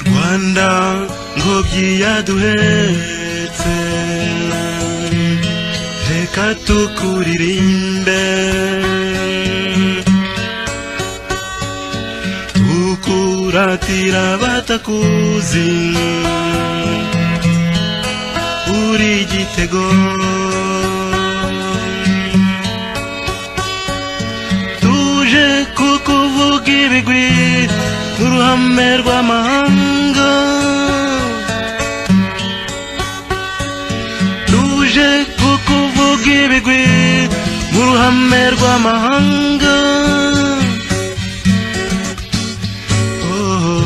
rwanda ngobyi yaduhetse reka tukuririmbe tukuratira abatakuzi uri igitego tuje kukuvuga ibigwi nk'uruhame rw'amahanga tuje kukuvuga ibigwi nk'uruhame rw'amahanga Oh,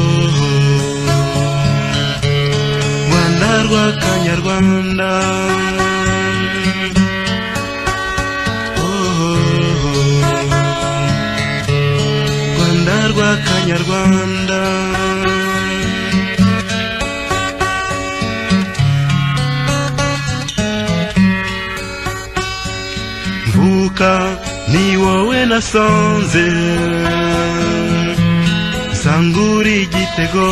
rwanda rw'akanyarwanda Oh, rwanda rw'akanyarwanda mvuka ni wowe nasanze sangura igitego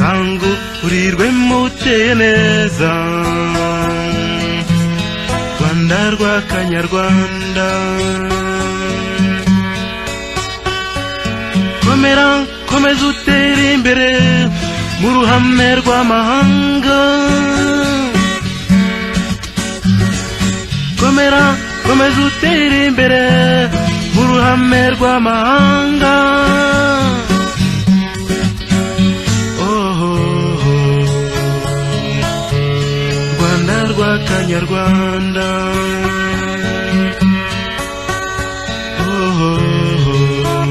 zangukurirwe muteye neza rwanda rw'akanyarwanda komera komeza utere imbere mu ruhame rw'amahanga komera komeza utere imbere mu ruhame rw'amahanga Oh, oh, oh. rwanda rw'akanyarwanda Oh, oh, oh.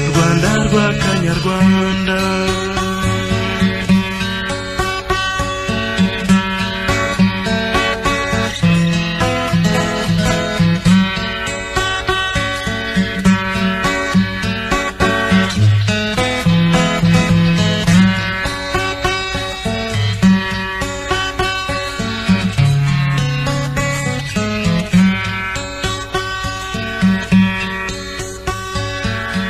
rwanda rw'akanyarwanda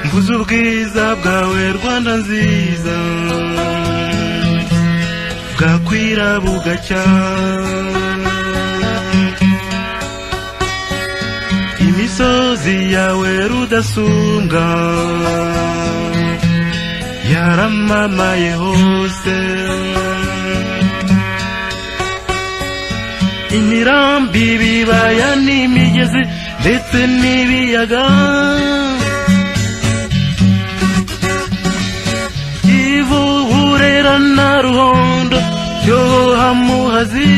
mvuze ubwiza bwawe rwanda nziza bwakwira bugacya imisozi yawe rudasumbwa yaramamaye hose imirambi ibibaya n'imigezi ndetse n'ibiyaga ivu burera na ruhondo byoha muhazi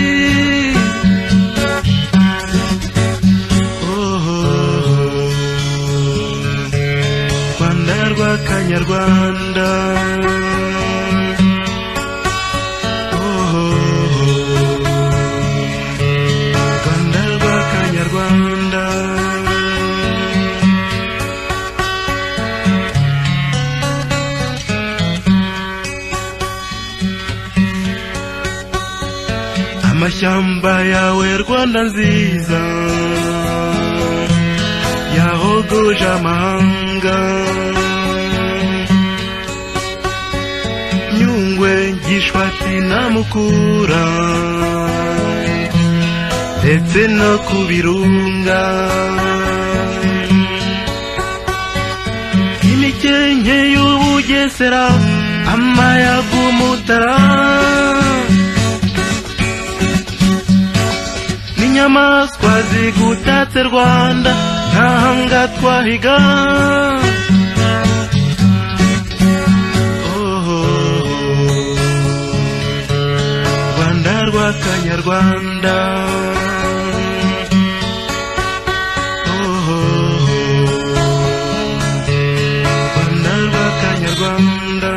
Oho, rwanda rw'akanyarwanda Oho, rwanda rw'akanyarwanda amashyamba yawe rwanda nziza yahogoje amahanga nyungwe gishwati na mukura ndetse no ku birunga imikenke y'ubugesera amayaga umutara n'inyamaswa zigutatse rwanda ntahanga twahiga Oho, rwanda rw'akanyarwanda Oho, rwanda rw'akanyarwanda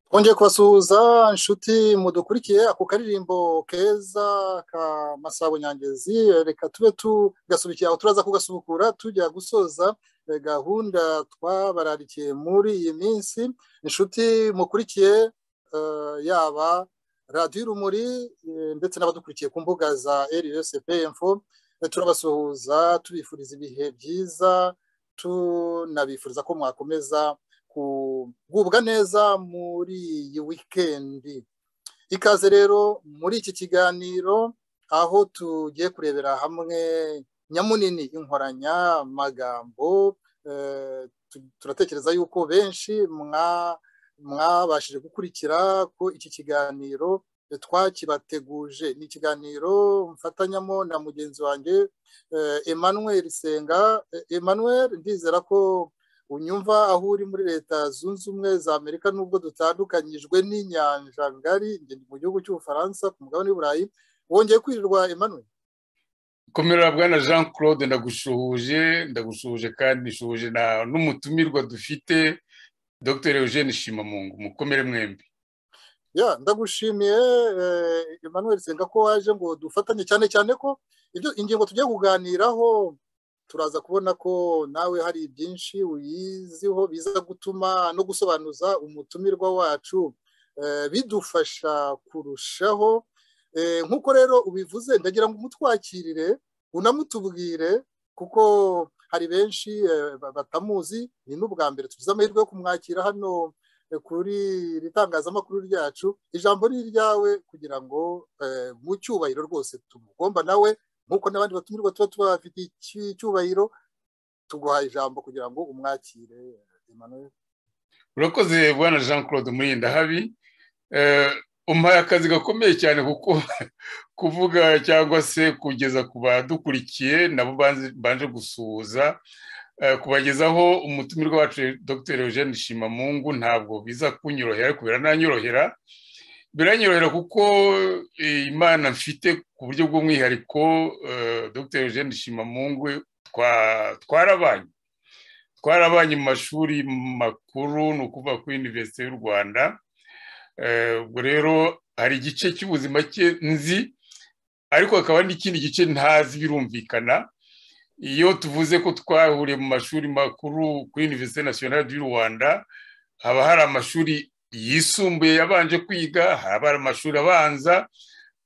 twongeye kubasuhuza inshuti mudukurikiye ako karirimbo keza ka masabo nyangezi reka tube tugasubikira aho turaza kugasubukura tujya gusoza eh, gahunda twabararikiye muri iyi minsi inshuti mukurikiye eh, yaba radiyo urumuri eh, ndetse n'abadukurikiye ku mbuga za rsp info turabasuhuza tubifuriza ibihe byiza tunabifuriza ko mwakomeza kugubwa neza muri iyi wikendi ikaze rero muri iki kiganiro aho tugiye kurebera hamwe nyamunini inkoranyamagambo turatekereza yuko benshi mwabashije gukurikira ko iki kiganiro twakibateguje ni ikiganiro mfatanyamo na mugenzi wanjye emmanuel senga emmanuel ndizera ko unyumva aho uri muri leta zunze ubumwe za amerika nubwo dutandukanyijwe n'inyanja ngari mu gihugu cy'ubufaransa ku mugabane w'uburayi wongeye kwirirwa emmanuel komera bwana jean claude ndagusuhuje ndagusuhuje kandi nishuhuje n'umutumirwa dufite dr eugene shimamungu mukomere mwembi ya ndagushimiye emmanuel senga ko waje ngo dufatanye cyane cyane ko ibyo ingingo tugiye kuganiraho turaza kubona ko nawe hari byinshi uyiziho biza gutuma no gusobanuza umutumirwa wacu bidufasha kurushaho nk'uko rero ubivuze ndagira ngo umutwakirire unamutubwire kuko hari benshi batamuzi ni n'ubwa mbere tugize amahirwe yo kumwakira hano kuri iri tangazamakuru ryacu ijambo ni iryawe kugira ngo mu cyubahiro rwose tumugomba nawe nk'uko n'abandi batumirwa tuba tubafite icyubahiro tuguha ijambo kugira ngo umwakire urakoze bwana jean claude murindahabi umpaye akazi gakomeye cyane kuko kuvuga cyangwa se kugeza ku badukurikiye nabo banje gusuhuza kubagezaho umutumirwa wacu dr eugene shimamungu ntabwo biza kunyorohera ariko birananyorohera biranyorohera kuko imana mfite ku buryo bw'umwihariko dr eugene shimamungu twarabanye twarabanye mu mashuri makuru ni ukuvuga kuri univerisite y'u rwanda ubwo rero hari igice cy'ubuzima cye nzi ariko hakaba n'ikindi gice ntazi birumvikana iyo tuvuze ko twahuriye mu mashuri makuru kuri univerisite nasiyonari y'u rwanda haba hari amashuri yisumbuye yabanje kwiga haba hari amashuri abanza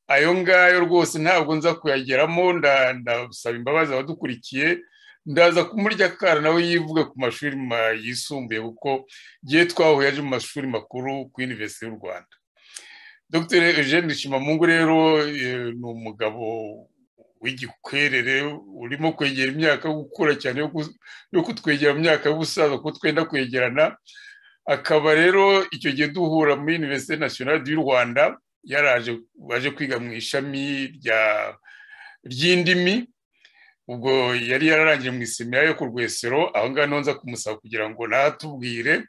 ayo ngayo rwose ntabwo nza kuyageramo ndasaba imbabazi abadukurikiye ndaza kumurya akara nawe yivuga ku mashuri yisumbuye kuko gihe twahuye aje mu mashuri makuru ku univerisite y'u rwanda dr eugene shimamungu rero ni umugabo w'igikwerere urimo kwegera imyaka yo gukura cyane yo kutwegera mu myaka y'ubusaza kuko twenda kwegerana akaba rero icyo gihe duhura muri univerisite nasiyonari y'u rwanda yaraje waje kwiga mu ishami ry'indimi ubwo yari yararangiye mu isimera yo ku rwesero aho ngaho nza kumusaba kugira ngo natubwire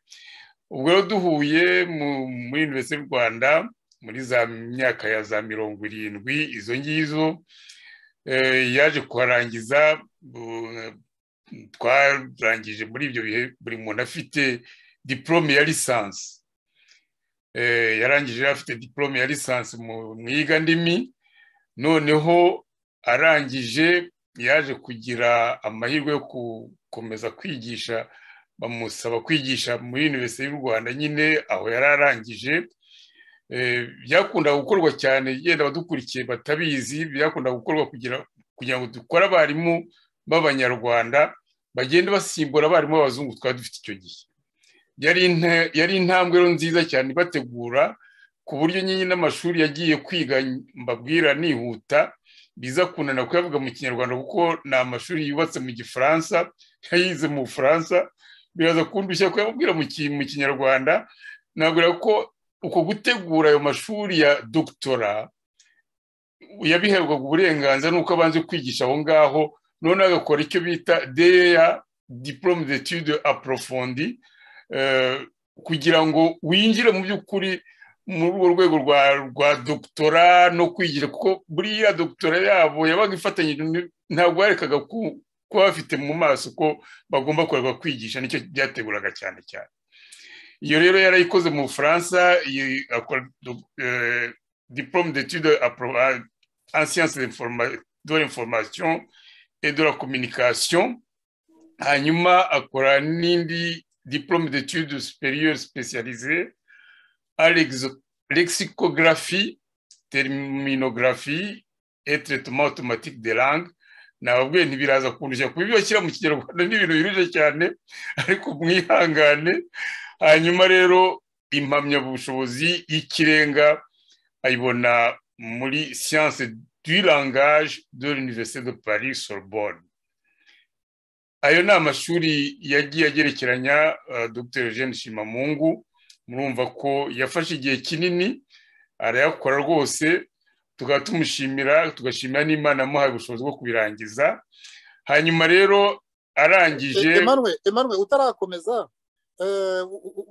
ubwo rero duhuye muri univerisite y'u rwanda muri za myaka ya za mirongo irindwi izo ngizo yaje kuharangiza twarangije muri ibyo bihe buri muntu afite diporome ya lisansi yarangije afite diporome ya lisansi mu ndimi noneho arangije yaje kugira amahirwe yo gukomeza kwigisha bamusaba kwigisha muri univerisite y'u rwanda nyine aho yari arangije byakunda gukorwa cyane yenda abadukurikiye batabizi byakunda gukorwa kugira ngo dukore abarimu b'abanyarwanda bagende basimbura abarimu b'abazungu twari dufite icyo gihe yari intambwe nziza cyane ibategura ku buryo nyine n'amashuri yagiye kwiga mbabwira nihuta biza kunanira kuyavuga mu kinyarwanda kuko ni amashuri yubatse mu gifaransa yayize mu bufaransa biraza kundushya kuyabwira mu kinyarwanda nabwira ko uko gutegura ayo mashuri ya dogitora yabiherwaga uburenganzira nuko abanze kwigisha aho ngaho noneho agakora icyo bita deya diporome de tude aporofondi kugira ngo winjire mu by'ukuri muri urwo rwego rwa dogitora no kwigira kuko buriya dogitora yabo yabaga ifatanyije ntabwo yarekaga kuba bafite mu maso ko bagomba kureba kwigisha nicyo byateguraga cyane cyane iyo rero yarayikoze mu bufaransa akora diporome de tude en science de l'information et de la communication hanyuma akora n'indi diporome de tude supérieure spécialisée à lexicographie terminogarafi etiretuma otomatike de langue nababwiye ntibiraza kundushya kuba ibyo bashyira mu kinyarwanda ni ibintu biruje cyane ariko mwihangane hanyuma rero impamyabushobozi y'ikirenga ayibona muri siyanse du langage de l'université de paris sorbonne ayo ni amashuri yagiye agerekeranya dr eugene shimamungu murumva ko yafashe igihe kinini arayakora rwose tukaba tumushimira tugashimira n'imana amuhaye ubushobozi bwo kubirangiza hanyuma rero arangije emanuwe utarakomeza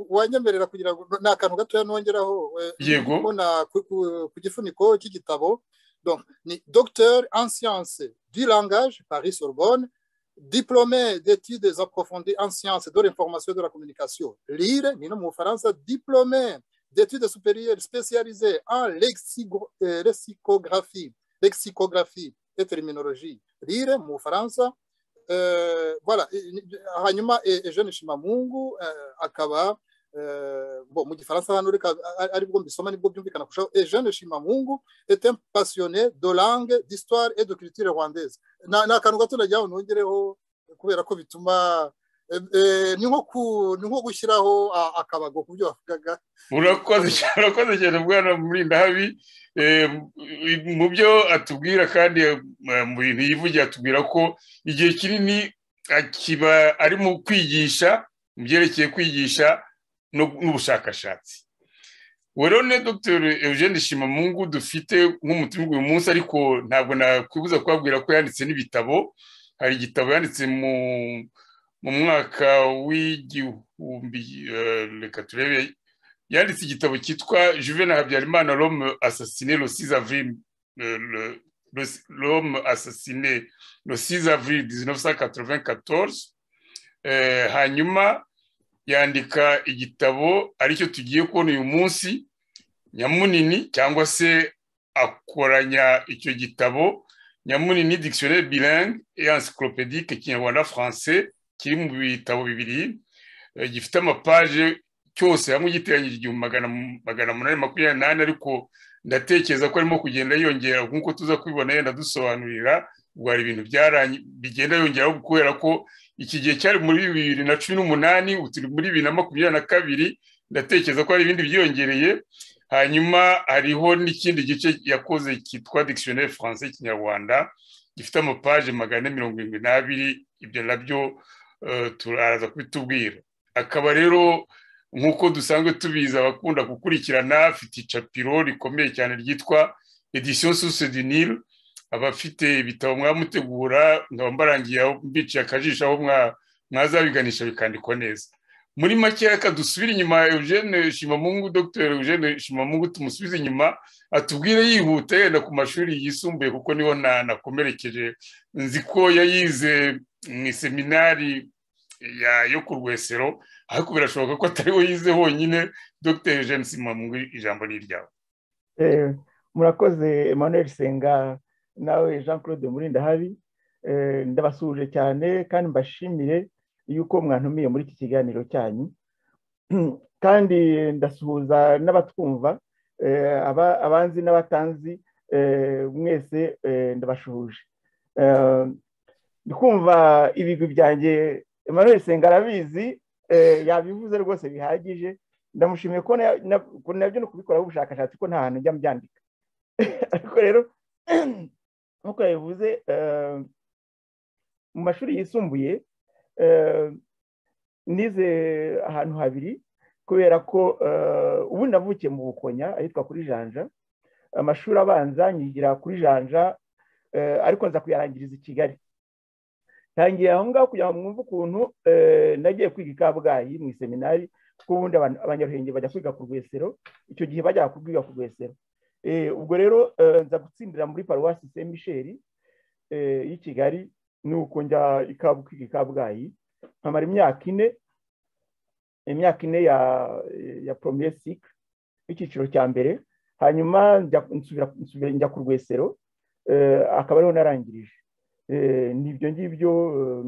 wanyemerera kugira ngo ni akantu gatoya nongeraho yego ku gifuniko cy'igitabo ni dogiteri en siyanse du langage paris sorbonne diplômé d'études approfondies en sciences de l'information de la communication lire ni no mu bufaransa diplômé d'études supérieures spécialisées en lexico, euh, lexicographie, lexicographie et terminologie. Lire, mu Faransa. Euh, voilà, hanyuma Eugene Shimamungu euh, akaba euh, bon mu gifaransa hano reka aribwo mbisoma nibwo byumvikana kurushaho Eugene Shimamungu est un passionné de langue, d'histoire et de culture rwandaise. Ni akantu gato nagira ngo nongereho kubera ko bituma ni nko gushyiraho akabago ku byo wavugaga urakoze cyane bwana murindahabi mu byo atubwira kandi mu bintu yivugiye atubwira ko igihe kinini kiba ari mu kwigisha mu byerekeye kwigisha n'ubushakashatsi werone dr eugene shimamungu dufite nk'umutima uyu munsi ariko ntabwo nakwibuza kubabwira ko yanditse n'ibitabo hari igitabo yanditse mu mu mwaka w'igihumbi reka turebe yanditse igitabo cyitwa juvena habyarimana rome asasine rosize avril rome asasine rosize avril dizinovu sa katoroveni katorze hanyuma yandika igitabo aricyo tugiye kubona uyu munsi nyamunini cyangwa se akoranya icyo gitabo nyamunini dictionnaire bilingue et encyclopédique kinyarwanda français kiri mu bitabo bibiri gifite amapaje cyose hamwe giteranyije igihumbi magana umunani makumyabiri n'ane ariko ndatekereza ko arimo kugenda yiyongera nk'uko tuza kubibona yenda dusobanurira ubwo hari ibintu bigenda yongeraho kubera ko iki gihe cyari muri bibiri na cumi n'umunani turi muri bibiri na makumyabiri na kabiri ndatekereza ko hari ibindi byiyongereye hanyuma hariho n'ikindi gice yakoze cyitwa dictionnaire français kinyarwanda gifite amapaje magana ane mirongo irindwi n'abiri ibyo nabyo turaza kubitubwira akaba rero nk'uko dusanzwe tubizi abakunda gukurikirana afite icapiro rikomeye cyane ryitwa edisiyo suse dinire abafite ibitabo mwamutegura nkaba mbarangiye mbiciye akajisho aho mwazabiganisha bikandikwa neza muri make reka dusubire inyuma eugene shimamungu dr eugene shimamungu tumusubize inyuma atubwire yihuta yenda ku mashuri yisumbuye kuko niho nakomerekeje nzi ko yayize mu iseminari yo ku rwesero ariko birashoboka ko atariwe yize honyine dr eugene shimamungu ijambo ni iryawe murakoze emmanuel senga nawe jean claude murindahabi ndabasuhuje cyane kandi mbashimire yuko mwantumiye muri iki kiganiro cyanyu kandi ndasuhuza n'abatwumva abanzi n'abatanzi mwese ndabashuhuje kumva ibigwi byanjye Emmanuel senga arabizi yabivuze rwose bihagije ndamushimiye ko nabyo no kubikoraho ubushakashatsi ko nta hantu njya mbyandika ariko rero nk'uko yabivuze mu mashuri yisumbuye nize ahantu habiri kubera ko ubu navukiye mu bukonya ahitwa kuri janja amashuri abanza nyigira kuri janja ariko nza kuyarangiriza i kigali ntangiye aho ngaho kugira ngo mwumve ukuntu nagiye kwiga i kabgayi mu iseminari kuko ubundi abanyaruhenge bajya kwiga ku rwesero icyo gihe bajyaga kwiga ku rwesero ubwo rero nza gutsindira muri paruwasi saint michel y'i kigali nuko njya i kabgayi nkamara imyaka ine imyaka ine ya ya poromiye sike y'icyiciro cya mbere hanyuma njya ku rwesero akaba ariho narangirije n'ibyo ngibyo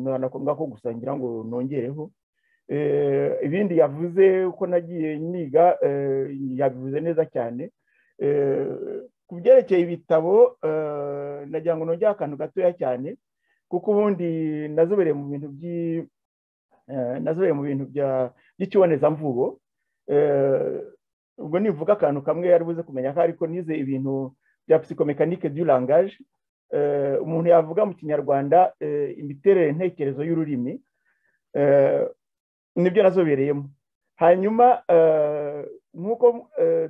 ntanakombwa ko gusa ngira ngo nongereho ibindi yavuze ko nagiye niga yabivuze neza cyane ku byerekeye ibitabo nagira ngo nongere akantu gatoya cyane kuko ubundi nazobereye mu bintu nazobereye mu bintu by'ikibonezamvugo ubwo nivuga akantu kamwe yari buze kumenya ko ariko nize ibintu bya psikomekanike du langage umuntu yavuga mu kinyarwanda imiterere ntekerezo y'ururimi nibyo nazobereyemo hanyuma nk'uko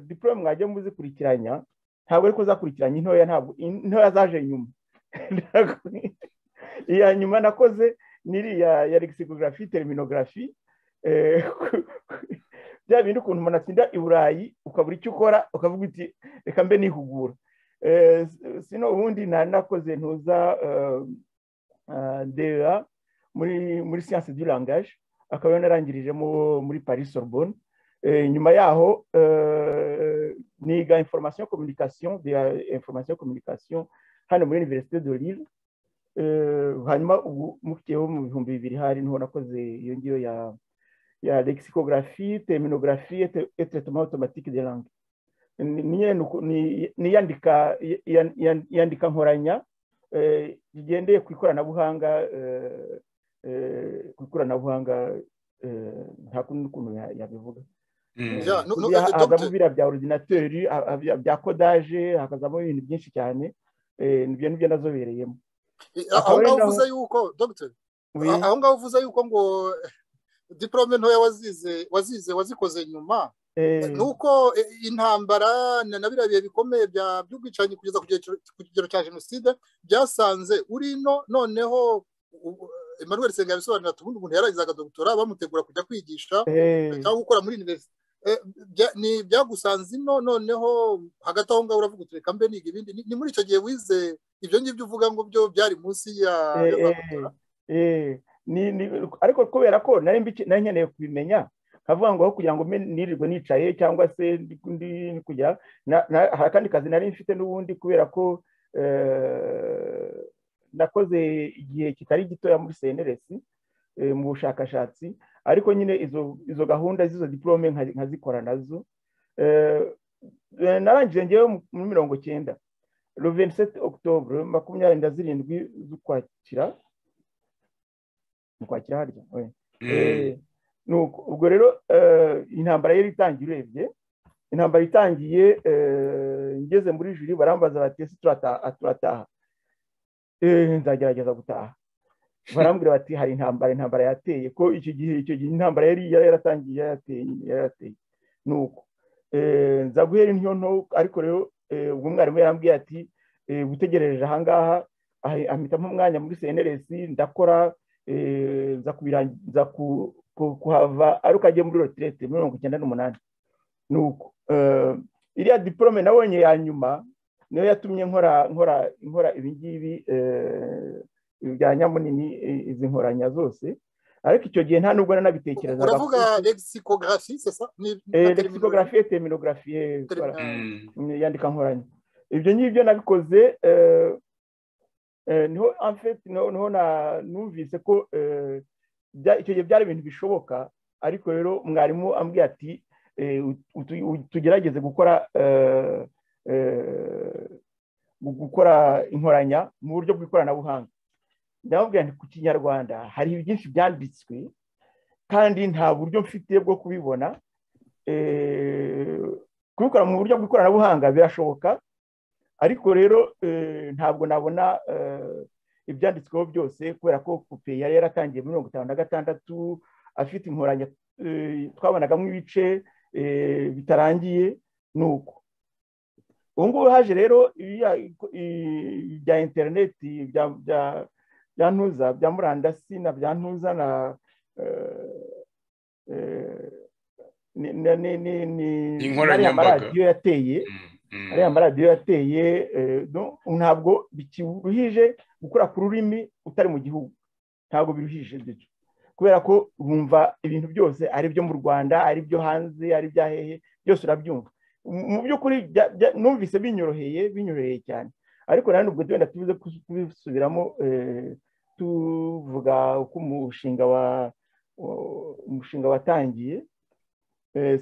diporome mwajya muzikurikiranya ntabwo ariko zakurikiranye intoya ntabwo intoya zaje nyuma iya nyuma nakoze n'iriya ya lexicographie terminography bya bindi ukuntu umuntu atsinda i burayi ukabura icyo ukora ukavuga uti reka mbe nihugura sino ubundi nanakoze ntuza dera muri muri siyanse du langage akaba yanarangirije muri paris sorbonne nyuma yaho niga information communication de information communication hano muri universite de Lille hanyuma ubu mukiyeho mu bihumbi bibiri hari niho nakoze iyo ngiyo ya ya lexicographie terminographie et traitement automatique de langue ni iyandika nkoranya rigendeye ku ikoranabuhanga ku ikoranabuhanga nta kundi n'ukuntu yabivuga hazamo biriya bya orudinateri bya kodaje hakazamo ibintu byinshi cyane nibyo nibyo nazobereyemo aho ngaho uvuze yuko dogiteri aho ngaho uvuze yuko ngo diporome ntoya wazize wazize wazikoze nyuma ni uko intambara na biriya bihe bikomeye by'ubwicanyi kugeza ku kigero cya jenoside byasanze urino noneho Emmanuel Senga yabisobanura tubundi umuntu yaragizaga dogitora bamutegura kujya kwigisha cyangwa gukora muri universite ni byagusanze ino noneho hagati aho ngaho uravuga uti reka mbe niga ibindi ni muri icyo gihe wize ibyo ngibyo uvuga ngo byo byari munsi ya ariko kubera ko nari nkeneye kubimenya nkavuga ngo aho kugira ngo nirirwe nicaye cyangwa se ndi kujya hari akandi kazi nari mfite n'ubundi kubera ko nakoze igihe kitari gitoya muri cnrs mu bushakashatsi ariko nyine izo gahunda z'izo diporome nkazikora nazo narangije ngewe muri mirongo cyenda ruveniseti okutobure makumyabiri na zirindwi z'ukwakira ukwakira harya ubwo rero intambara yari itangiye urebye intambara itangiye ngeze muri juri barambaza bati ese turataha nzagerageza gutaha barambwira bati hari intambara intambara yateye ko iki gihe icyo gihe intambara yari yaratangiye yarateye yarateye ni uko nza guhera intyo nto ariko rero ubwo mwarimu yarambwiye ati gutegerereje ahangaha ahita nk'umwanya muri cnrs ndakora nza kuhava ariko agiye muri rotirete muri mirongo icyenda n'umunani ni uko iriya diporome nabonye ya nyuma niyo yatumye nkora nkora nkora ibingibi bya nyamunini izi nkoranya zose ariko icyo gihe nta nubwo nanabitekerezaga uravuga lexicography sesa lexicography terminography yandika nkoranya ibyo ngibyo nabikoze niho amfeti niho numvise ko icyo gihe byari ibintu bishoboka ariko rero mwarimu ambwiye ati tugerageze gukora gukora inkoranya mu buryo bw'ikoranabuhanga ndababwira nti ku kinyarwanda hari byinshi byanditswe kandi nta buryo mfite bwo kubibona kubikora mu buryo bw'ikoranabuhanga birashoboka ariko rero ntabwo nabona ibyanditsweho byose kubera ko kupe yari yaratangiye muri mirongo itanu na gatandatu afite inkoranya twabonagamo ibice bitarangiye ni uko ubu ngubu haje rero ibya interineti bya ntuza bya murandasi na bya ntuza na ariya maradiyo yateye ariya maradiyo yateye ntabwo bikiruhije gukora ku rurimi utari mu gihugu ntabwo biruhije ibyo kubera ko bumva ibintu byose ari ibyo mu rwanda ari ibyo hanze ari ibya hehe byose urabyumva mu by'ukuri numvise binyoroheye binyoroheye cyane ariko nanone ubwo tugenda tubize kubisubiramo tuvuga uko umushinga wa umushinga watangiye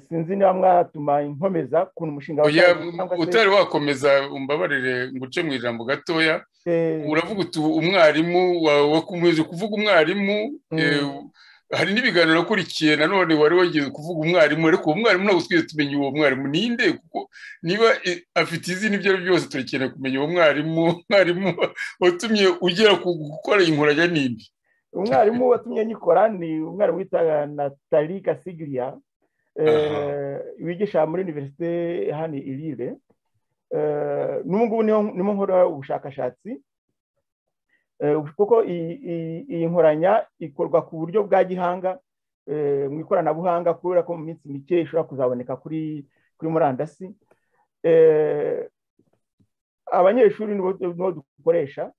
sinzi niba mwatuma inkomeza kuntu umushinga Oya, watangiye cyangwa se- utari wakomeza umbabarire ngo uce mu ijambo gatoya eh, uravuga uti umwarimu wa- wakomeje kuvuga umwarimu Mm. eh, hari n'ibiganiro akurikiye nanone wari wageze kuvuga umwarimu ariko uwo mwarimu ntabwo twigeze tumenya uwo mwarimu ninde kuko niba eh, afite izina ibyo ari byo byose turakeneye kumenya uwo mwarimu mwarimu watumye ugera ku gukora inkoranya nindi umwarimu watumye nyikora ni umwarimu witwa natali kasigiriya Aha. wigisha muri univerisite hano i rire n'ubu ngubu niho niho nkora ubushakashatsi Eh, kuko iyi- iyi iyi nkoranya ikorwa ku buryo bwa gihanga eh, mu ikoranabuhanga kubera ko mu minsi mike ishobora kuzaboneka kuri kuri murandasi Eh, abanyeshuri nibo nibo dukoresha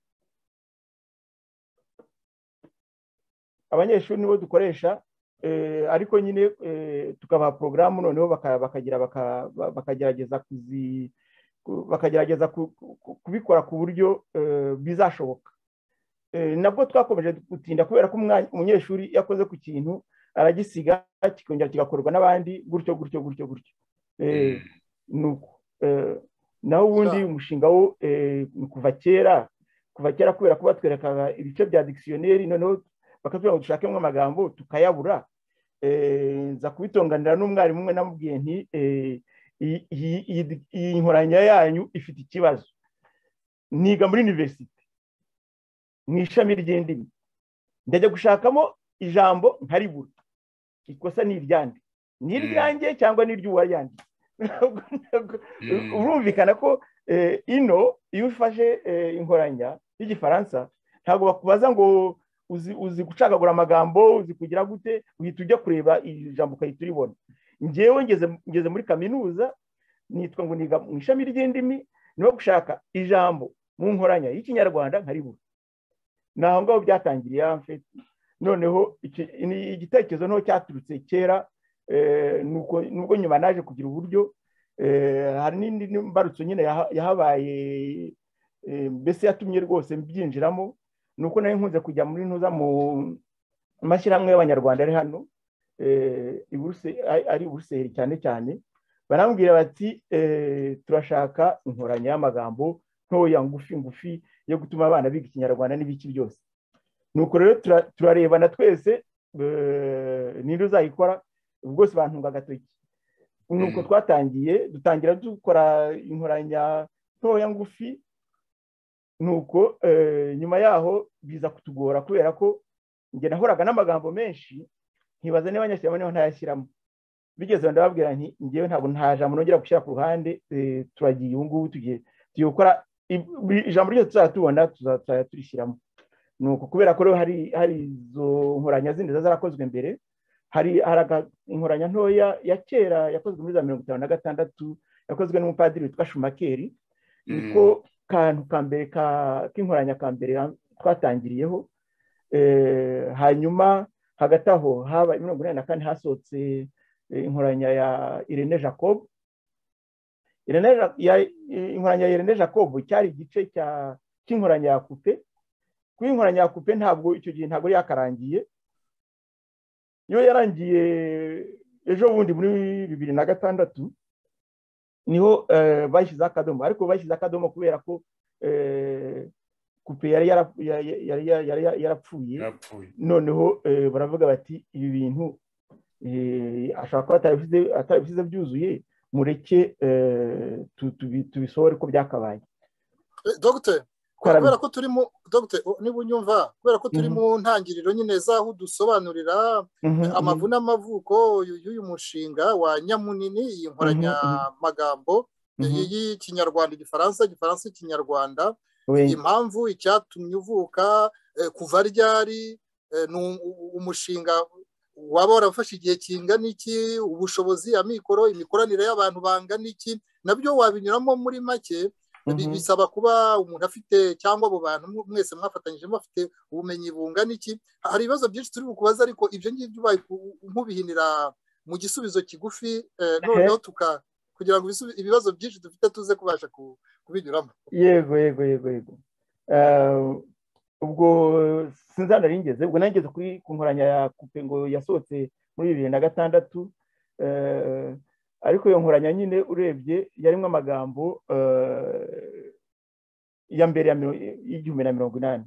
abanyeshuri nibo dukoresha eh, ariko nyine eh, tukabaha porogaramu noneho baka- bakagira baka- ba- bakagerageza kuzi ku- bakagerageza ku- ku- kubikora ku buryo eh, bizashoboka Eh, nabwo twakomeje gutinda kubera ko umwanya- umunyeshuri iyo akoze ku kintu aragisiga kikongera kigakorwa n'abandi gutyo gutyo gutyo gutyo Eh, nuko Eh, naho ubundi Yeah. umushinga wo eh, ni kuva kera kuva kera kubera ko batwerekaga ibice bya dikisiyoneri noneho bakatubwira ngo dushakemo amagambo tukayabura Eh, nza kubitonganira n'umwarimu umwe namubwiye nti eh, iyi- iyi- iyi- iyi nkoranya yanyu ifite ikibazo niga muri universite mu ishami ry'indimi ndajya gushakamo ijambo nkaribura ikosa ni iryande ni Mm. iryanjye cyangwa ni iry'uwaryanditse Ntabwo- ntabwo- urumvikana ko eh, ino iyo ufashe eh, inkoranya y'igifaransa ntabwo bakubaza ngo uzi uzi gucagagura amagambo uzi kugira gute uhita ujya kureba iri jambo ukahita uribona ngewe ngeze ngeze muri kaminuza nitwa ngo niga mu ishami ry'indimi niho gushaka ijambo mu nkoranya y'ikinyarwanda nkaribura ni aho ngaho byatangiriye amfeti noneho iki- ni- igitekerezo niho cyaturutse kera eh, nuko nubwo nyuma naje kugira uburyo Eh, hari n'indi mbarutso nyine yaha- yahabaye eh, mbese yatumye rwose mbyinjiramo ni uko nari nkunze kujya muri ntuza mu mashyirahamwe y'abanyarwanda ari hano eh, i Buruse- ari- ari i buruseli cyane cyane barambwira bati eh, turashaka inkoranya y'amagambo ntoya ngufi ngufi yo gutuma abana biga ikinyarwanda n'ibiki byose nuko rero tura- turarebana twese eh, ninde uzayikora bwose bantunga agatoki nuko Mm. twatangiye dutangira dukora inkoranya ntoya ngufi nuko eh, nyuma yaho biza kutugora kubera ko njye nahoraga n'amagambo menshi nkibaza niba nyashyiramo niba ntayashyiramo bigeze aho ndababwira nti ngewe ntabwo nta jambo nongera gushyira ku ruhande eh, turagiye ubu ngubu tugiye tugiye gukora i- buri ijambo ryose tuzajya tubona tuzajya tuzajya turishyiramo ni uko kubera ko rero hari hari izo nkoranya zindi ziba zarakozwe mbere hari hari aga- inkoranya ntoya ya kera yakozwe muri za mirongo itanu na gatandatu yakozwe n'umupadiri witwa shumakeri niko kantu ka mbere ka- k'inkoranya ka mbere ha- twatangiriyeho Eh, hanyuma hagati aho haba mirongo inani na kane hasohotse eh, inkoranya ya irene jacob Irene Ja- ya- inkoranya ya irene jacob cyari igice cya cy'inkoranya ya kupe kuko inkoranya ya kupe ntabwo icyo gihe ntabwo yari yakarangiye iyo yarangiye ejo bundi muri bibiri na gatandatu niho eh, bashyizeho akadomo ariko bashyizeho akadomo kubera ko eh, kupe yari yara- yari- yari- yari- yari yarapfuye yapfuye noneho eh, baravuga bati ibi bintu eh, ashobora kuba atarabishyize- atarabishyize byuzuye mureke eh, tu- tubi- tubisohore ko byakabaye Eh, Dogiteri kubera ko turi mu dogiteri oh, niba unyumva kubera ko turi Mhm. mu ntangiriro nyine z'aho udusobanurira Mhm, mhm. amavu n'amavuko y'u- y'uyu mushinga wa nyamunini iyi nkoranyamagambo Mhm. eh, y'ikinyarwanda igifaransa igifaransa ikinyarwanda We- impamvu icyatumye uvuka eh, kuva ryari eh, ni u- u- umushinga waba warafashe igihe kingana iki ubushobozi amikoro imikoranire y'abantu bangana iki nabyo wabinyuramo muri make Mhm. bi- bisaba kuba umuntu afite cyangwa abo bantu mwe- mwese mwafatanyije bafite ubumenyi bungana iki hari ibibazo byinshi turi bukubaza ariko ibyo ngibyo ubaye ku- nkubihinira mu gisubizo kigufi eh, noneho tuka kugira ngo ibisubi- ibibazo byinshi dufite tuze kubasha ku- kubinyuramo yego yego yego yego Eh, ubwo sinzi ahantu nari ngeze ubwo nari ngeze kuri ku nkoranya ya kupe ngo yasohotse muri bibiri na gatandatu ariko iyo nkoranya nyine urebye yarimo amagambo ya mbere y'igihumbi na mirongo inani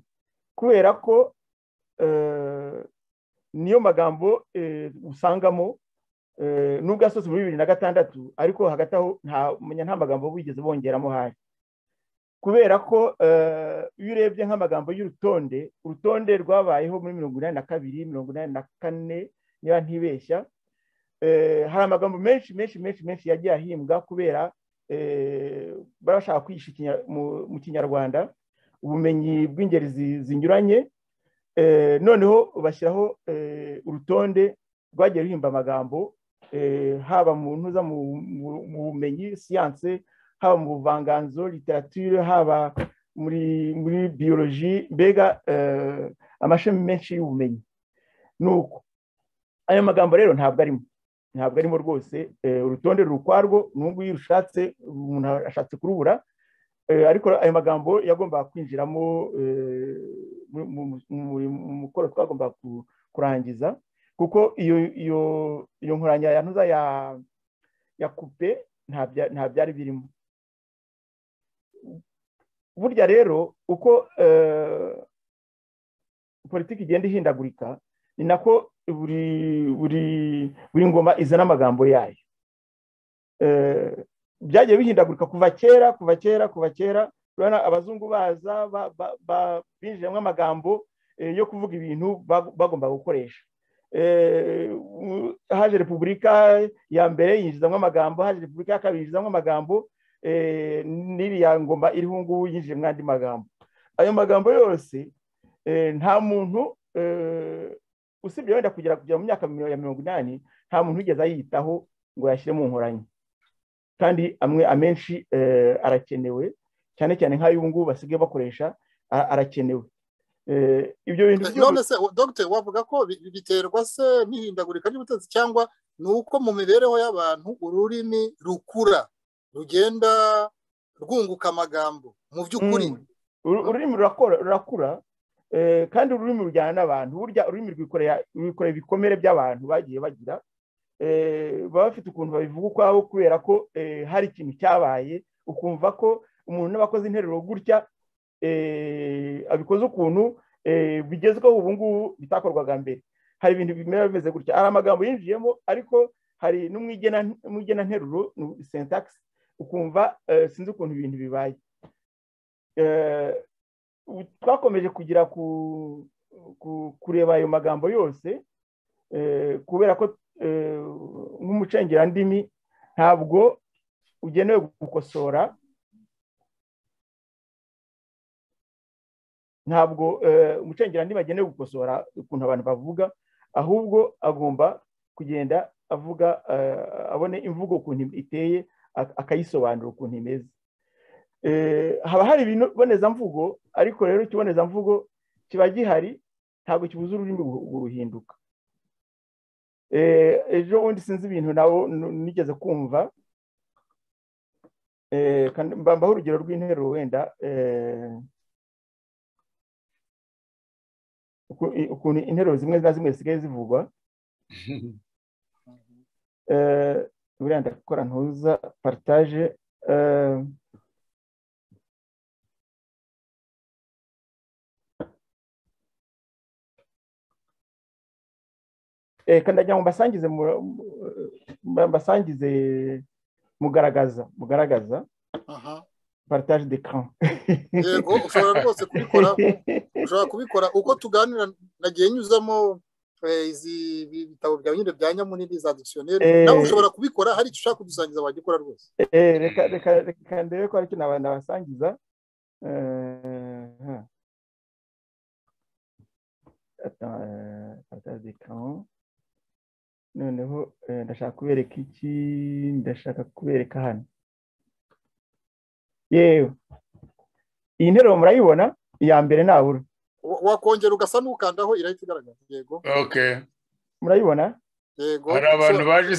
kubera ko niyo magambo usangamo nubwo asohotse muri bibiri na gatandatu ariko hagati aho nta magambo wigeze bongeramo hari kubera ko iyo urebye nk'amagambo y'urutonde urutonde rwabayeho muri mirongo inani na kabiri mirongo inani na kane niba ntibeshya hari amagambo menshi menshi menshi menshi yagiye ahimbwa kubera barashaka kwigisha mu kinyarwanda ubumenyi bw'ingeri zinyuranye noneho bashyiraho urutonde rwagiye ruhimba amagambo haba mu ntuza mu bumenyi siyanse haba mu buvanganzo literature haba muri muri biyoloji mbega amashami menshi y'ubumenyi ni uko ayo magambo rero ntabwo arimo ntabwo arimo rwose urutonde ruri ukwarwo n'ubwo iyo urushatse umuntu ashatse kurubura ariko ayo magambo yagombaga kwinjiramo mu mukoro twagombaga kurangiza kuko iyo nkoranya ya ntuza ya kupe nta byari birimo burya rero uko politiki igenda ihindagurika ni nako buri ngoma izana amagambo yayo byagiye bihindagurika kuva kera kuva kera kuva kera urabona abazungu baza binjiyemo amagambo yo kuvuga ibintu bagomba gukoresha haje repubulika ya mbere yinjizamo amagambo haje repubulika ya kabiri yinjizamo amagambo n'iriya ngoma iriho ubu ngubu yinjiyemo andi magambo ayo magambo yose nta muntu usibye wenda kugera kugera mu myaka ya mirongo inani nta muntu wigeze ayitaho ngo yashyire mu nkoranya kandi amwe amenshi arakenewe cyane cyane nk'ay'ubu ngubu basigaye bakoresha arakenewe ibyo bintu none se dogiteri wavuga ko biterwa se n'ihindagurika ry'ubutegetsi cyangwa ni uko mu mibereho y'abantu ururimi rukura rugenda rwunguka amagambo mu by'ukuri ururimi rurakura kandi ururimi rujyana n'abantu burya ururimi rwikorera ibikomere by'abantu bagiye bagira baba bafite ukuntu babivuga ukwabo kubera ko hari ikintu cyabaye ukumva ko umuntu n'abakoze interuro gutya abikoze ukuntu bigezweho ubu ngubu bitakorwaga mbere hari ibintu bimera bimeze gutya hari amagambo yinjiyemo ariko hari n'umwigenanteruro sentagisi ukumva sinzi ukuntu ibintu bibaye twakomeje kugira kureba ayo magambo yose kubera ko nk'umucengerandimi ntabwo ugenewe gukosora ntabwo umucengerandimi agenewe gukosora ukuntu abantu bavuga ahubwo agomba kugenda avuga abone imvugo ukuntu iteye akayisobanura ukuntu imeze haba hari ibibonezamvugo ariko rero ikibonezamvugo kiba gihari ntabwo kibuza ururimi guhinduka ejo bundi sinzi ibintu nawe nigeze kumva mbambaho urugero rw'interuro wenda ukuntu interuro zimwe na zimwe zisigaye zivugwa buriya ndakora ntuza paritaje kandagira ngo mbasangize mbasangize mugaragaza mugaragaza partage de camp yego ushobora rwose kubikora ushobora kubikora uko tuganira nagiye nyuzamo izi bitabo byawe nyine bya nyamunini za dictionnaire nawe ushobora kubikora hari icyo ushaka kudusangiza wagikora rwose reka reka reka ndebe ko hari icyo nabasangiza partage de camp noneho ndashaka kubereka iki ndashaka kubereka hano yewe iyi nteruro murayibona iya mbere ntabura wakongera ugasa n'ukandaho irahita igaragaza yego murayibona yego hari abantu baje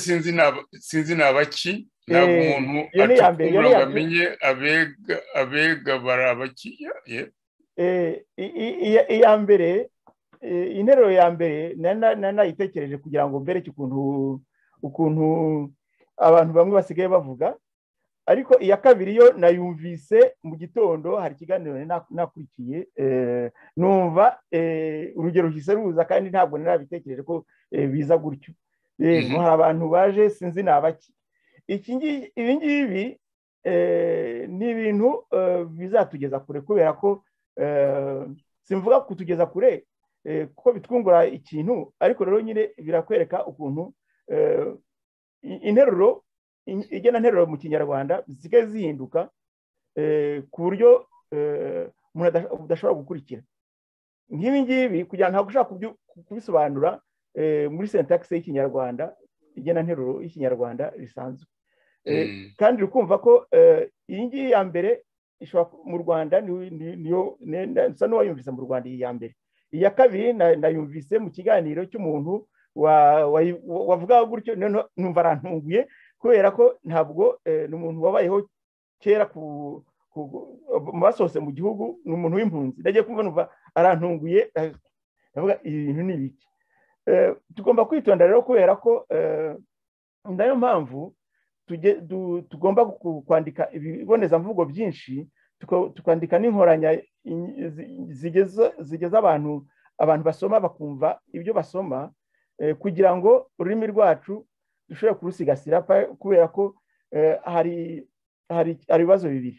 sinzi ni abaki ntabwo umuntu acukura ngo amenye abega bari abaki iya mbere iyi nteruro ya mbere nari nayitekereje kugira ngo mbereke ukuntu ukuntu abantu bamwe basigaye bavuga ariko iya kabiri yo nayumvise mu gitondo hari ikiganiro nakurikiye numva urugero ruhise ruza kandi ntabwo narabitekereje ko biza gutyo hari abantu baje sinzi ni abaki ibi ngibi ni ibintu bizatugeza kure kubera ko simvuga kutugeza kure kuko bitwungura ikintu ariko rero nyine birakwereka ukuntu interuro igena nteruro mu kinyarwanda zisigaye zihinduka ku buryo umuntu adashobora gukurikira nk'ibi ngibi kugira ngo ushaka kubisobanura muri sentagisi y'ikinyarwanda igena nteruro y'ikinyarwanda risanzwe kandi ukumva ko iyi ngiyi ya mbere mu rwanda niyo nsa n'uwayumvise mu rwanda iyi ya mbere iya kabiri nayumvise mu kiganiro cy'umuntu wavuga gutyo numva arantunguye kubera ko ntabwo ni umuntu wabayeho kera mu basohotse mu gihugu ni umuntu w'impunzi ndagiye kumva numva arantunguye ndavuga ibintu ni ibiki tugomba kwitonda rero kubera ko nayo mpamvu tugomba kwandika ibibonezamvugo byinshi tukandika n'inkoranya zigeza abantu abantu basoma bakumva ibyo basoma kugira ngo ururimi rwacu dushobore kurusigasira kubera ko hari ibibazo bibiri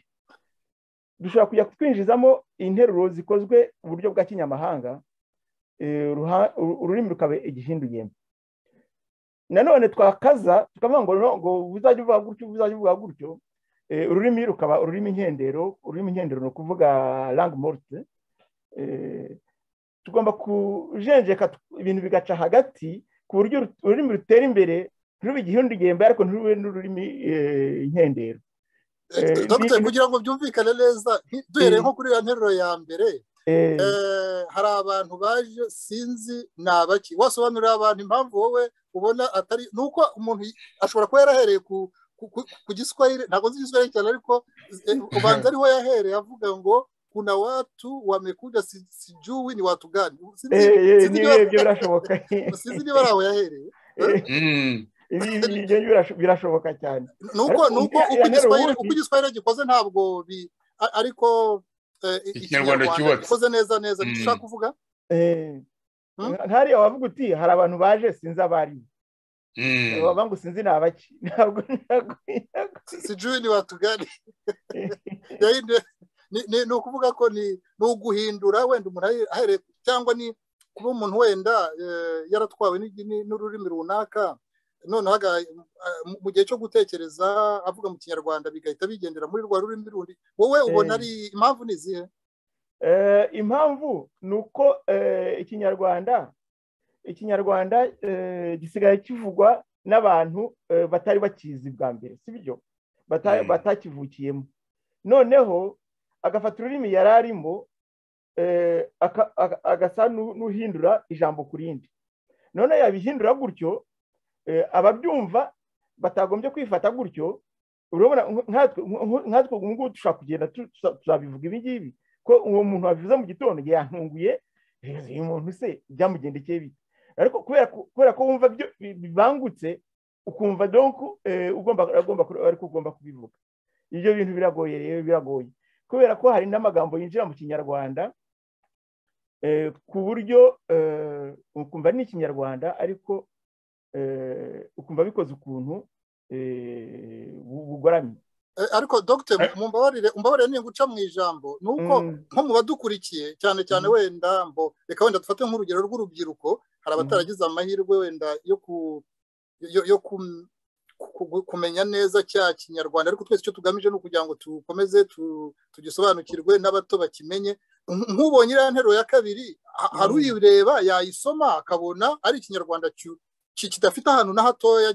dushobora kujya twinjizamo interuro zikozwe mu buryo bwa kinyamahanga ururimi rukaba igihinduyemo nanone twakaza tukavuga ngo uzajya uvuga gutyo uzajya uvuga gutyo ururimi rukaba ururimi nkendero ururimi nkendero ni ukuvuga morte tugomba kujenjeka ibintu bigaca hagati ku buryo ururimi rutera imbere ntirube igihindugihembe ariko ntirube n'ururimi nkendero dogiteri kugira ngo byumvikane neza duhereye nko kuri iyo nteruro ya mbere hari abantu baje sinzi ni abaki wasobanurira abantu impamvu wowe ubona atari ni uko umuntu ashobora kuba yarahereye ku giswahili ntabwo nzi igiswahili cyane ariko ubanza ariho yahereye avuga ngo kuna watu wamekuja sijui ni watu gani birashoboka sinzi niba ari aho yahereye birashoboka cyane nuko nuko uko igiswahili gikoze ntabwo ariko ikinyarwanda cyubatse gikoze neza neza dushaka kuvuga hariya wavuga uti hari abantu baje sinzi abari baba ngo sinzi ni abaki ntabwo ntabwo sijui ni watu gani ni ukuvuga ko ni uguhindura wenda umuntu ahereye cyangwa ni kuba umuntu wenda yaratwawe n'ururimi runaka noneho mu gihe cyo gutekereza avuga mu kinyarwanda bigahita bigendera muri rwa rurimi rundi wowe ubona ari impamvu ni izihe impamvu ni uko ikinyarwanda ikinyarwanda gisigaye kivugwa n'abantu batari bakizi bwa mbere si byo batakivukiyemo noneho agafata ururimi yari arimo agasa n'uhindura ijambo ku rindi none yabihindura gutyo ababyumva batagombye kwifata gutyo urabona nkatwe ubu ngubu dushobora kugenda tuzabivuga ibi ngibi ko uwo muntu wabivuze mu gitondo yantunguye uyu muntu se byamugendekeye bite ariko kubera ko wumva bibangutse ukumva donku ariko ugomba kubivuga ibyo bintu biragoye rero biragoye kubera ko hari n'amagambo yinjira mu kinyarwanda ku buryo ukumva ni ikinyarwanda ariko ukumva bikoze ukuntu bugoramye ariko dogiteri mumbabarire mumbabarire ni guca mu ijambo ni uko nko mu badukurikiye cyane cyane wenda mbo reka wenda dufate nk'urugero rw'urubyiruko hari abataragize amahirwe wenda yo kumenya neza cya kinyarwanda ariko twese icyo tugamije ni ukugira ngo dukomeze tugisobanukirwe n'abato bakimenye nk'ubonye iriya nteruro ya kabiri hari uyireba yayisoma akabona ari ikinyarwanda kidafite ahantu na hatoya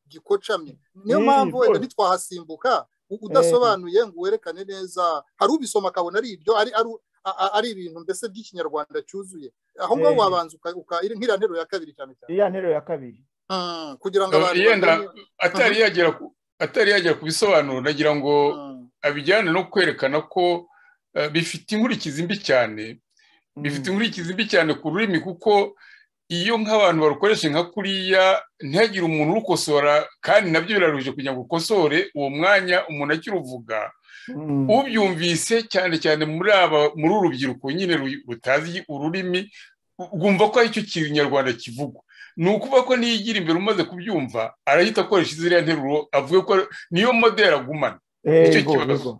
gikocamye niyo mpamvu wenda ntitwahasimbuka udasobanuye ngo werekane neza hari ubisoma akabona ari ibyo ari ibintu mbese by'ikinyarwanda cyuzuye aho ngaho wabanza nk'iriya nteruro ya kabiri cyane cyane iriya nteruro ya kabiri kugira ngo abantu atari yagera ku bisobanuro nagira ngo abijyane no kwerekana ko bifite inkurikizi mbi cyane bifite inkurikizi mbi cyane ku rurimi kuko iyo nk'abantu barukoresha nka kuriya ntihagire umuntu urukosora kandi nabyo biraruhije kugira ngo ukosore uwo mwanya umuntu akiruvuga ubyumvise cyane cyane muri aba muri uru rubyiruko nyine rutazi ururimi rwumva ko aricyo kinyarwanda kivugwa ni ukuvuga ko niyigira imbere umaze kubyumva arahita akoresha iziriya nteruro avuga ko niyo modeli agumana nicyo kibazo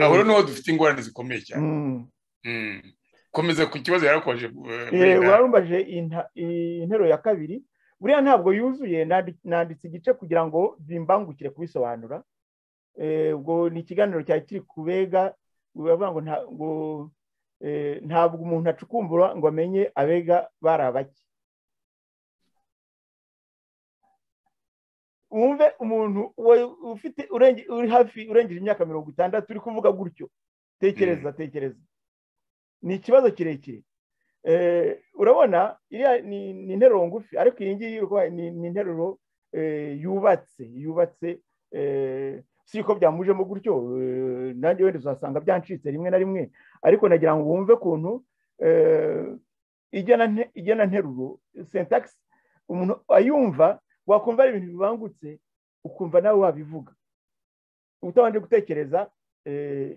aho niho dufite ingorane zikomeye cyane komeza ku kibazo yarakoje urarumbaje intero ya kabiri buriya ntabwo yuzuye nanditse igice kugira ngo bimbangukire kubisobanura ubwo ni ikiganiro cyari kiri kubega baravuga ngo ntabwo umuntu acukumbura ngo amenye abega bari abake wumve umuntu ufite uri hafi urengeje imyaka mirongo itandatu uri kuvuga gutyo tekereza tekereza ni ikibazo kirekire urabona iriya ni interuro ngufi ariko iyi ngiyi ni interuro yubatse yubatse si ko byamujemo gutyo nanjye wenda uzasanga byancitse rimwe na rimwe ariko nagira ngo wumve ukuntu igena nteruro sentagisi umuntu ayumva wakumva ari ibintu bibangutse ukumva nawe wabivuga utabanje gutekereza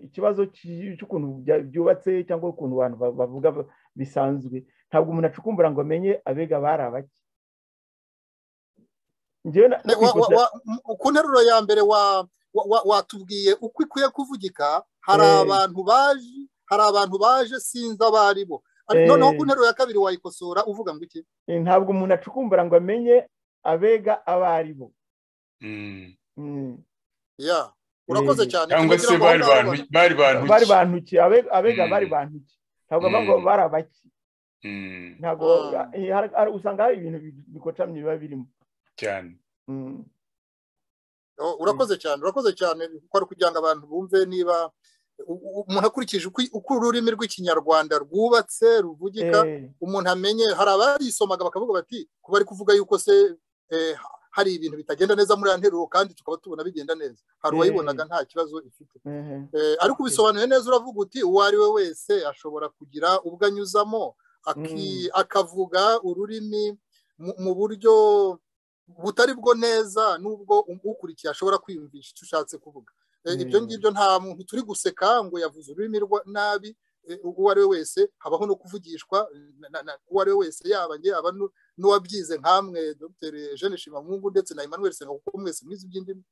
ikibazo cy'ukuntu byubatse cyangwa ukuntu abantu bavuga bisanzwe ntabwo umuntu acukumbura ngo amenye abega bari abake ku nteruro ya mbere watubwiye uko ikwiye kuvugika hari abantu baje hari abantu baje sinzi abo ari bo noneho ku nteruro ya kabiri wayikosora uvuga ngo iki ntabwo umuntu acukumbura ngo amenye abega abo ari bo urakoze cyane cyangwa se bari bantu bari bantu ki abega bari bantu ki ntabwo bavuga ngo bari abaki ntabwo usanga hari ibintu bikocamye biba birimo cyane urakoze cyane urakoze cyane kuko kugira ngo abantu bumve niba umuntu akurikije uko ururimi rw'ikinyarwanda rwubatse ruvugika umuntu amenye hari abarisomaga bakavuga bati kuba ari kuvuga yuko se hari ibintu bitagenda neza muri iyo nteruro kandi tukaba tubona bigenda neza hari uwayibonaga nta kibazo ifite ariko ubisobanuye neza uravuga uti uwo ari we wese ashobora kugira ubwo anyuzamo akavuga ururimi mu buryo butari bwo neza n'ubwo ukurikiye ashobora kwiyumvisha icyo ushatse kuvuga ibyo ngibyo nta muntu turi guseka ngo yavuze ururimi nabi uwo ari we wese habaho no kuvugishwa uwo ari we wese yaba njye aba n'uwabyize nkamwe dr jeanne shimamungu ndetse na emmanuel senga kuko mwese mwize iby'indimi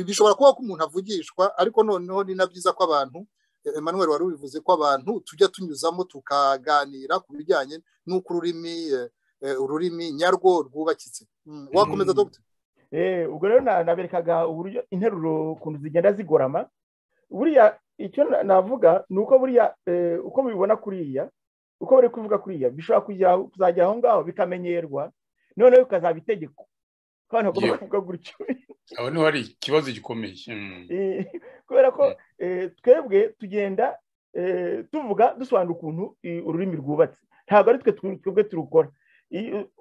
bishobora kuba ko umuntu avugishwa ariko noneho ni na byiza ko abantu emmanuel wari ubivuze ko abantu tujya tunyuzamo tukaganira ku bijyanye n'uko ururimi ururimi nyarwo rwubakitse wakomeza dr ubwo rero naberekaga uburyo interuro ukuntu zigenda zigorama buriya icyo navuga ni uko buriya uko mubibona kuriya uko bari kuvuga kuriya bishobora kuzajya aho ngaho bikamenyerwa noneho bikazaba itegeko kandi bagomba kuvuga gutyo aho niho hari ikibazo gikomeye kubera ko twebwe tugenda tuvuga dusobanura ukuntu ururimi rwubatse ntabwo ari twe twebwe turukora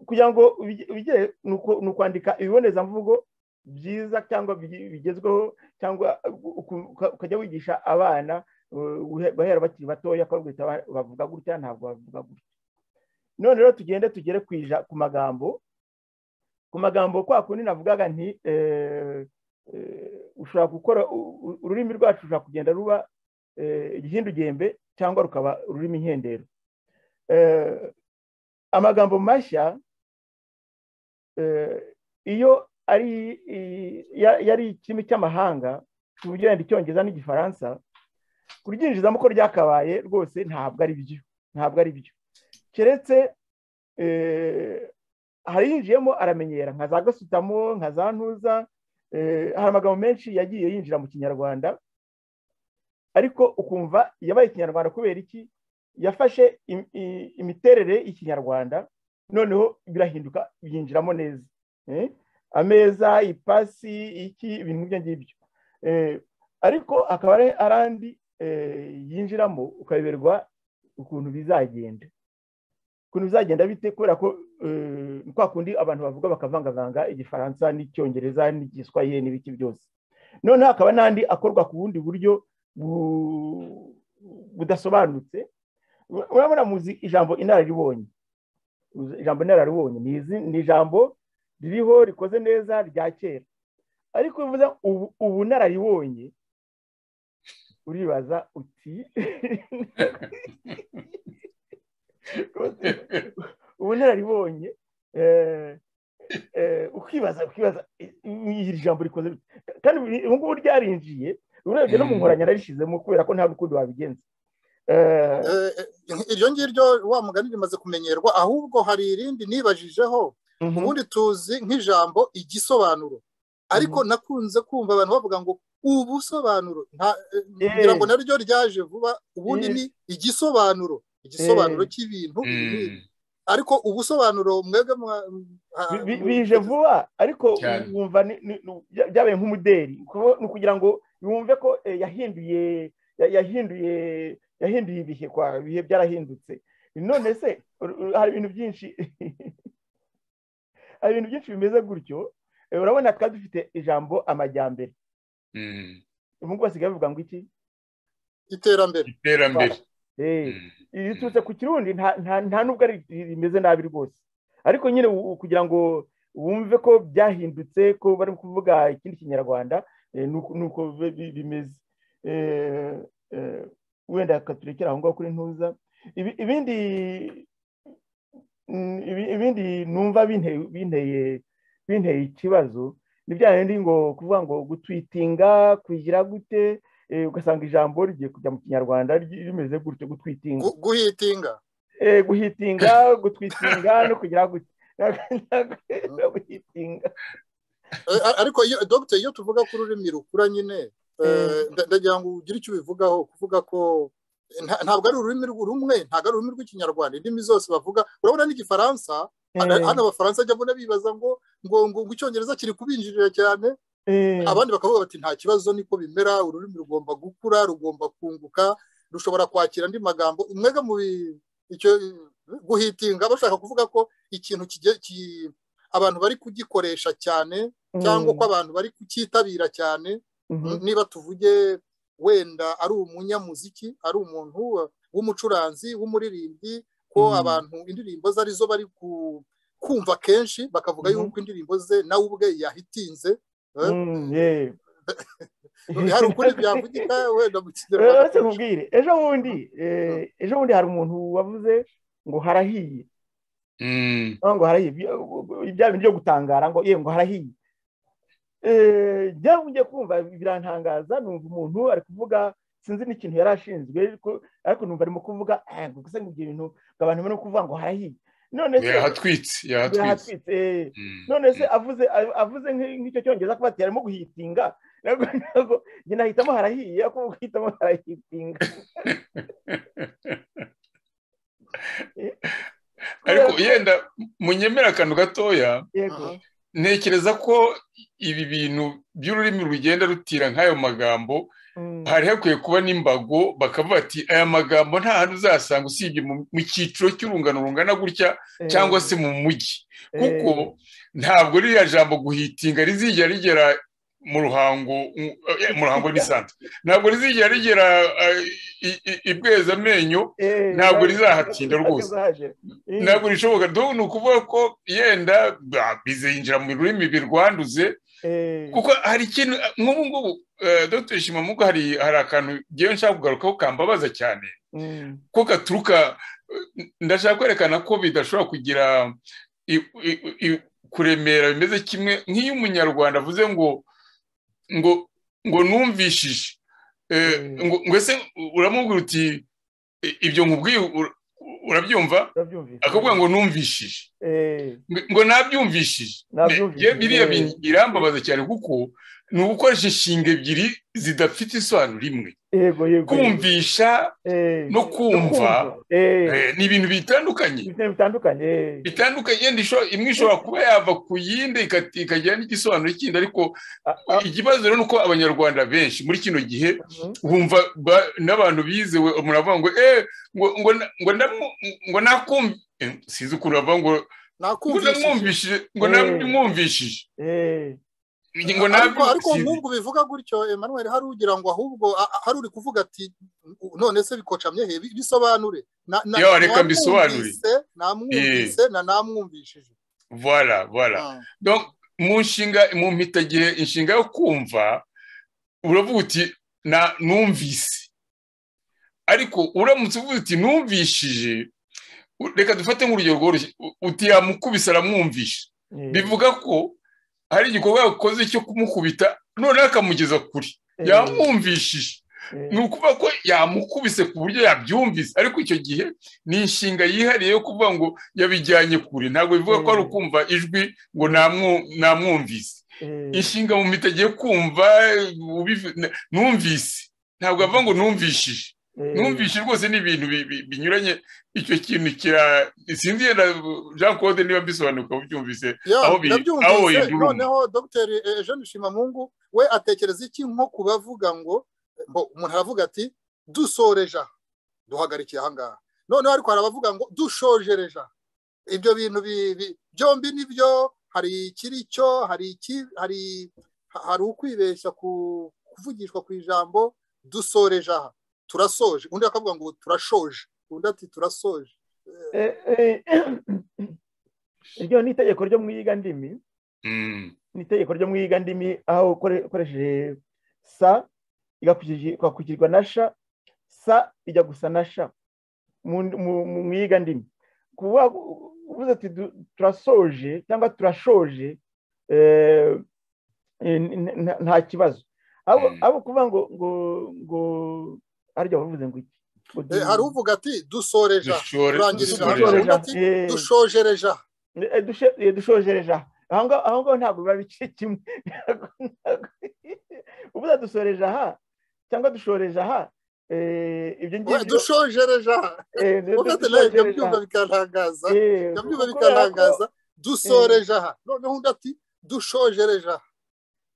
kugira ngo ubigere ni ukwandika ibibonezamvugo byiza cyangwa bigezweho cyangwa ukajya wigisha abana bahera bakiri batoya ko bavuga gutya ntabwo bavuga gutya none rero tugende tugere ku magambo ku magambo kwa kundi navugaga nti ushobora gukora ururimi rwacu rushobora kugenda ruba igihindugembe cyangwa rukaba ururimi nkendero amagambo mashya iyo ari yari ikirimi cy'amahanga tubugirane icyongereza n'igifaransa kuryinjizamo ko ryakabaye rwose ntabwo ari byo ntabwo ari byo keretse hariyinjiyemo aramenyera nka za gasutamo nka za ntuza hari amagambo menshi yagiye yinjira mu kinyarwanda ariko ukumva yabaye ikinyarwanda kubera iki yafashe imiterere y'ikinyarwanda noneho birahinduka byinjiramo neza ameza ipasi iki ibintu ibyo ngibyo ariko akaba ari andi yinjiramo ukayoberwa ukuntu bizagenda ukuntu bizagenda bite kubera ko kwa kundi abantu bavuga bakavangavanga igifaransa n'icyongereza n'igiswahili n'ibiki byose noneho hakaba n'andi akorwa ku bundi buryo budasobanutse urabona muzi ijambo inararibonye ijambo inararibonye ni izi ni ijambo ririho rikoze neza rya kera ariko bivuze ubu ubunararibonye uribaza uti ubunararibonye ukibaza ukibaza iri jambo rikoze kandi ubu ngubu ryarinjiye urebye no mu nkoranya narishyizemo kubera ko nta rukundo wabigenza iryo ngiryo wa mugani rimaze kumenyerwa ahubwo hari irindi nibajijeho ubundi tuzi nk'ijambo igisobanuro ariko nakunze kumva abantu bavuga ngo ubusobanuro kugira ngo naryo ryaje vuba ubundi ni igisobanuro igisobanuro cy'ibintu ariko ubusobanuro mwebwe bije vuba ariko wumva byabaye nk'umuderi ni ukugira ngo wumve ko yahinduye yahinduye yahinduye ibihe kwa bihe byarahindutse none se hari ibintu byinshi hari ibintu byinshi bimeze gutyo urabona twari dufite ijambo amajyambere ubu ngubu basigaye bavuga ngo iki iterambere iterambere riturutse ku kirundi nta nubwo rimeze nabi rwose ariko nyine kugira ngo wumve ko byahindutse ko bari kuvuga ikindi kinyarwanda ni uko bimeze wenda katurekera aho ngaho kuri ntuza ibindi ibindi numva binteye ikibazo ni bya bindi ngo kuvuga ngo gutwitinga kugira gute ugasanga ijambo rigiye kujya mu kinyarwanda rimeze gutyo gutwitinga guhitinga guhitinga gutwitinga no kugira gute guhitinga ariko dogita iyo tuvuga ko ururimi rukura nyine ndagira ngo ugire icyo ubivugaho kuvuga ko ntabwo ari ururimi rumwe ntabwo ari ururimi rw'ikinyarwanda indimi zose bavuga urabona n'igifaransa hano abafaransa ajya abona bibaza ngo ngo ngo icyongereza kiri kubinjirira cyane abandi bakavuga bati nta kibazo niko bimera ururimi rugomba gukura rugomba kunguka rushobora kwakira andi magambo umwega mu icyo guhitinga bashaka kuvuga ko ikintu abantu bari kugikoresha cyane cyangwa ko abantu bari kucyitabira cyane niba tuvuge wenda ari umunyamuziki ari umuntu w'umucuranzi w'umuririmbyi ko abantu indirimbo ze arizo bari kumva kenshi bakavuga yuko indirimbo ze nawe ubwe yahitinze hari ukuri byavugika wenda mu kinyarwanda mubwire ejo bundi ejo bundi hari umuntu wavuze ngo harahiye ngo harahiye ibya bintu byo gutangara ngo yewe ngo harahiye njya kumva birantangaza numva umuntu ari kuvuga sinzi n'ikintu yari ashinzwe ariko numva arimo kuvuga gusa ngo ibyo bintu abantu bari kuvuga ngo harahiye none se yahatwitse yahatwitse none se avuze avuze nk'icyo cyongereza kuba ati arimo guhitinga ntabwo njye nahitamo harahiye ariko guhitamo harahitinga ariko yenda munyemera akantu gatoya ntekereza ko ibi bintu by'ururimi rugenda rutira nk'ayo magambo hari hakwiye kuba n'imbago bakavuga ati aya magambo nta hantu uzasanga usibye mu cyiciro cy'urungano rungana gutya cyangwa se mu mujyi kuko ntabwo ririya jambo guhitinga rizijya rigera mu ruhango mu ruhango n'isanzwe ntabwo rizijya rigera ibweza amenyo ntabwo rizahatinda rwose ntabwo rishoboka dore ni ukuvuga ko yenda bizinjira mu rurimi birwanduze kuko hari ikintu nk'ubu ngubu dr shimamuga hari akantu ngewe nshaka kugarukaho kambabaza cyane ko gaturuka ndashaka kwerekana ko bidashobora kugira kuremera bimeze kimwe nk'iyo umunyarwanda avuze ngo ngo ngo numvishije ngo ese uramubwira uti ibyo nkubwiye urabyumva akavuga ngo numvishije ngo nabyumvishije biriya birambabaza cyane kuko ni ugukoresha inshinga ebyiri zidafite isobanuro rimwe kumvisha no kumva ni ibintu bitandukanye bitandukanye imwe ishobora kuba yava ku yindi ikagira n'igisobanuro kindi ariko ikibazo rero ni uko abanyarwanda benshi muri kino gihe bumva n'abantu bizewe muravuga ngo eee ngo nakumva sinzi ukuntu bavuga ngo namwumvishije ngo ntabwo ariko n'ubwo bivuga gutyo Emmanuel hari ugira ngo ahubwo a- a- hari uri kuvuga ati none se bikocamye he Bi- bisobanure Na- na- Yo, reka namwumvise, mbisobanure. namwumvise na namwumvishije voilà voilà Ah, Donc, mu nshinga mu mpitagihe inshinga yo kumva uravuga uti na numvise ariko uramutse uvuga uti numvishije u- reka dufate nk'urugero rworoshye u- uti yamukubise aramwumvisha bivuga ko hari igikorwa yakoze cyo kumukubita noneho akamugeza kure yamwumvishije ni ukuvuga ko yamukubise ku buryo yabyumvise ariko icyo gihe ni inshinga yihariye yo kuvuga ngo yabijyanye kure ntabwo bivuga ko ari ukumva ijwi ngo namwu- namwumvise inshinga mu mita agiye kumva ubiv- n- numvise ntabwo avuga ngo numvishije numvise rwose ni ibintu bi- bi- binyuranye icyo kintu kira sinzi yenda jean claude niba mbisobanuka ubyumvise ya, aho biri- ndabyumvise, aho wenda urumva. noneho dr jean shimamungu we atekereza iki nko ku bavuga ngo ngo umuntu aravuga ati dusoreje aha duhagarikiye ahangaha noneho ariko hari abavuga ngo dushojereje aha ibyo bintu bi- bi- byombi nibyo hari ikiri cyo hari iki hari hari ukwibeshya ku kuvugishwa ku ijambo dusoreje aha turasoje undi akavuga ngo turashoje undi ati turasoje iryo ni itegeko ryo mwiga ndimi Mm, ni itegeko ryo mwiga ndimi aho ukore- ukoresheje sa igakurikiji- igakurikirwa na sha sa ijya gusa na sha mu mu- mu mwiga ndimi kuba uvuze ati du- turasoje cyangwa turashoje eh, n- n- nta- nta kibazo abo Mm. abo kuvuga ngo ngo ngo arya bavuze ngo iki Ngo Eh, hari uvuga ati dusoreje aha dushore- turangirije dushore- ahangaha. dushoreje aha. ati, Eh, dushojereje aha eh, dushe- eh, dushojereje aha aho ngaho aho ngaho ntabwo biba bice kimwe ubuze dusoreje aha cyangwa dushoreje aha eh, ibyo We, dushojereje aha eh, du- ufite nawe dushojereje ibyo aha. byumva bikantangaza Eh, ibyo byumva kubera ko- bikantangaza dusoreje aha noneho undi ati dushojereje aha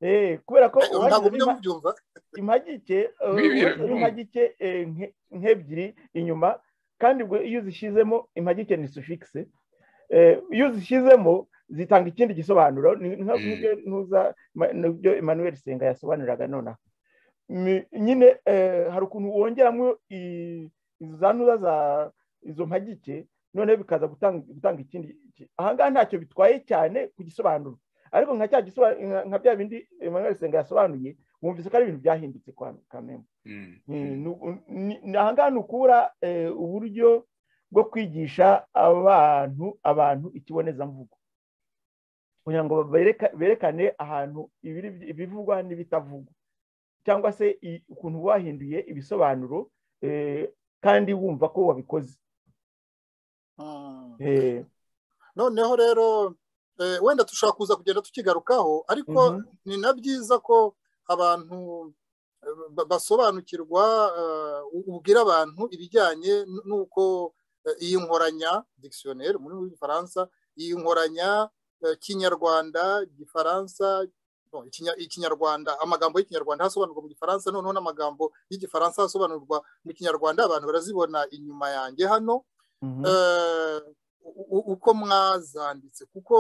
eh, kubera ko Eh, ntabwo ubanzemo mujya mubyumva impagike eh, Bibi- ubanzemo impagike eh, nke- nk'ebyiri inyuma kandi ubwo iyo uzishyizemo impagike ni sufigise Eh, iyo uzishyizemo zitanga ikindi gisobanuro ni nka- Mm. nk'ibyo ntuza ma- n'ibyo emmanuel senga yasobanuraga nonaha Mi- nyine eh, hari ukuntu wongeramo i- izo za ntuza za izo mpagike noneho bikaza gutanga gutanga ikindi ki- ahangaha ntacyo bitwaye cyane ku gisobanuro ariko nka cya gisobanuro nka bya bindi emmanuel senga yasobanuye wumvise ko ari ibintu byahindutse kwa kamembe mm, Mm, nu- ni- ni ahangaha nukura eh, uburyo bwo kwigisha abantu abantu ikibonezamvugo kugira ngo bereka- berekane ahantu ibiri- ibivugwa n'ibitavugwa cyangwa se i- ukuntu wahinduye ibisobanuro eh, kandi wumva ko wabikoze Mm. Eh, noneho rero eh, wenda dushobora kuza kugenda tukigarukaho ariko mhm. ni na byiza ko abantu eh, ba- basobanukirwa eh, u- ubwira abantu ibijyanye n- n'uko eh, iyi nkoranya dictionnaire muri w'igifaransa iyi nkoranya eh, kinyarwanda gifaransa no, ikinya- ikinyarwanda amagambo y'ikinyarwanda hasobanurwa mu gifaransa noneho n'amagambo y'igifaransa asobanurwa mu kinyarwanda abantu barazibona inyuma yanjye hano Mhm. eh, u- u- uko mwazanditse kuko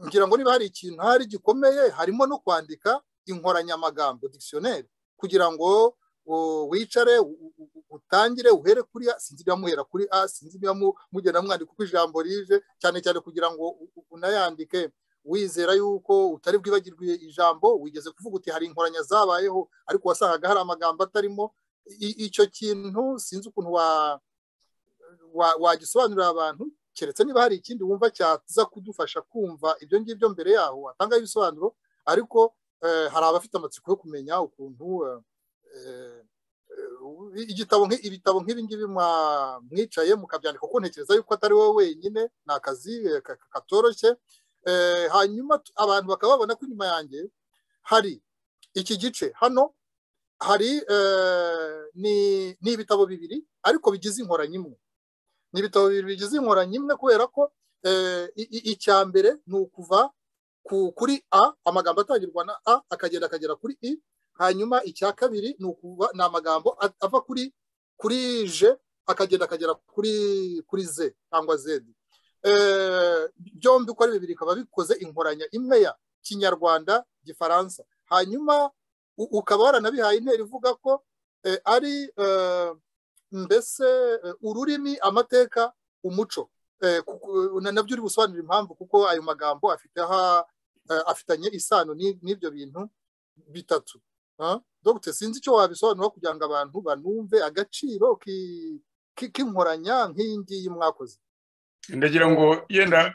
ngira ngo niba hari ikintu hari gikomeye harimo no kwandika inkoranyamagambo dictionnaire kugira ngo u- wicare u- u- utangire uhere kuri a sinzi ibimuhera kuri a sinzi ibimu- mugenda mwandika uko ijambo rije cyane cyane kugira ngo u- u- unayandike wizera yuko utari bwibagirwe ijambo wigeze kuvuga uti hari inkoranya zabayeho ariko wasangaga hari amagambo atarimo I- icyo kintu sinzi ukuntu wa wa- wagisobanurira abantu keretse niba hari ikindi wumva cyaza kudufasha kumva ibyo ngibyo mbere yaho watangaho ibisobanuro ariko eh, hari abafite amatsiko yo kumenya ukuntu eh, eh, eh, igitabo nk'i- ibitabo nk'ibi ngibi mwa- mwicaye mukabyandika kuko ntekereza yuko atari wowe wenyine ni akazi eh, ka- ka- katoroshye Eh, hanyuma tu- abantu bakaba babona ko inyuma yanjye hari iki gice hano hari eh, ni ni ibitabo bibiri ariko bigize inkoranya imwe ni ibitabo bibiri bigize inkoranya imwe kubera ko eh, i- i- icya mbere ni ukuva ku- kuri a amagambo atangirwa na a akagenda akagera kuri i hanyuma icya kabiri ni ukuva ni amagambo a- ava kuri kuri j akagenda akagera kuri kuri z cyangwa z Eh, byombi uko ari bibiri bikaba bikoze inkoranya imwe ya kinyarwanda gifaransa hanyuma ukaba waranabihaye intera ivuga ko ari mbese ururimi amateka umuco nabyo uri gusobanura impamvu kuko ayo magambo afitanye isano n'ibyo bintu bitatu dogute sinzi icyo wabisobanura kugira ngo abantu banumve agaciro k'inkoranya nk'iyi ngiyi mwakoze ndagira ngo yenda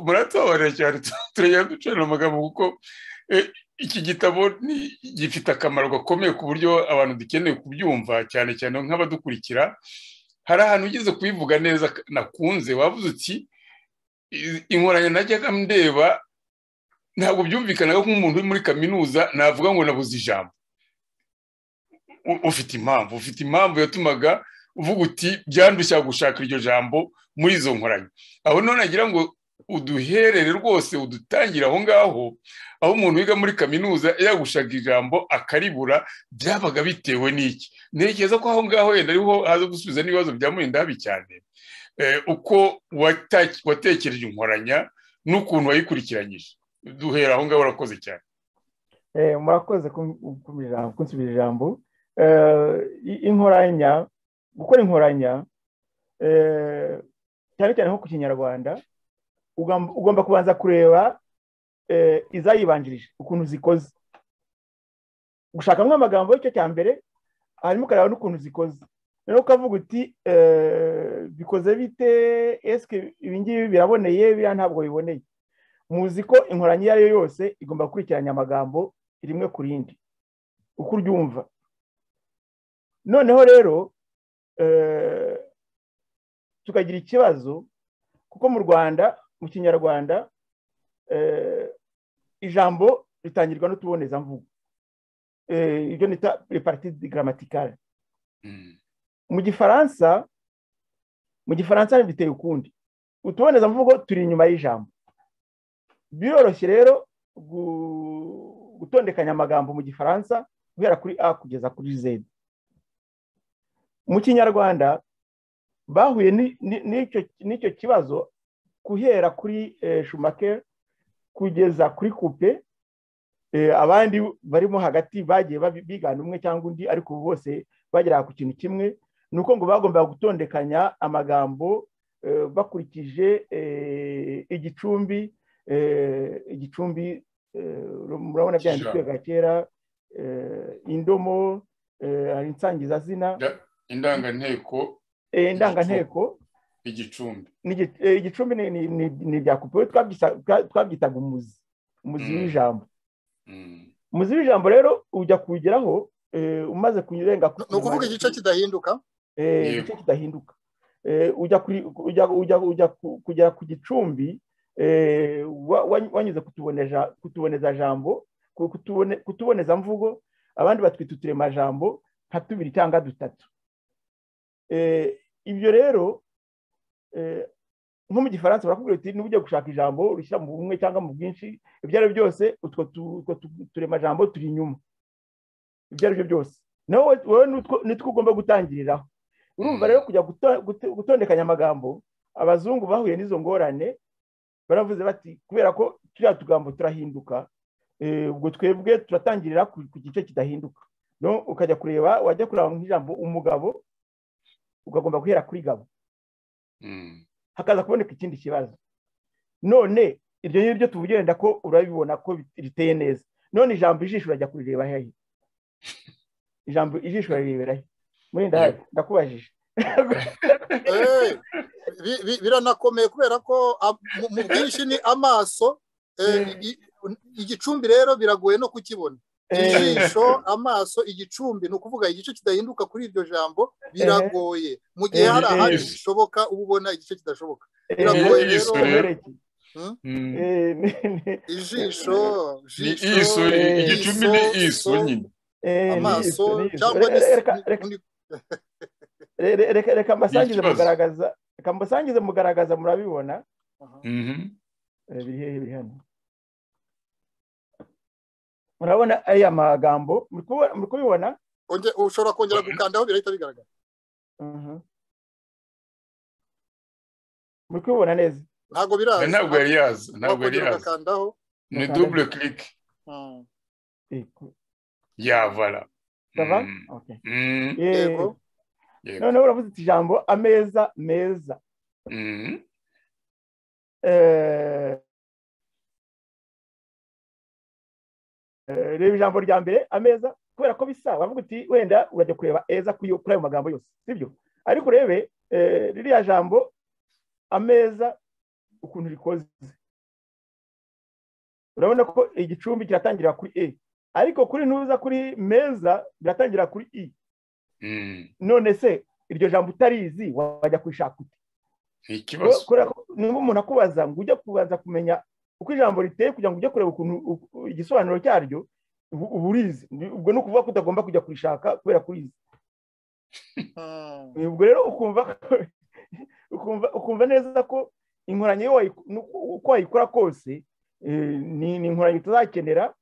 muratobora cyane turagenda ducana amagambo kuko iki gitabo gifite akamaro gakomeye ku buryo abantu dukeneye kubyumva cyane cyane nk'abadukurikira hari ahantu ugeze kubivuga neza nakunze wavuze uti inkoranya najyaga ndeba ntabwo byumvikanaga nk'umuntu uri muri kaminuza navuga ngo nabuze ijambo ufite impamvu ufite impamvu yatumaga uvuga uti byandushya gushaka iryo jambo muri izo nkoranya aho none nagira ngo uduherere rwose udutangire aho ngaho aho umuntu wiga muri kaminuza yagushaka ijambo akaribura byabaga bitewe n'iki ntekereza ko aho ngaho yenda ariho haza gusubiza n'ibibazo bya murinda habi cyane uko watekereje inkoranya n'ukuntu wayikurikiranyije duhera aho ngaho urakoze cyane murakoze kunsubiza ijambo inkoranya gukora inkoranya cyane cyane nko ku kinyarwanda ugomba kubanza kureba izayibanjirije ukuntu zikoze gushakamo amagambo y'icyo cya mbere hanyuma ukareba n'ukuntu zikoze noneho ukavuga uti bikoze bite esike ibi ngibi biraboneye biriya ntabwo biboneye muzi ko inkoranya iyo ari yo yose igomba gukurikiranya amagambo rimwe ku rindi uko uryumva noneho rero tukagira ikibazo kuko mu rwanda mu kinyarwanda ijambo ritangirwa n'utubonezamvugo ibyo nita repariti grammaticale mu gifaransa mu gifaransa biteye ukundi utubonezamvugo turi inyuma y'ijambo biroroshye rero gutondekanya amagambo mu gifaransa guhera kuri a kugeza kuri zedi mu kinyarwanda bahuye n'icyo kibazo guhera kuri shumakeri kugeza kuri kupe abandi barimo hagati bagiye bigana umwe cyangwa undi ariko bose bagera ku kintu kimwe ni uko ngo bagombaga gutondekanya amagambo bakurikije igicumbi igicumbi murabona byanditswe bwa kera indomo insangizazina indanganteko indanganteko igicumbi igicumbi ni ibya kupe twabyitaga umuzi umuzi w'ijambo umuzi w'ijambo rero ujya kuwugeraho umaze kurenga ni ukuvuga igice kidahinduka igice kidahinduka ujya kugera ku gicumbi wanyuze kutuboneza jambo kutuboneza mvugo abandi batwita uturemajambo nka tubiri cyangwa dutatu ibyo rero nko mu gifaransa barakubwira uti niba ugiye gushaka ijambo urishyira mu bumwe cyangwa mu bwinshi ibyo ari byo byose utwo turemajambo turi inyuma ibyo ari byo byose nawe wowe nitwo ugomba gutangiriraho urumva rero kujya gutondekanya amagambo abazungu bahuye n'izo ngorane baravuze bati kubera ko turiya tugambo turahinduka ubwo twebwe turatangirira ku gice kidahinduka ukajya kureba wajya kureba nk'ijambo umugabo ukagomba guhera kuri gabo hakaza kuboneka ikindi kibazo none iryo ngiryo tubugenda ko urabibona ko riteye neza none ijambo ijisho urajya kurireba hehe ijambo ijisho urarireba he murinda ndakubajije biranakomeye kubera ko mu bwinshi ni amaso igicumbi rero biragoye no kukibona ijisho amaso igicumbi ni ukuvuga igice kidahinduka kuri iryo jambo biragoye mu gihe hari ahandi bishoboka uba ubona igice kidashoboka biragoye rero ijisho igicumbi ni iso nyine amaso cyangwa reka mbasangize mugaragaza reka mbasangize mugaragaza murabibona biri hehe biri hano murabona aya magambo muri kubibona ushobora kongera gukandaho birahita bigaragara muri kubibona neza ntabwo biraza ntabwo yari yazi ntabwo yari wakongera yazi ugakandaho ni dubule kirike Mm. yavara Sava? Mm, Okay. mm, Eh, yego yego. noneho uravuze uti ijambo ameza meza Mm, Eh, eh, reba ijambo rya mbere ameza kubera ko bisa wavuga uti wenda urajya kureba eza kuri yo- kuri ayo magambo yose sibyo ariko urebe eh, ririya jambo ameza ukuntu rikoze urabona ko igicumbi kiratangirira kuri e ariko kuri nuza kuri meza biratangira kuri i mm, none se iryo jambo utarizi wajya kurishaka ute ni ikibazo kubera ko niba umuntu akubaza ngo ujye kubanza kumenya uko ijambo riteye kugira ngo ujye kureba ukuntu u- u- igisobanuro cyaryo ubu uba urizi Ni- ubwo ni ukuvuga ko utagomba kujya kurishaka kubera ko urizi Mm. ubwo rero ukumva ko- ukumva ukumva neza ko inkoranye iyo wayiku- n'uko- uko wayikora kose eh, ni ni inkoranye utazakenera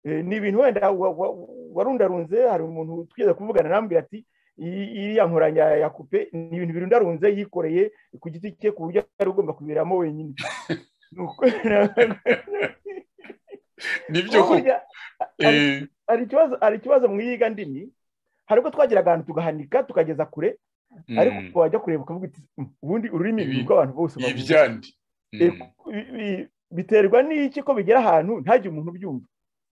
Eh, ni ibintu wenda wa- wa- warundarunze hari umuntu twigeze kuvugana arambwira ati "Iyi- iriya nkoranya ya- ya kupe ni ibintu birundarunze yikoreye ku giti cye ku buryo yari ugomba kubiberamo wenyine Nuko- nibyo koko Burya eh, hari ikibazo hari ikibazo mu iyiga ndimi hari ubwo twagiraga ahantu tugahanika tukageza kure ariko mm, wajya kureba ukavuga uti "Mm, ubundi ururimi Ibi- ni urw'abantu bose bavuga." ibyandi Eh, Mm, bi- bi- biterwa n'iki ko bigera ahantu ntagire umuntu ubyumva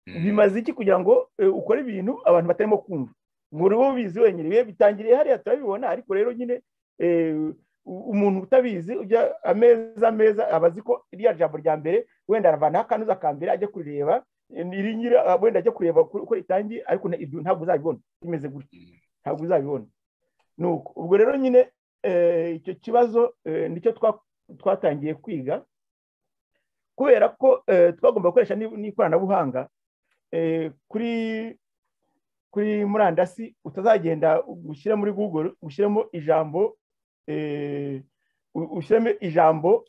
mm, bimaze iki kugira ngo eh, ukore ibintu abantu batarimo kumva muri bo bizi wenyine biba bitangiriye hariya turabibona ariko rero nyine eh, u- umuntu utabizi ujya ameza ameza aba azi ko iriya jambo rya mbere wenda aravanaho akanuza ka mbere ajya kurireba eh, irinyira ah, wenda ajya kureba uko uko ritangiye ariko na- ibyo ntabwo uzabibona bimeze gutya mm, ntabwo uzabibona nuko ubwo rero nyine eh, icyo kibazo eh, nicyo twa- twatangiye kwiga kubera ko eh, twagomba gukoresha n'i- n'ikoranabuhanga eh, kuri kuri murandasi utazagenda gushyira muri google ushyiremo ijambo eh, u- ushyiremo ijambo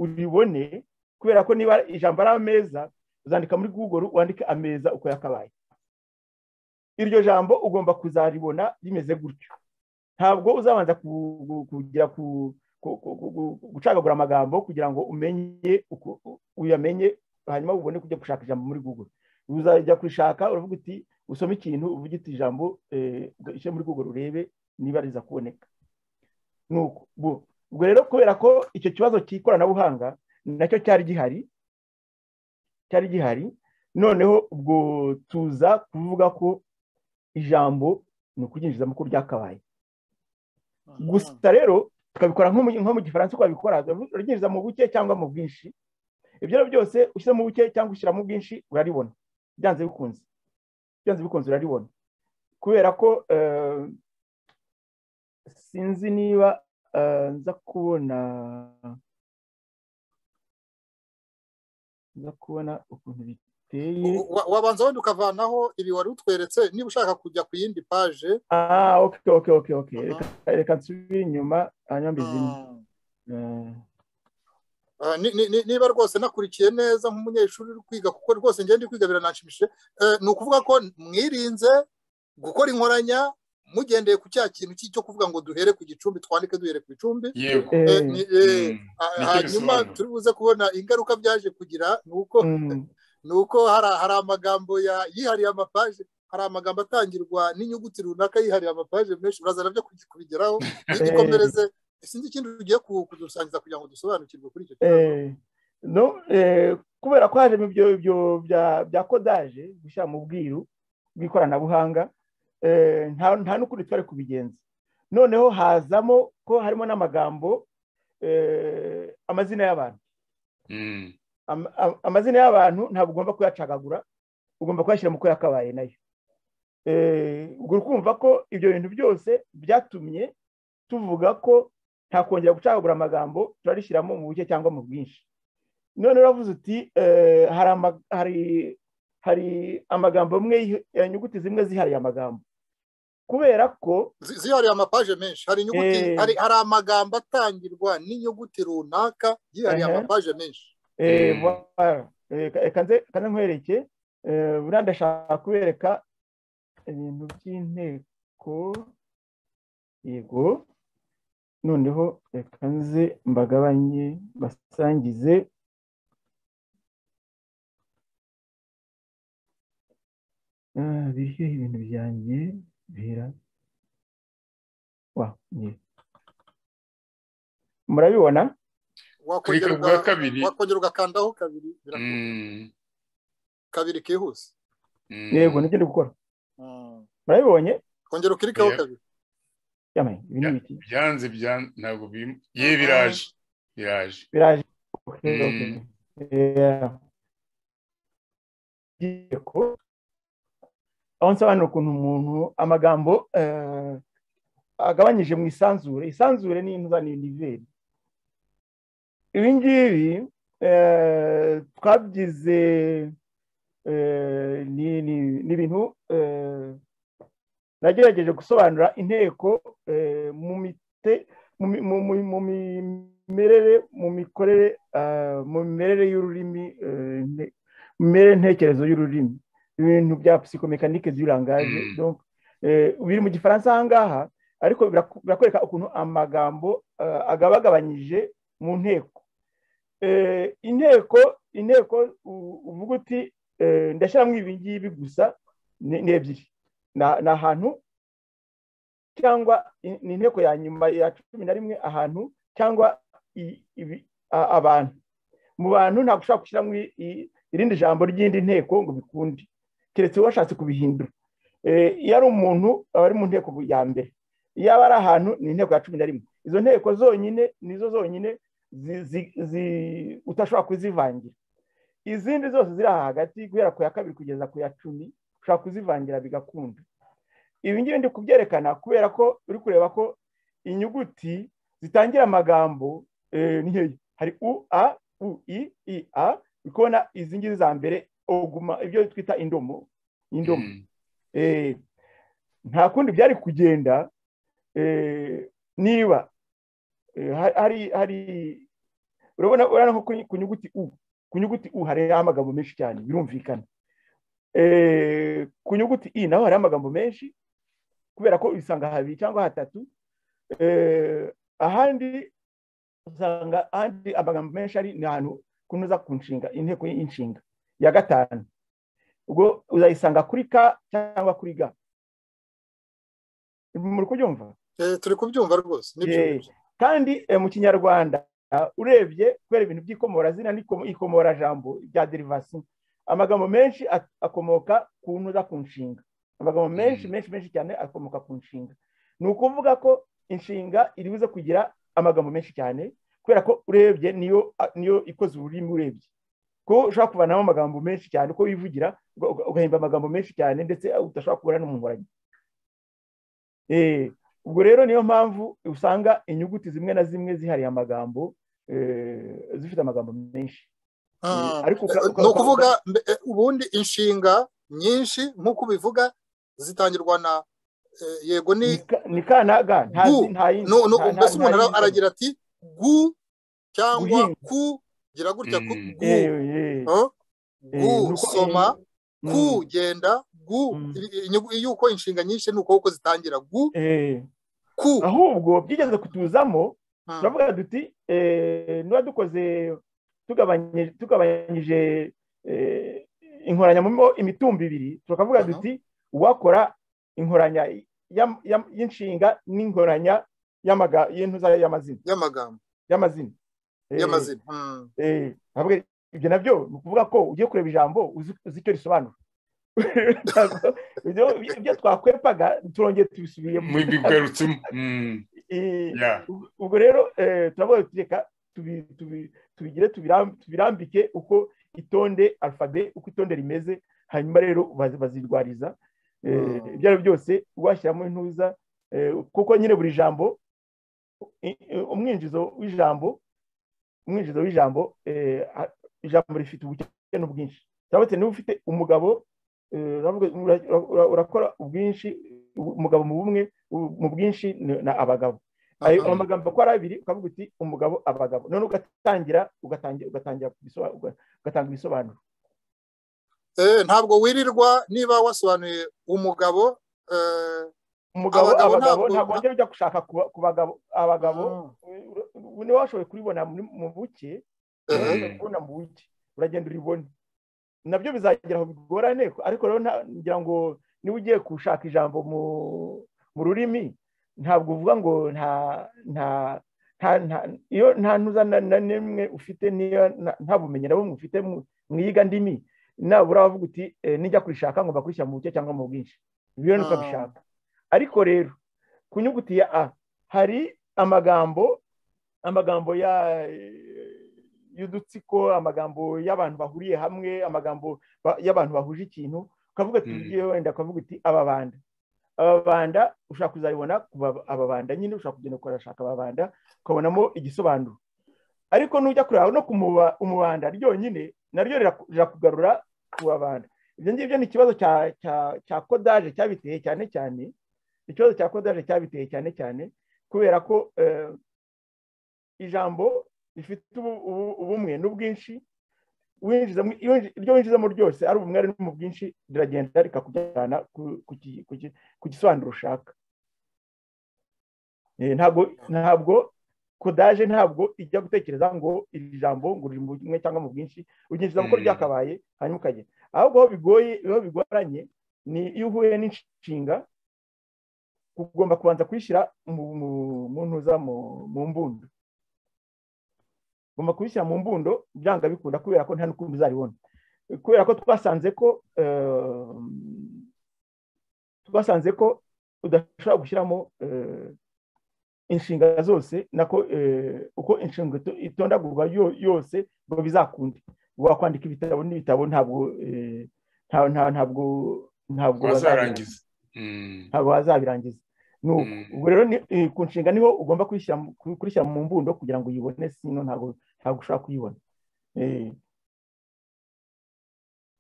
uribone kubera ko niba ijambo ari ameza uzandika muri google wandike ameza uko yakabaye iryo jambo ugomba kuzaribona rimeze gutyo ntabwo uzabanza ku- ku- kugira ku- ku- ku- ku- gucagagura amagambo kugira ngo umenye uko- uyamenye hanyuma ubone kujya gushaka ijambo muri google uzajya kurishaka uravuga uti usome ikintu uvuge uti ijambo eh, ugashyira muri google urebe niba riza kuboneka nuko bu- ubwo rero kubera ko icyo kibazo cy'ikoranabuhanga nacyo cyari gihari cyari gihari noneho ubwo tuza kuvuga ko ijambo ni ukuryinjizamo uko ryakabaye gusa rero tukabikora nko mu- nko mu gifaransa uko babikora uryinjiza mu buke cyangwa mu bwinshi ibyo ari byo byose ushyira mu buke cyangwa ushyira mu bwinshi uraribona byanze bikunze byanze bikunze uraribona kubera ko eh, sinzi niba eh, nza kubona nza kubona ukuntu biteye Wa- wabanza wenda ukavanaho ibi wari utweretse niba ushaka kujya ku yindi paje Ah, ok, ok, ok, ok. Aha. Reka, reka nsubire inyuma hanyuma mbizimye. Mm. Eh, Ah, ni- ni- ni- niba rwose nakurikiye neza nk'umunyeshuri uri kwiga kuko rwose njye ndi kwiga biranashimishije Eh, ni ukuvuga ko mwirinze gukora inkoranya mugendeye ku cya kintu ki- cyo kuvuga ngo duhere ku gicumbi twandike duhere ku icumbi yego eh, Eh, ni- eh, Mm. ah, Nicyo hanyuma bisobanura. turi buze kubona ingaruka byaje kugira ni uko mm, ni uko hari hari amagambo ya- yihariye amapaje hari amagambo atangirwa n'inyuguti runaka yihariye amapaje menshi uraza nabyo kugi- kubigeraho igikomereze sinzi ikindi ugiye ku- kudusangiza kugira ngo dusobanukirwe kuri icyo kibazo eh, no, eh, kubera ko hajemo ibyo ibyo bya bya kodaje gushyira mu bwiru bw'ikoranabuhanga eh, nta nta n'ukundi twari kubigenza noneho hazamo ko harimo n'amagambo eh, amazina y'abantu Mm, Am- am- amazina y'abantu ntabwo ugomba kuyacagagura ugomba kuyashyira mu ko yakabaye nayo Eh, ubwo urumva ko ibyo bintu byose byatumye tuvuga ko nta kongera gucagagura amagambo turarishyiramo mu buke cyangwa mu bwinshi none uravuze uti eh, hari ama- hari- hari amagambo amwe yihi- eh, inyuguti zimwe zihariye amagambo kubera ko Zi- zihariye amapaje menshi hari inyuguti Eh. hari hari amagambo atangirwa n'inyuguti runaka yihariye Aha. amapaje menshi Eh, Mm. voilà. Eh, ka- Reka nze ka nze nkwereke Eh, buriya ndashaka kubereka ibintu by'inteko yego noneho reka nze mbagabanye basangize Ah, biryoheye ibintu byanjye bihera wa ni murabibona Kurika wakongera bwa uga- kabiri wakongera ugakandaho kabiri birakunda. Mm, kabiri kihuse mm. yego nibyo ndi gukora Mm. murabibonye kongera ukirikaho Yeah. kabiri yamaye ibi ni Yeah. ibiki byanze byanze ntabwo bim- ye biraje biraje biraje Okay, Mm. okay. Yeah. Ngiye ku- aho nsobanura ukuntu umuntu amagambo eh, agabanyije mu isanzure isanzure ni intuza ni niveri ibi ngibi eh, twabyize eh, ni- ni- ni ibintu eh, nagerageje gusobanura inteko eh, mu mite mu mi- mu- mu- mu mimerere mu mikorere ah, mu mimerere y'ururimi eh, nte- mu mimerere ntekerezo y'ururimi ibintu bya psikomekanike du langage Mm. donc eh, biri mu gifaransa aha ngaha ariko biraku- birakwereka ukuntu amagambo ah, agabagabanyije mu nteko Eh, inteko inteko u- uvuga uti eh, ndashyiramo ibi ngibi gusa ni ni ebyiri Na- ni ahantu cyangwa i- ni inteko ya nyuma ya cumi na rimwe ahantu cyangwa i- ibi- a- abantu mu bantu ntabwo ushobora gushyiramo i- i- irindi jambo ry'indi nteko ngo bikunde keretse washatse kubihindura Eh, iyo ari umuntu aba ari mu nteko ya mbere iyo aba ari ahantu ni inteko ya cumi na rimwe izo nteko zonyine nizo zonyine zi- zi- zi- utashobora kuzivangira izindi zose ziri aha hagati guhera ku ya kabiri kugeza ku ya cumi ushobora kuzivangira bigakunda ibi ngibi ndi kubyerekana kubera ko uri kureba ko inyuguti zitangira amagambo eh, ni nkeya hari u a u i i a uri kubona izi ngizi za mbere oguma ibyo twita indomo indomo Mm. Eh, nta kundi byari kugenda eh, niba eh, ha- hari hari urabona urabona nko ku- ku nyuguti u ku nyuguti u hariho amagambo menshi cyane birumvikana Eh, ku nyuguti i naho hariho amagambo menshi kubera ko usanga habiri cyangwa hatatu Eh, ahandi usanga ahandi amagambo menshi ari ni ahantu kunoza ku nshinga inteko y'inshinga ya gatanu ubwo uzayisanga kuri ka cyangwa kuri ga muri kubyumva Eh, turi kubyumva rwose nibyo Yeah. kandi eh, mu kinyarwanda ah, urebye kubera ibintu by'ikomorazina n'ikomorajambo bya derivasiyo amagambo menshi at- akomoka ku ntuza ku nshinga amagambo menshi Mhm. menshi menshi cyane akomoka ku nshinga ni ukuvuga ko inshinga iri buze kugira amagambo menshi cyane kubera ko urebye niyo a- niyo ikoze ururimi urebye ko ushobora kuvanamo amagambo menshi cyane uko wivugira uga- uga- ugahimba amagambo menshi cyane ndetse udashobora kubura n'umunyuranyi Eh, ubwo rero niyo mpamvu usanga inyuguti zimwe na zimwe zihariye amagambo eh, zifite amagambo menshi Ah, Ariko uka- uka- ni ukuvuga mbe- eh, ubundi inshinga nyinshi nk'uko ubivuga zitangirwa na eh, yego ni Ni ka- ni ka na ga Gu. nta zi- nta yindi- no no nta- nta- mbese umuntu nta ara- yindi- aragira ati gu cyangwa Guhinga. ku gira gutya ku Mm. gu Eh, eh, huh? eh, gu ni uko- soma eh, ku mm, genda gu Mm. i- i- inyugu- yuko inshinga nyinshi ni uko uko zitangira gu eh, ku ahubwo byigeze kutuzamo Hmm. turavuga duti eh, niba dukoze tugabanyije tugabanyije eh, inkoranya mu imitumba ibiri tukavuga Aha. duti uwakora inkoranya ya- ya- y'inshinga n'inkoranya y'amaga- y'intuza y'amazina y'amagambo y'amazina Eh, y'amazina Hmm. eh, ntabwo ibyo nabyo ni ukuvuga ko ugiye kureba ijambo uzi uzi icyo risobanura Ntabwo- ibyo- ibyo twakwepaga turongeye tubisubiyemo mwibigarutsemo Mm. Eh, Yeah. ubwo- ubwo rero eh, turavuga tuti reka tubi- tubi- tubigire tubiram- tubirambike uko itonde alfabe uko itonde rimeze hanyuma rero bazi- bazirwariza Eh, Mm. ibyo ari byo byose washyiramo intuza eh, kuko nyine buri jambo i- i- umwinjizo w'ijambo umwinjizo w'ijambo eh, a- ijambo rifite ubuke n'ubwinshi cyangwa se niba ufite umugabo eh, uravuga- ura- ura- urakora ubwinshi ubu- umugabo mu bumwe u- mu bwinshi ni- na abagabo ayo Aha. amagambo uko ari abiri ukavuga uti umugabo abagabo none ugatangira ugatangira ugatangira kubisoba- uga- ugatanga ibisobanuro Eh, ntabwo wirirwa niba wasobanuye umugabo eh, umugabo Abagabo abagabo ntabwo- ntabwo wongera ujya gushaka kuba- ku bagabo abagabo ubu niwe washoboye kuribona muri- mu buke Eh, Mhm. urashobora kubona mu buke uragenda uribone nabyo bizagera aho bigorane ariko rero nta- ngira ngo niba ugiye gushaka ijambo mu mu rurimi ntabwo uvuga ngo nta nta nta nta- iyo nta ntuza na na n'imwe ufite niyo na- nta bumenyi na bumwe ufite mu mu iyiga ndimi nabura wavuga uti eh, nijya kurishaka ngomba kurishyira mu buke cyangwa mu bwinshi biriwe nuko Ah. abishaka ariko rero ku nyuguti ya a hari amagambo amagambo ya y'udutsiko amagambo y'abantu bahuriye hamwe amagambo ba- y'abantu bahuje ikintu ukavuga ati Mm. ugiye wenda ukavuga uti ababanda ababanda ushaka kuzabibona ku baba- ababanda nyine ushaka kugenda ukarashaka ababanda ukabonamo igisobanuro ariko nujya kureba no ku muba- umubanda ryonyine naryo riraku- rirakugarura ku babanda ibyo ngibyo ni ikibazo cya cya- cya kodaje cyabiteye cyane cyane ikibazo cya kodaje cyabiteye cyane cyane kubera ko eh, ijambo rifite ubu- ubu- ubumwe n'ubwinshi winjizamo- iyo winji- iryo winjizamo ryose ari ubumwe ari no mu bwinshi riragenda rikakujyana ku- ku ki- ku ki- ku gisobanuro ushaka Eh, ntabwo ntabwo kodaje ntabwo ijya gutekereza ngo iri jambo ngo riri mu bumwe cyangwa mu bwinshi uryinjizamo ko Mm. ryakabaye hanyuma ukagenda ahubwo aho bigoye aho bigoranye ni iyo uhuye n'inshinga ugomba kubanza kuyishyira mu mu- mu ntuza mu mu mbundo ugomba kubishyira mu mbundo byanga bikunda kubera ko nta n'ukuntu uzaribona kubera ko twasanze ko eh, twasanze ko udashobora gushyiramo eh, inshinga zose nako eh, uko inshinga ito- itondagurwa yo- yose ngo bizakunde wakwandika ibitabo n'ibitabo ntabwo eh, nta- nta- ntabwo ntabwo bazarangiza wazarangiza Mhm. ntabwo bazabirangiza ni uko Mm. ubwo rero ni- eh, ku nshinga niho ugomba kuyishyira mu- ku- kurishyira mu mbundo kugira ngo uyibone sino ntabwo ntabwo ushobora kuyibona Eh.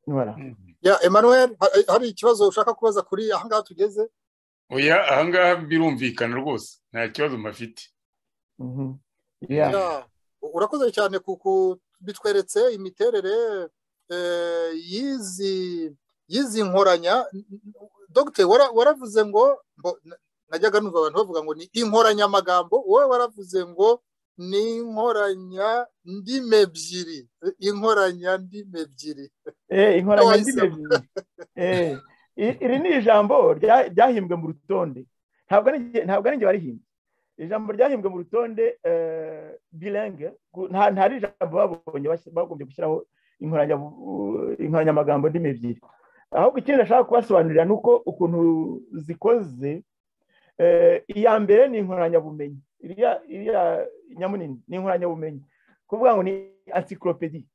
Voilà. Mhm. ya emmanuel ha- hari ikibazo ushaka kubaza kuri aha ngaha tugeze oya ahangaha birumvikana rwose nta kibazo mafite Mhm. Yeah. Yeah. Ya, urakoze cyane ku ku- bitweretse imiterere eh, y'izi y'izi nkoranya dogite waravuze ngo mbo- na- najyaga numva abantu bavuga ngo ni inkoranyamagambo wowe waravuze ngo ni inkoranya ndimi ebyiri inkoranya ndimi ebyiri Eh, inkoranya Wahisemo. ndimi ebyiri. Eh, i- iri ni ijambo rya- ryahimbwe mu rutonde ntabwo ari njye- ntabwo ari njye warihimbye ijambo ryahimbwe mu rutonde eh, bilingue ku- nta nta ari ijambo babonye bas- bagombye gushyiraho inkoranya inkoranyamagambo ndimi ebyiri ahubwo ikindi nashaka kubasobanurira ni uko ukuntu zikoze eh, iya mbere ni inkoranyabumenyi iriya iriya nyamunini ni inkoranyabumenyi kuvuga ngo ni encyclopedie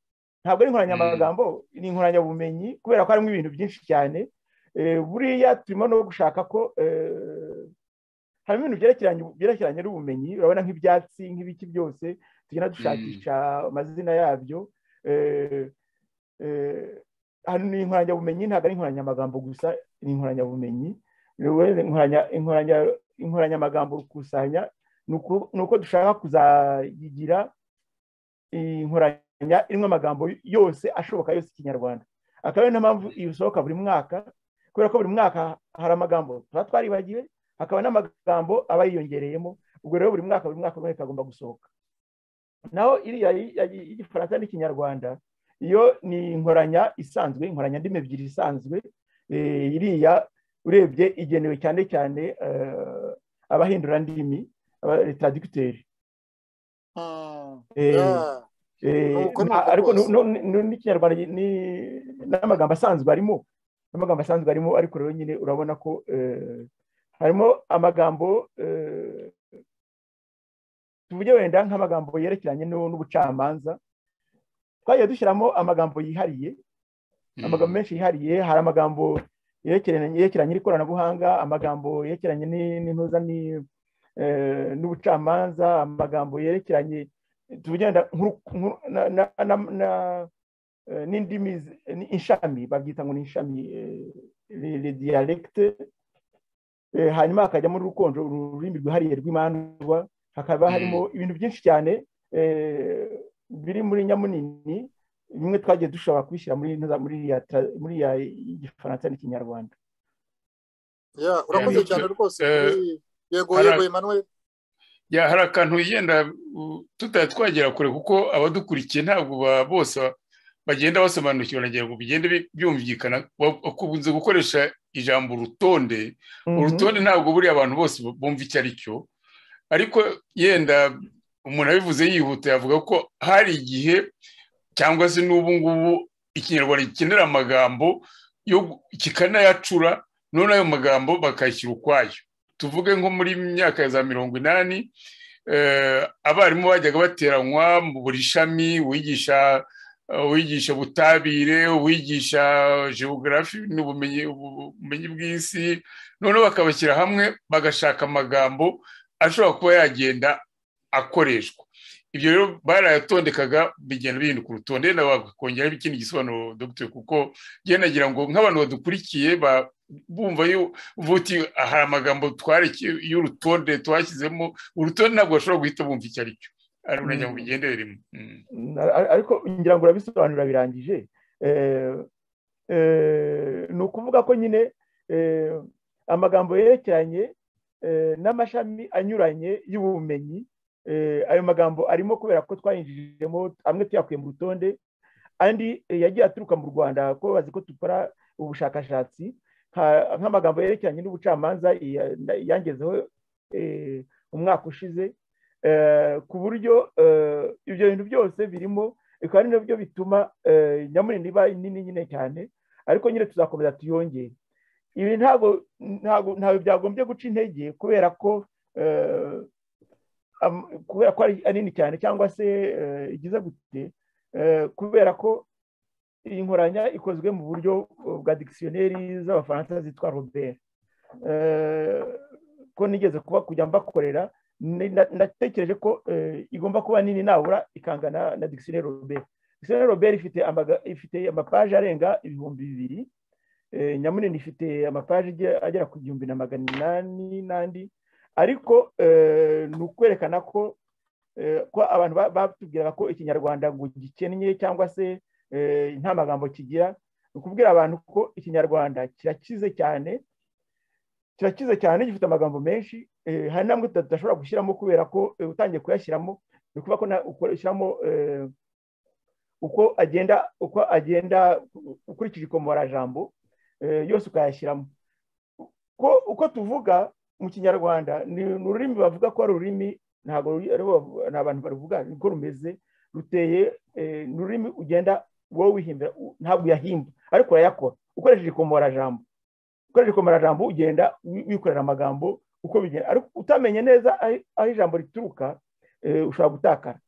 ntabwo ari inkoranyamagambo ni inkoranyabumenyi kubera ko harimo ibintu byinshi cyane Eh, buriya turimo no gushaka ko eh, harimo ibintu byerekeranye byerekeranye n'ubumenyi urabona nk'ibyatsi nk'ibiki byose tugenda dushakisha amazina yabyo Eh, eh, hano ni inkoranyabumenyi ntabwo ari inkoranyamagambo gusa ni inkoranyabumenyi Rero inkoranya- inkoranya- inkoranyamagambo rukusanya ni uko- ni uko dushaka kuzayigira inkoranya irimo amagambo yose ashoboka yose ikinyarwanda akaba ari na mpamvu iyo usohoka buri mwaka kubera ko buri mwaka hari amagambo tuba twaribagiwe hakaba n'amagambo aba yiyongereyemo ubwo rero buri mwaka buri mwaka runaka agomba gusohoka naho iriya y- y- y'igifaransa n'ikinyarwanda iyo ni inkoranya isanzwe inkoranya ndimi ebyiri isanzwe eh, iriya urebye igenewe cyane cyane eh, abahindura ndimi abataradikiteri Hmm, ya. Eh, Nuko nta- nuko ariko rwose. nu- nu- nu- n'ikinyarwanda gi- ni- n'amagambo asanzwe arimo n'amagambo asanzwe arimo ariko rero nyine urabona ko eh, harimo amagambo eh, tuvuge wenda nk'amagambo yerekeranye n'u- n'ubucamanza twagiye dushyiramo amagambo yihariye amagambo menshi yihariye hari amagambo yerekeranye yerekeranye n'ikoranabuhanga amagambo yerekeranye ni- n'intuza ni- eh, n'ubucamanza amagambo yerekeranye tugenda nkuru- nkuru- na- na- na- na- eh, n'indimi zi- ni inshami babyita ngo ni inshami le dialecte Eh, hanyuma hakajyamo n'urukonjo ururimi rwihariye rw'imandwa hakaba Mm. harimo ibintu byinshi cyane eh, biri muri nyamunini bimwe twagiye dushobora kubishyira muri iriya tra- muri iriya y'igifaransa n'ikinyarwanda ya urakoze Yeah, cyane nicyo. rwose Eh, kuri- yego hari- yego emmanuel ya hari akantu yenda uh, tutari twagera kure kuko abadukurikiye ntabwo ba- bose ba- bagenda basobanukirwa na ngo bigende bi- byumvikana Ba- bakunze gukoresha ijambo urutonde urutonde ntabwo buriya abantu bose bumva icyo ari cyo ariko yenda umuntu abivuze yihuta yavuga ko hari igihe cyangwa se n'ubu ngubu ikinyarwanda gikenera amagambo yo gu- kikanayacura none ayo magambo bakayashyira ukwayo tuvuge nko muri myaka ya za mirongo inani eh, abarimu bajyaga bateranywa mu buri shami wigisha uwigisha ubutabire uwigisha geogarafi n'ubumenyi ubumenyi bw'isi noneho bakabashyira hamwe bagashaka amagambo ashobora kuba yagenda akoreshwa ibyo rero barayatondekaga bigenda bihinduka urutonde nawe bakongeraho ikindi gisobanuro dogiteri kuko njyewe nagira ngo nk'abantu badukurikiye ba- bumva yu- uvuga uti hari amagambo twareke y'urutonde twashyizemo urutonde ntabwo bashobora guhita bumva icyo ari cyo ari nagira ngo bigendere rimwe Mm. Na- ar- ariko ngira ngo urabisobanura birangije Eh, eh, ni ukuvuga ko nyine eh, amagambo yerekeranye eh, n'amashami anyuranye y'ubumenyi eh, ayo magambo arimo kubera ko twayinjijemo amwe tuyakuye mu rutonde andi eh, yagiye aturuka mu rwanda ko bazi ko dukora ubushakashatsi nka- nk'amagambo yerekeranye n'ubucamanza iya- na- yangezeho eh, umwaka ushize Eh, ku buryo eh, ibyo bintu byose birimo bikaba ari nabyo bituma eh, nyamurinda iba nini nyine cyane ariko nyine tuzakomeza tuyongere ibi ntabwo ntabwo ntabwo byagombye guca intege kubera ko eh, am- kubera ko ari nini cyane cyangwa se eh, igize gute eh, kubera ko iyi nkoranya ikozwe mu buryo bwa dikisiyoneri z'abafaransa zitwa robert Eh, ko nigeze kuba kujya mbakorera ni- na- natekereje ko eh, igomba kuba nini nabura ikangana na dikisiyoneri robert dikisiyoneri robert ifite amaga- ifite amapaje arenga ibihumbi bibiri Eh, nyamunini ifite amapaje igera- agera ku gihumbi na magana inani n'andi ariko eh, ni ukwerekana ko eh, ko abantu ba- batubwiraga ko ikinyarwanda ngo gikennye cyangwa se eh, nta magambo kigira ni ukubwira abantu ko ikinyarwanda kirakize cyane kirakize cyane gifite amagambo menshi eh, hari n'amwe tuta- tudashobora gushyiramo kubera ko eh, utangiye kuyashyiramo ni ukuvuga ko na- ukoreshyiramo eh, uko agenda uko agenda u- ukurikije ikomorajambo eh, yose ukayashyiramo ko uko tuvuga mu kinyarwanda ni ni ururimi bavuga ko ari ururimi ntabwo ruri- ari bo- nta bantu baruvuga niko rumeze ruteye eh, ni ururimi ugenda wowe wihimbira u- ntabwo uyahimba ariko urayakora ukoresheje ikomorajambo ukoresheje ikomarajambo ugenda wi- wikorera amagambo uko bigenda ariko utamenye neza aho aho ijambo rituruka eh, ushobora gutakara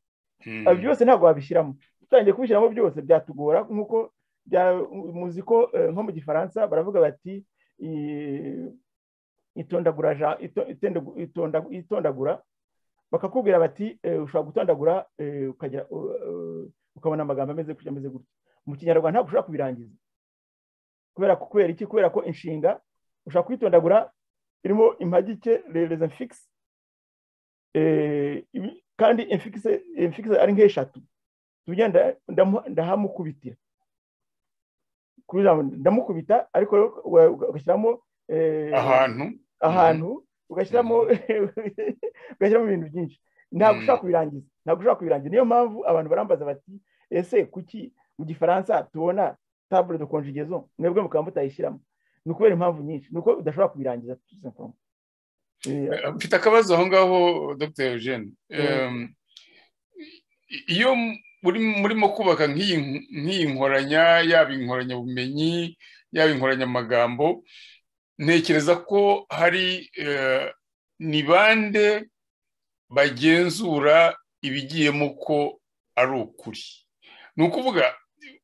Mm. ibi byose ntabwo wabishyiramo utangiye kubishyiramo byose byatugora nk'uko bya- muzi ko eh, nko mu gifaransa baravuga bati eh, itondagura ja- ito- itende- itonda- itondagura bakakubwira bati eh, ushobora gutondagura eh, ukagira u- u- ukabona amagambo ameze gutya ameze gutya mu kinyarwanda ntabwo ushobora kubirangiza kubera ko kubera iki kubera ko inshinga ushobora kuyitondagura irimo impagike rereza mfikisi kandi imfikisi imfikisi ari nk'eshatu tujya nda- ndamu- ndahamukubitira kuri ijambo ndamukubita ariko uga- uga- ugashyiramo eh, ahantu ahantu ugashyiramo ugashyiramo ibintu byinshi ntabwo Mhm. ushobora kubirangiza ntabwo ushobora kubirangiza niyo mpamvu abantu barambaza bati ese kuki mu gifaransa tubona tabure de konjigezo mwebwe mukaba mutayishyiramo ni ukubera impamvu nyinshi ni uko udashobora kubirangiza tout simplement. Eh, Eh, mfite akabazo aho ngaho dr eugene Em, i- iyo m- muri- murimo kubaka nk'iyi nk- nk'iyi nkoranya yaba inkoranyabumenyi yaba inkoranyamagambo ntekereza ko hari eh, ni bande bagenzura ibigiyemo ko ari ukuri ni ukuvuga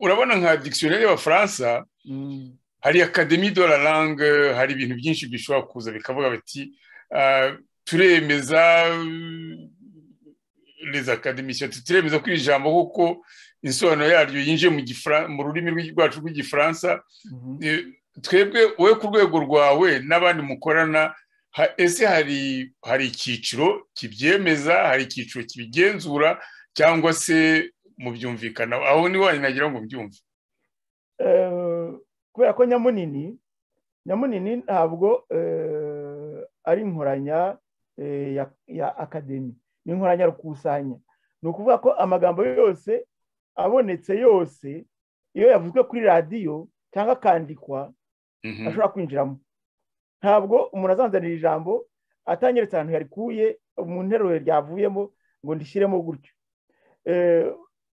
urabona nka dictionnaire y'abafaransa mm, hari akademi de la langue hari ibintu byinshi bishobora kuza bikavuga biti ah, turemeza euh, les académiciens turemeza ko iri jambo kuko insobanuro yaryo yinjiye mu gifra- mu rurimi rw'igi- rwacu rw'igifaransa mhm. Eh, twebwe wowe ku rwego rwawe n'abandi mukorana ha- ese hari hari icyiciro kibyemeza hari icyiciro kibigenzura cyangwa se mubyumvikana aho ni wanyu nagira ngo mbyumve Eh, kubera ko nyamunini nyamunini ntabwo ari inkoranya ya akademi ni inkoranya rukusanya ni ukuvuga ko amagambo yose abonetse yose iyo yavuzwe kuri radiyo cyangwa akandikwa ashobora kwinjiramo ntabwo umuntu azanzanira ijambo atanyeretse ahantu yarikuye mu nteruro ryavuyemo ngo ndishyiremo gutyo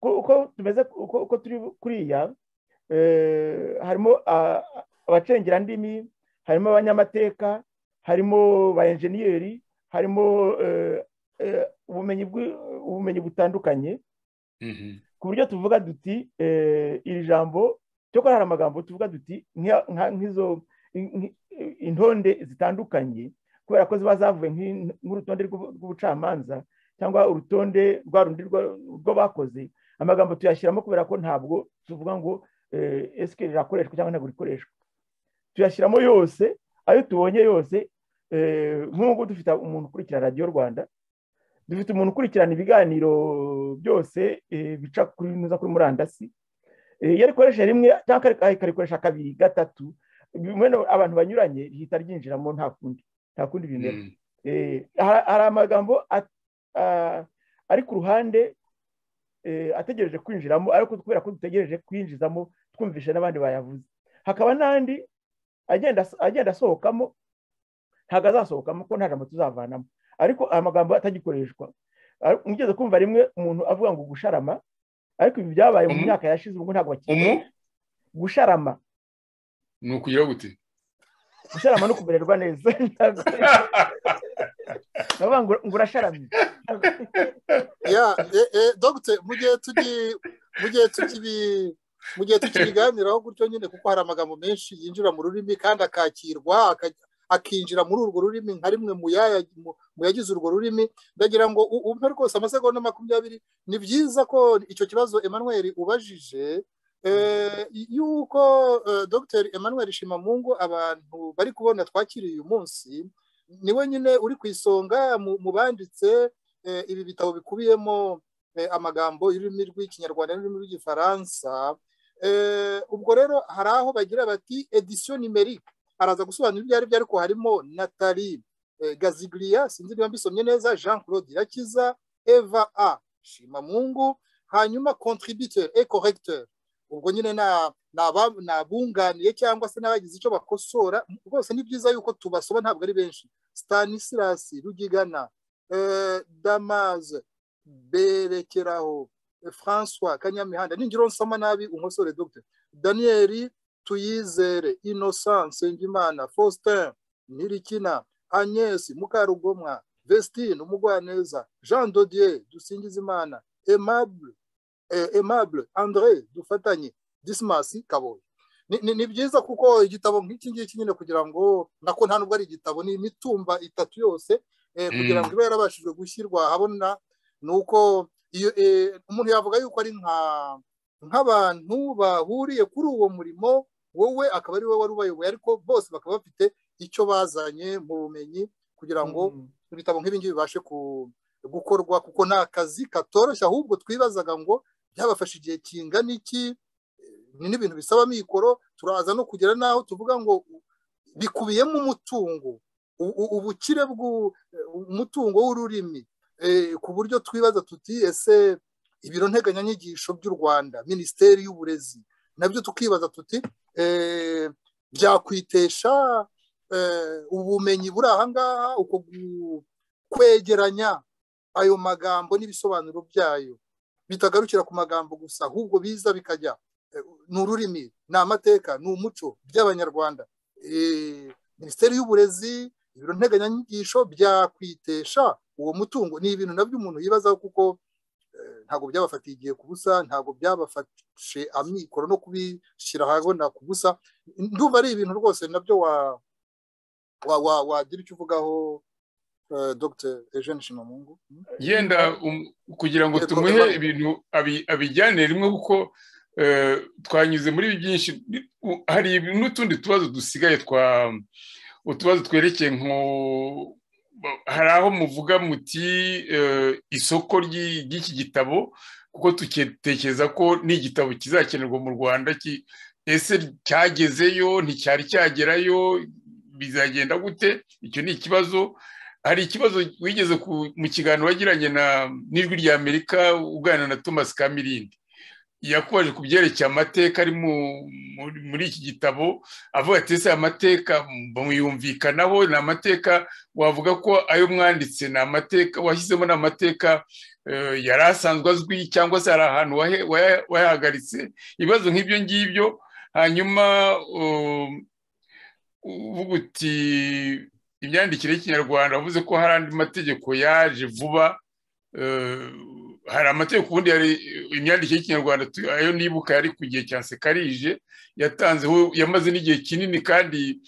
uko tumeze uko turi kuriya harimo abacengerandimi harimo abanyamateka harimo ba enjeniyeri harimo ubumenyi butandukanye ku buryo tuvuga duti iri jambo cyo hari amagambo tuvuga duti nk'izo intonde zitandukanye kubera ko ziba zavuye nk'urutonde rw'ubucamanza cyangwa urutonde rwa rundi rwo bakoze amagambo tuyashyiramo kubera ko ntabwo tuvuga ngo esike rirakoreshwa cyangwa ntabwo rikoreshwa tuyashyiramo yose ayo tubonye yose nk'ubu dufite umuntu ukurikira radiyo rwanda dufite umuntu ukurikirana ibiganiro byose bica kuri murandasi iyo arikoresha rimwe cyangwa akarikoresha kabiri gatatu abantu banyuranye rihita ryinjiramo nta kundi nta kundi bimera hari amagambo ari ku ruhande ategereje kwinjiramo ariko kubera ko dutegereje kwinjizamo twumvishe n'abandi bayavuze hakaba n'andi agenda asohokamo ntabwo azasohokamo ko nta jambo tuzavanamo ariko amagambo atagikoreshwa mugeze kumva rimwe umuntu avuga ngo gusharama ariko ibi byabaye mu myaka yashize ubu ntabwo bakigera gusharama ni ukugira gute gusharama no kumererwa neza ndavuga ngo urasharamye dogute mu gihe tukibiganiraho gutyo nyine kuko hari amagambo menshi yinjira mu rurimi kandi akakirwa akinjira muri urwo rurimi nka rimwe mu yagize urwo rurimi ndagira ngo umpe rwose amasegonda makumyabiri ni byiza ko icyo kibazo Emmanuel ubajije yuko dr Emmanuel Shimamungu abantu bari kubona twakiriye uyu munsi ni nyine uri ku isonga mu banditse ibi bitabo bikubiyemo amagambo y'ururimi rw'ikinyarwanda n'ururimi rw'igifaransa ubwo rero hari aho bagira bati edisiyo nimerike araza gusobanura ibyo ari byo ariko harimo natali gazigiriya sinzi niba mbisomye neza jean claude irakiza eva a shimamungu hanyuma kontributeri e koregiteri ubwo nyine ni abunganiye cyangwa se n'abagize icyo bakosora rwose ni byiza yuko tubasoma ntabwo ari benshi stanisilasi rugigana damaze berekeraho francois kanyamihanda ningiro nsoma nabi umusore dogiteri daniyeli tuyizere innocence Nsengimana faustin ntirikina agnese mukarugomwa vestine umugwaneza jean dodier dusingizimana aimable aimable andré dufatanye disimasi kaboye ni byiza kuko igitabo nk'iki ngiki nyine kugira ngo nako nta nubwo ari igitabo ni imitumba itatu yose kugira ngo ibe yarabashije gushyirwa habona ni uko umuntu yavuga yuko ari nka nk'abantu bahuriye kuri uwo murimo wowe akaba ari wowe wari ubayoboye ariko bose bakaba bafite icyo bazanye mu bumenyi kugira ngo ibitabo nk'ibingibi bibashe gukorwa kuko ni akazi katoroshye ahubwo twibazaga ngo byabafashe igihe kingana iki ni n'ibintu bisaba mikoro turaza no kugera n'aho tuvuga ngo bikubiyemo umutungo ubukire bw'umutungo w'ururimi ku buryo twibaza tuti ese ibiro nteganyanyigisho by'u rwanda minisiteri y'uburezi nabyo tukibaza tuti byakwitesha ubumenyi buri ahangaha uko kwegeranya ayo magambo n'ibisobanuro byayo bitagarukira ku magambo gusa ahubwo biza bikajya ni ururimi ni amateka ni umuco by'abanyarwanda minisiteri y'uburezi ibiro nteganyanyigisho byakwitesha uwo mutungo ni ibintu nabyo umuntu yibazaho kuko ntabwo byabafatiye igihe ku busa ntabwo byabafashe amikoro no kubishyira ahabona ku busa ndumva ari ibintu rwose nabyo wagira icyo uvugaho dr eugene shimamungu yenda kugira ngo tumuhe ibintu abijyanire rimwe kuko twanyuze muri byinshi hari n'utundi tubazo dusigaye twa utubazo twerekeye hari aho muvuga muti isoko ry'iki gitabo kuko tutekereza ko n'igitabo kizakenerwa mu rwanda ese cyagezeyo nticyari cyagerayo bizagenda gute icyo ni ikibazo hari ikibazo wigeze mu kiganiro wagiranye n'ijwi rya amerika uganira na thomas kamirindi yakubaje ku byerekeye amateka ari muri iki gitabo avuga ati ese amateka mwiyumvikanaho ni amateka wavuga ko ayo mwanditse ni amateka washyizemo ni amateka yari asanzwe azwi cyangwa se hari ahantu wayahagaritse ibibazo nk'ibyo ngibyo hanyuma uvuga uti imyandikire y'ikinyarwanda wavuze ko hari andi mategeko yaje vuba hari amategeko ubundi hari imyandikire y'ikinyarwanda ayo nibuka yari ku gihe cya sekarije yatanzeho yamaze n'igihe kinini kandi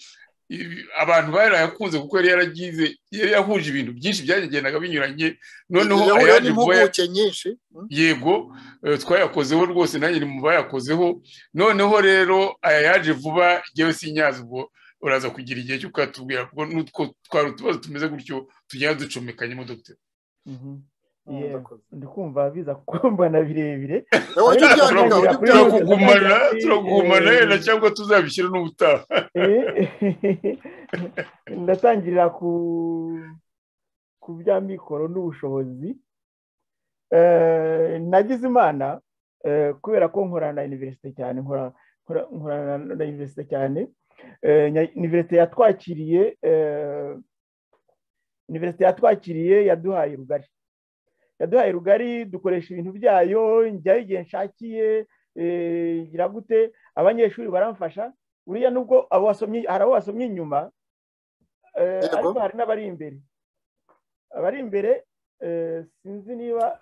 abantu barayakunze kuko yari yaragize yari yahuje ibintu byinshi byagendaga binyuranye noneho yahuye n'impuguke nyinshi yego twayakozeho rwose nanjye ni mu bayakozeho noneho rero aya yaje vuba yewe sinyazi ubwo uraza kugira igihe cyo kuyatubwira kuko n'utwo twari utubazo tumeze gutyo tugenda ducomekanye mo dogiteri ndi kumva biza kukumbana birebire turagumana turagumana yenda cyangwa tuzabishyira n'ubutaha ndatangirira ku bya mikoro n'ubushobozi nagize imana kubera ko nkorana na iniverisite cyane nkorana na iniverisite cyane iniverisite yatwakiriye iniverisite yatwakiriye yaduhaye rugari yaduhaye rugari dukoresha ibintu byayo njyayo igihe nshakiye ngira gute abanyeshuri baramfasha buriya nubwo abo wasomye hari abo wasomye inyuma ariko hari n'abari imbere abari imbere sinzi niba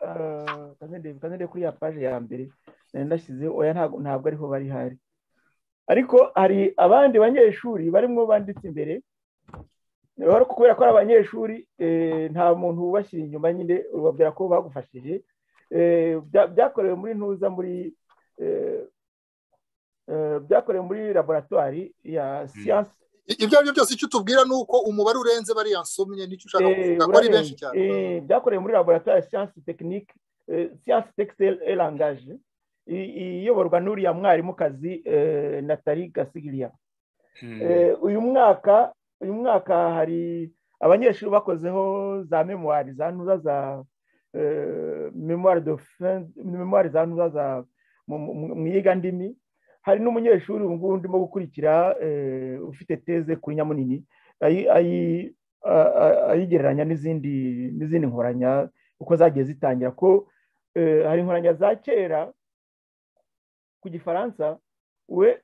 kazende kuri ya paje ya mbere ndashyizeho oya ntabwo ariho bari hari ariko hari abandi banyeshuri barimo banditse imbere kubera ko ari abanyeshuri nta muntu ubashyira inyuma nyine ubabwira ko bagufashije byakorewe muri ntuza muri byakorewe muri laboratwari ya siyansi ibyo ari byo byose icyo utubwira ni uko umubare urenze bariya nsomye nicyo ushaka kuvuga ko ari benshi cyane byakorewe muri laboratwari ya siyansi tekinike siyansi tekisiteri erangaje iyoborwa n'uriya mwarimukazi natali gasigiriya uyu mwaka uyu mwaka hari abanyeshuri bakozeho za memuwari za ntuza za memuwari memuwari za ntuza za mu ndimi hari n'umunyeshuri ubu ngubu ndimo gukurikira ufite teze kuri nyamunini ayigereranya n'izindi n'izindi nkoranya uko zagiye zitangira ko hari inkoranya za kera ku gifaransa we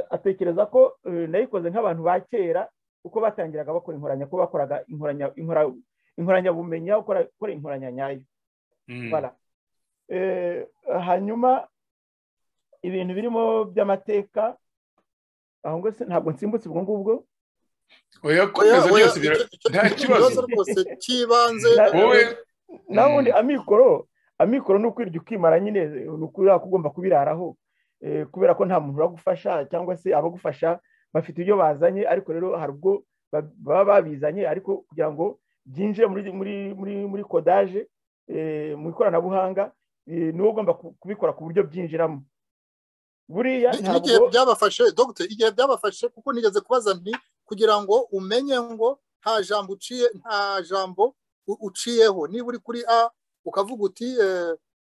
atekereza ko nayikoze nk'abantu ba kera uko batangiraga bakora inkoranya ko bakoraga inkoranyabumenyi gukora inkoranya nyayo hanyuma ibintu birimo by'amateka aho ngo ntabwo nsimbutse ubwo ngubwo nta kibazo rwose cy'ibanze naho ubundi amikoro amikoro ni ukwirya ukimara nyine ni ukubera ko ugomba kubiraraho kubera ko nta muntu uragufasha cyangwa se abagufasha bafite ibyo bazanye ariko rero hari ubwo baba babizanye ariko kugira ngo byinjire muri kodaje mu ikoranabuhanga niwo ugomba kubikora ku buryo byinjiramo buriya n'igihe byabafashe dogiteri igihe byabafashe kuko nigeze kubaza nti kugira ngo umenye ngo nta jambo uciye nta jambo uciyeho niba uri kuri a ukavuga uti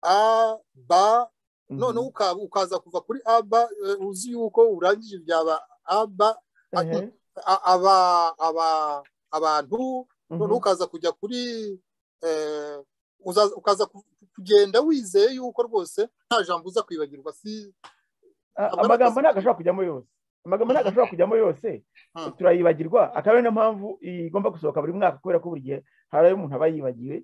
a ba noneho ukaza kuva kuri a ba uzi yuko urangije byaba aba aba abantu noneho ukaza kujya kuri ukaza kugenda wizeye yuko rwose nta jambo uza kwibagirwa si amagambo ntabwo ashobora kujyamo yose amagambo ntabwo ashobora kujyamo yose turayibagirwa akaba ariyo mpamvu igomba gusohoka buri mwaka kubera ko buri gihe hari ayo umuntu aba yibagiwe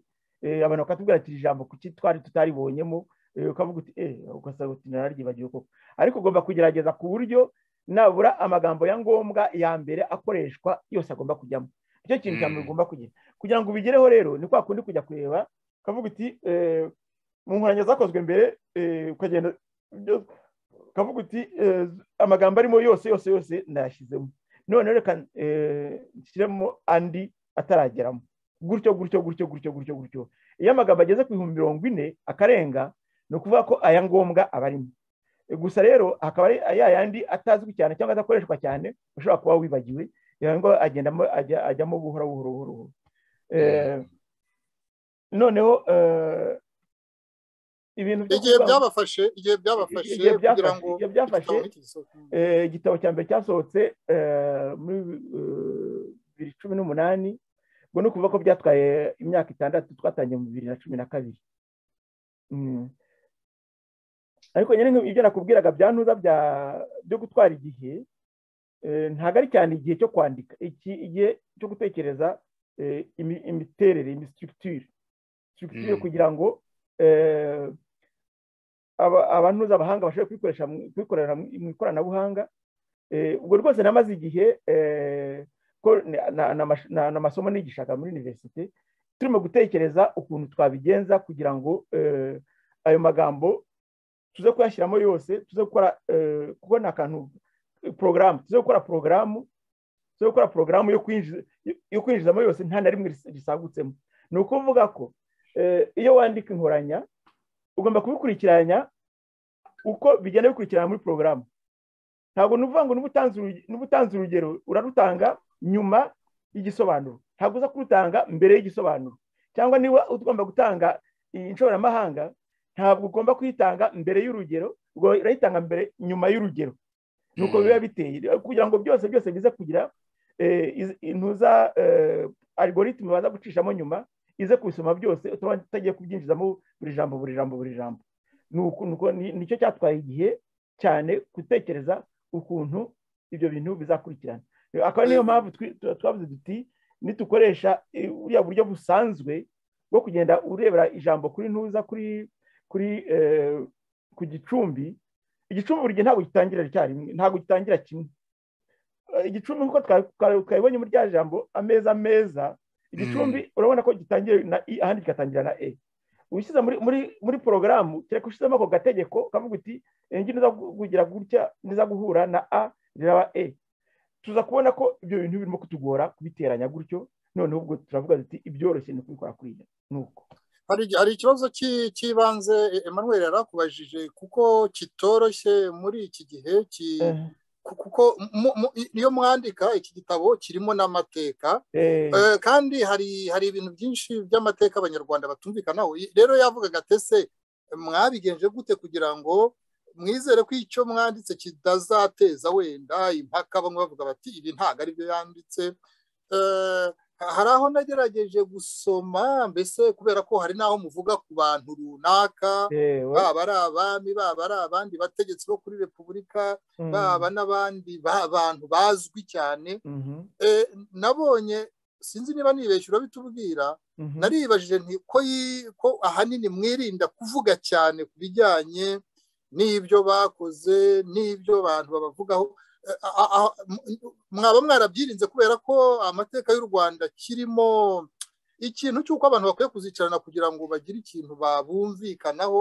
abantu bakatubwira ati ijambo kuki twari tutaribonyemo ukavuga uti ugasanga uti nararyibagiwe koko ariko ugomba kugerageza ku buryo nabura amagambo ya ngombwa ya mbere akoreshwa yose agomba kujyamo nicyo kintu cya mbere ugomba kugira kugira ngo ubigereho rero ni kwa kundi kujya kureba ukavuga uti mu nkoranya zakozwe mbere ukagenda ukavuga uti amagambo arimo yose yose yose nayashyizemo noneho reka nshyiremo andi atarageramo gutyo gutyo gutyo gutyo gutyo gutyo iyo amagambo ageze ku bihumbi mirongo ine akarenga ni ukuvuga ko aya ngombwa aba arimo gusa rero hakaba ari ya yandi atazwi cyane cyangwa adakoreshwa cyane ushobora kuba wibagiwe ngo agendamo ajyamo buhoro buhoro buhoro noneho ibintu igihe byabafashe igihe byabafashe Igihe byafashe, kugira ngo igihe byafashe. Eh, igitabo cya mbere cyasohotse eh, muri eh, bibiri cumi n'umunani ngo ni ukuvuga ko byatwaye imyaka itandatu twatangiye mu bibiri na cumi na kabiri Mm. ariko nyine nk'ib- ibyo nakubwiraga bya ntuza bya- byo gutwara igihe eh, ntabwo ari cyane igihe cyo kwandika iki igihe cyo gutekereza eh, imi- imiterere imisitirikitire Mm. kugira ngo eh, aba- abantuza abahanga bashobora kubikoresha mu- kubikorera mu mu ikoranabuhanga Eh, ubwo rwose namaze igihe eh, ko na- na- na mash- na- ni amasomo nigishaga muri universite turimo gutekereza ukuntu twabigenza kugira ngo eh, ayo magambo tuze kuyashyiramo yose tuze gukora eh, kuko ni akantu porogaramu tuze gukora porogaramu tuze gukora porogaramu yo kwinjiza- yo kwinjizamo yose nta na rimwe ris- risagutsemo ni ukuvuga ko eh, iyo wandika inkoranya ugomba kubikurikiranya uko bigenda bikurikirana muri porogaramu ntabwo ni ukuvuga ngo niba utanze uruge- niba utanze urugero urarutanga nyuma y'igisobanuro ntabwo uza kurutanga mbere y'igisobanuro cyangwa niba ugomba gutanga iyi inshoramahanga ntabwo ugomba kuyitanga mbere y'urugero ubwo urayitanga mbere nyuma y'urugero nuko Mm. biba biteye kugira ngo byose byose bize kugira eh, iz- intuza eh, algoritme baza gucishamo nyuma ize kubisoma byose utaba utagiye kubyinjizamo buri jambo buri jambo buri jambo Nuko- nuko ni- nicyo cyatwaye igihe cyane gutekereza ukuntu ibyo bintu bizakurikirana akaba niyo mpamvu twi- tu- twavuze duti nitukoresha eh, buriya buryo busanzwe bwo kugenda urebera ijambo kuri ntuza kuri kuri eh, ku gicumbi igicumbi buri gihe ntabwo gitangira icyarimwe ntabwo gitangira kimwe Eh, igicumbi nk'uko twa- twa- twabibonye muri rya jambo ameza meza igicumbi urabona ko gitangira na i ahandi kigatangira na e ushyize muri muri muri porogaramu kereka ushyizemo ako gategeko kavuga uti engi niza gu- kugira gutya niza guhura na a ziraba e tuza kubona ko ibyo bintu birimo kutugora kubiteranya gutyo noneho ubwo turavuga duti ibyoroshye ni ukubikora kuriya ni uko hari hari ikibazo ki- cy'ibanze E- Emmanuel yarakubajije kuko kitoroshye muri iki gihe ki Eh, ku- kuko mu- mu- iyo mwandika iki gitabo kirimo n'amateka eh, Eh, kandi hari hari ibintu byinshi by'amateka abanyarwanda batumvikanaho I- rero yavugaga atese mwabigenje gute kugira ngo mwizere ko icyo mwanditse kitazateza wenda impaka bamwe bavuga bati ibi ntabwo ari byo yanditse Eh, hari aho nagerageje gusoma mbese kubera ko hari n'aho muvuga ku bantu runaka eh, we, baba ari abami baba ari abandi bategetsi bo kuri repubulika mm, baba n'abandi ba- bantu bazwi cyane mhm, Eh, nabonye sinzi niba nibeshye urabitubwira mhm. naribajije nti ko yi- ko ahanini mwirinda kuvuga cyane ku bijyanye n'ibyo bakoze n'ibyo abantu babavugaho Eh, a- a- a- m- mwaba mwarabyirinze kubera ko amateka y'u rwanda kirimo ikintu cy'uko abantu bakwiye kuzicarana kugira ngo bagire ikintu babumvikanaho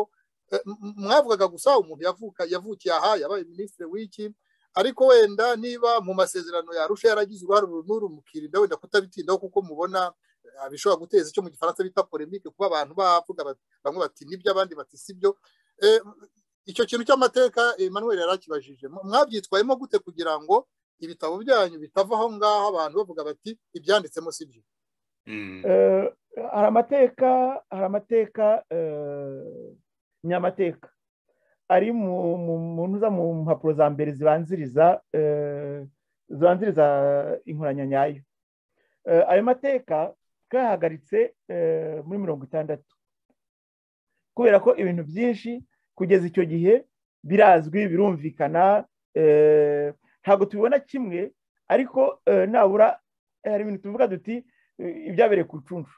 Eh, m- m- mwavugaga gusa umuntu yavuka yavukiye aha yabaye minisitiri w'iki ariko wenda niba mu masezerano yarusha yaragize uruhare uru n'uru mukirinda wenda kutabitindaho kuko mubona eh, bishobora guteza icyo mu gifaransa bita polemike kuba abantu bavuga bati- bamwe bati nibyo abandi bati sibyo Eh, icyo kintu cy'amateka Emmanuel yari akibajije Mu- mwabyitwayemo gute kugira ngo ibitabo byanyu bitava aho ngaho abantu bavuga bati ibyanditsemo si byo Mm. Eh, hari amateka hari amateka eh, nyamateka ari mu mu mu ntuza mu mpapuro za mbere zibanziriza eh, zibanziriza inkoranya nyayo Eh, ayo mateka twayahagaritse eh, muri mirongo itandatu kubera ko ibintu byinshi kugeza icyo gihe birazwi birumvikana eh, ntabwo tubibona kimwe ariko eh, nabura eh, hari ibintu tuvuga duti eh, ibyabereye ku icuncu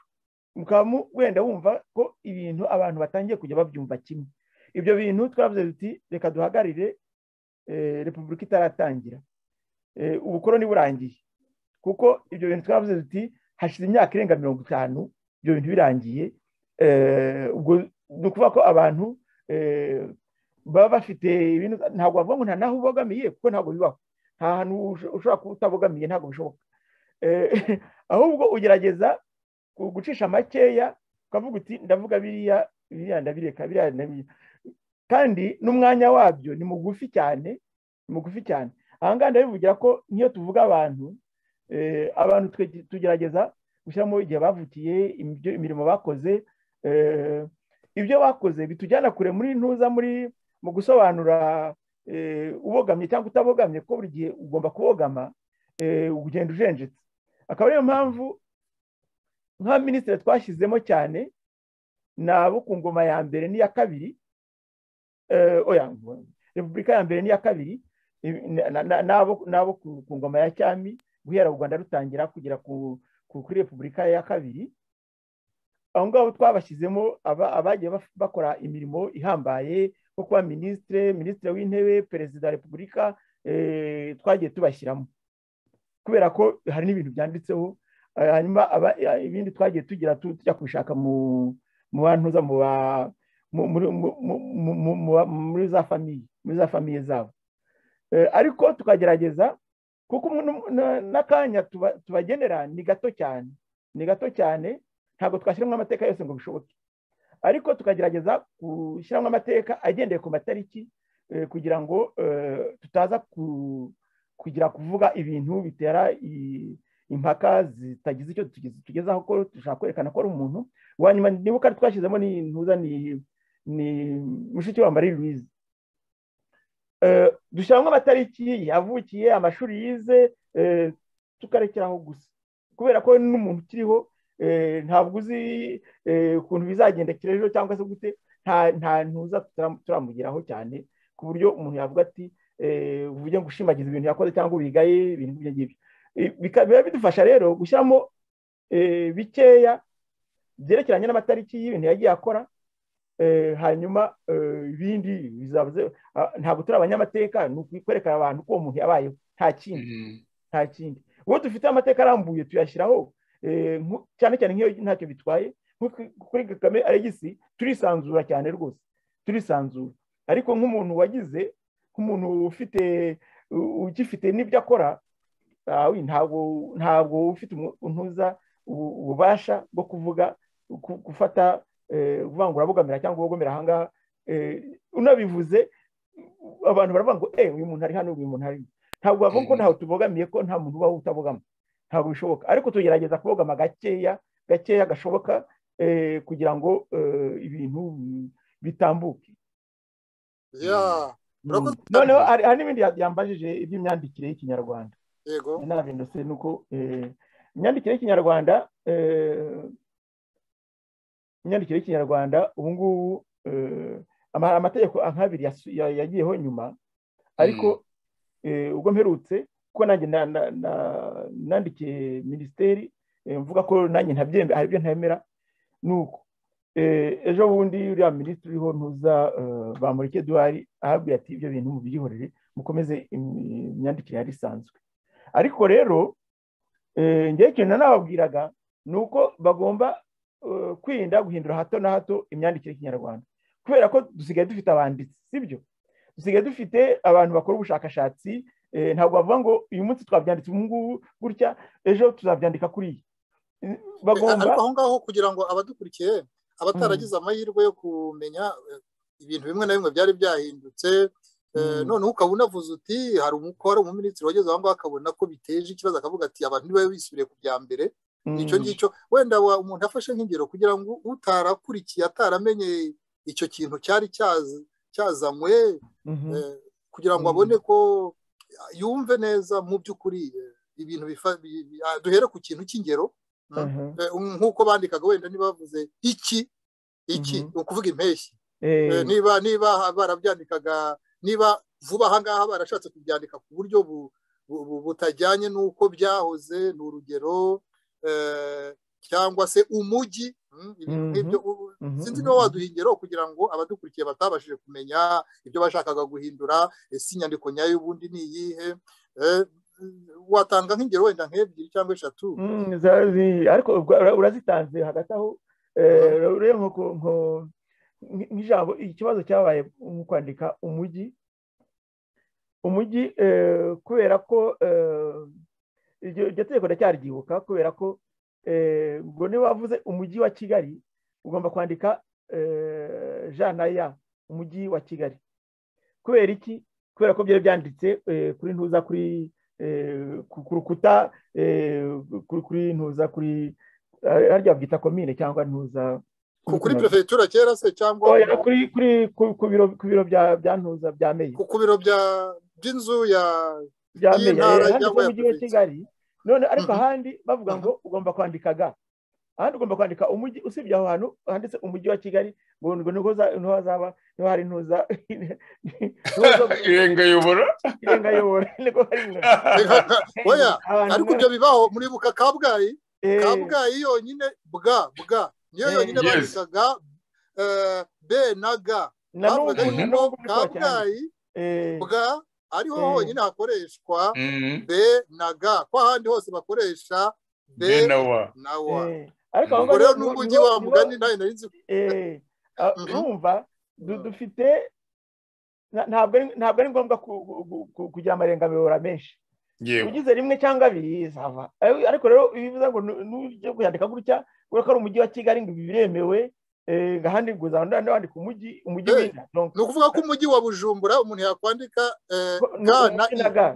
mukaba mu- wenda wumva ko ibintu abantu batangiye kujya babyumva kimwe ibyo bintu twavuze duti reka duhagarire eh, repubulika itaratangira Eh, ubukoroni burangiye kuko ibyo bintu twavuze duti hashize imyaka irenga mirongo itanu ibyo bintu birangiye Eh, ubwo ni ukuvuga ko abantu eh, baba bafite ibintu ntabwo bavuga ngo nta naho ubogamiye kuko ntabwo bibaho nta hantu usho- ushobora kuba utabogamiye ntabwo bishoboka Eh, ahubwo ugerageza ku- gucisha makeya ukavuga uti ndavuga biriya biriya ndabireka biriya ndabireka kandi n'umwanya wabyo ni mugufi cyane ni mugufi cyane aha ngaha ndabivugira ko nk'iyo tuvuga abantu abantu tugerageza gushyiramo igihe bavukiye imirimo bakoze ibyo bakoze bitujyana kure muri ntuza muri mu gusobanura ubogamye cyangwa utabogamye ko buri gihe ugomba kubogama ugenda ujenjetse akaba ariyo mpamvu nka minisitiri twashyizemo cyane ni abo ku ngoma ya mbere n'iya kabiri oya repubulika ya mbere n'iya kabiri n'abo ku ngoma ya cyami guhera u rwanda rutangira kugera kuri repubulika ya kabiri aho ngaho twabashyizemo abagiye bakora imirimo ihambaye nko kuba minisitire minisitiri w'intebe perezida wa repubulika twagiye tubashyiramo kubera ko hari n'ibintu byanditseho hanyuma ibindi twagiye tugira tujya kubishaka mu bantuza muri za famiye muri za famiye zabo ariko tukagerageza kuko n'akanya tubagenera ni gato cyane ni gato cyane ntabwo twashyiramo amateka yose ngo bishoboke ariko tukagerageza gushyiramo amateka agendeye ku matariki kugira ngo tutaza kugira kuvuga ibintu bitera impaka zitagize icyo tugezaho ko dushaka kwerekana ko ari umuntu wanyuma niba kandi twashyizemo ni ntuza ni mushiki wa marie louise dushyiramo amatariki yavukiye amashuri yize tukarekeraho gusa kubera ko n'umuntu ukiriho ntabwo uzi ukuntu bizagendekera ejo cyangwa se gute nta ntuza turamugeraho cyane ku buryo umuntu yavuga ati uvuge ngo ushimagize ibintu yakoze cyangwa wigaye ibintu nk'ibyo ngibyo biba bidufasha rero gushyiramo bikeya byerekeranye n'amatariki y'ibintu yagiye akora hanyuma ibindi bizabuze ntabwo turi abanyamateka ni ukwerekana abantu ko uwo muntu yabayeho nta kindi nta kindi uwo dufite amateka arambuye tuyashyiraho cyane cyane nk'iyo ntacyo bitwaye kuri kagame aregisi turisanzura cyane rwose turisanzura ariko nk'umuntu wagize nk'umuntu ufite ugifite n'ibyo akora ntabwo ufite untuza ububasha bwo kuvuga gufata kuvangura bogamira cyangwa ubogomera ahangaha unabivuze abantu baravuga ngo eee uyu muntu ari hano uyu muntu ari ntabwo bavuga ko ntawe tubogamiye ko nta muntu ubaho utabogama ntabwo bishoboka ariko tugerageza kubogama gakeya gakeya gashoboka kugira ngo ibintu bitambuke noneho hari n'ibindi yambajije iby'imyandikire y'ikinyarwanda nabindutse ni uko imyandikire y'ikinyarwanda imyandikire y'ikinyarwanda ubu ngubu amategeko nk'abiri yagiyeho nyuma ariko ubwo mperutse kuko nanjye nandikiye minisiteri mvuga ko nanjye ntabyemera hari ibyo ntemera ni uko ejo bundi uriya minisitiri uriho ntuza bamurike duhari ahabwiye ati ibyo bintu mubyihorere mukomeze imyandikire yari isanzwe ariko rero ngewe ikintu nanababwiraga ni uko bagomba kwirinda guhindura hato na hato imyandikire y'ikinyarwanda kubera ko dusigaye dufite abanditsi sibyo dusigaye dufite abantu bakora ubushakashatsi ntabwo bavuga ngo uyu munsi twabyanditse ubu ngubu gutya ejo tuzabyandika kuriya bagomba aho ngaho kugira ngo abadukurikiye abataragize amahirwe yo kumenya ibintu bimwe na bimwe byari byahindutse noneho ukaba unavuze uti hari umukoro umuminisitiri wageze aho ngaho akabona ko biteje ikibazo akavuga ati abantu niba bisubiriye ku bya mbere icyo ngicyo wenda umuntu afashe nk'ingero kugira ngo utarakurikiye ataramenye icyo kintu cyari cyazanywe kugira ngo abone ko yumve neza mu by'ukuri ibintu duhere ku kintu cy'ingero nk'uko bandikaga wenda ntibavuze iki iki ni ukuvuga impeshyi niba niba barabyandikaga niba vuba aha ngaha barashatse kubyandika ku buryo butajyanye n'uko byahoze ni urugero cyangwa se umujyi sinzi niba waduha ingero kugira ngo abadukurikiye batabashije kumenya ibyo bashakaga guhindura ese inyandiko nyayo y'ubundi ni iyihe watanga nk'ingero wenda nk'ebyiri cyangwa eshatu ariko urazitanze hagati aho nk'ijambo ikibazo cyabaye mu kwandika umujyi umujyi kubera ko iryo tegeko ndacyaryibuka kubera ko ngo niba wavuze umujyi wa kigali ugomba kwandika ja na ya umujyi wa kigali kubera iki kubera ko byari byanditse kuri ntuza kuri ku rukuta kuri ntuza kuri harya babyita komine cyangwa ntuza kuri perefegitura kera se cyangwa Oya, kuri kuri ku biro ku biro bya bya ntuza bya meyi ku biro bya- by'inzu ya bya Iyi meya ntara eh, handitse cyangwa ya umujyi wa provinsi. kigali none ariko Mhm. ahandi bavuga ngo ugomba kwandika ga ahandi ugomba kwandika umujyi usibye aho hantu handitse umujyi wa kigali ngo ngo niho za- niho hazaba niho hari ntuza niho zo- irengayobora irenga yobora niko hari nka oya abantu ariko ibyo bibaho muribuka kabgayi eh, kabgayi yonyine bwa bwa niyo Eh. yonyine Yes. bandikaga eh, b na g na n'ubu bavugaga na ngo n'ubu bikora cyane kabgayi Eh, bwa ariho Eh. honyine hakoreshwa Mhm. b na g ko ahandi hose bakoresha b be na wa na wa eh, ariko aho ubwo ngaho rero niho- n'ubwo ugiye niho- wa niho- mugani nawe nari nzi eh, ah, Mhm. urumva du- dufite na- ntabwo ari- ntabwo ari ngombwa ku- ku- ku- kugira amarengamayobora menshi yewe ugize rimwe cyangwa abiri zava Eh, ariko rero iyo ubivuze ngo nu- nujye kuyandika gutya kubera ko ari umujyi wa kigali ngo ibi biremewe eh, ahandi ngo uzahanda wandika umujyi umujyi Eh, w'inda donc ni ukuvuga ko umujyi wa bujumbura umuntu yakwandika eh, ko- ga ni- na i na ga.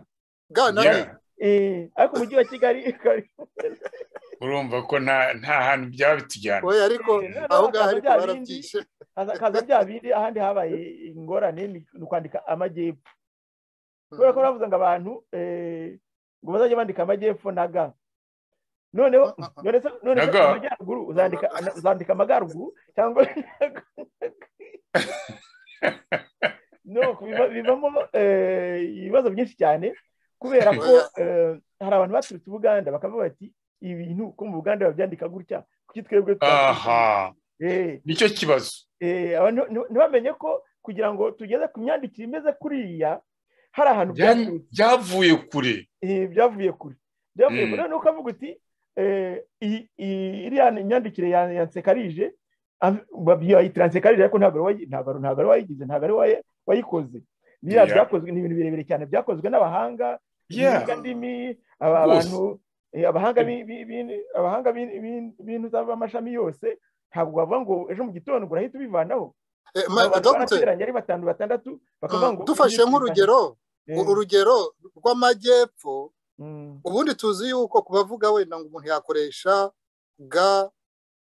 ga na i Yeah. Eh, ariko umujyi wa kigali urumva ko nta nta hantu byabitujyana oya ariko Eh, noneho aho ngaho hakaza ariko bya bindi. barabyishe haza haza bya bindi ahandi habaye ingorane ni ni ukwandika amajyepfo kubera ko bavuze ngo abantu eh, ngo bazajye bandika amajyepfo na ga noneho none se none se Na ga. amajyaruguru uzandika uzandika amagaruguru cyangwa no biva- bivamo eh, ibibazo byinshi cyane kubera ko eh, hari abantu baturutse ubuganda bakavuga bati ibintu ko mu buganda babyandika gutya kuki twebwe twabyandika?" aha Eh, nicyo kibazo Eh, aba nti- nti- ntibamenye ko kugira ngo tugeze ku myandikire imeze kuriya hari ahantu Bya- byaturutse, byavuye kure eh, byavuye kure byavuye Mm. kure nuko avuga uti eh, iyi- iyi- iriya myandikire ya ya nsekarije am- bayita nsekarije ariko ntabwo ari wayi- ntabwo ari- ntabwo ari wayigize ntabwo ari wayi- wayikoze biriya Yeah. byakozwe ni ibintu birebire cyane byakozwe n'abahanga Yeah. ibiga ndimi aba- Rwose. abantu eh, abahanga bi- bi- bi- abahanga bi- bi- bintu z'amashami yose ntabwo bavuga ngo ejo mu gitondo ngo urahita ubivanaho Eh, ma- abantu Dr. barateranye ari batanu batandatu bakavuga ngo dufashe nk'urugero Eh, urugero rw'amajyepfo mm, ubundi tuzi yuko ku bavuga wenda ngo umuntu yakoresha ga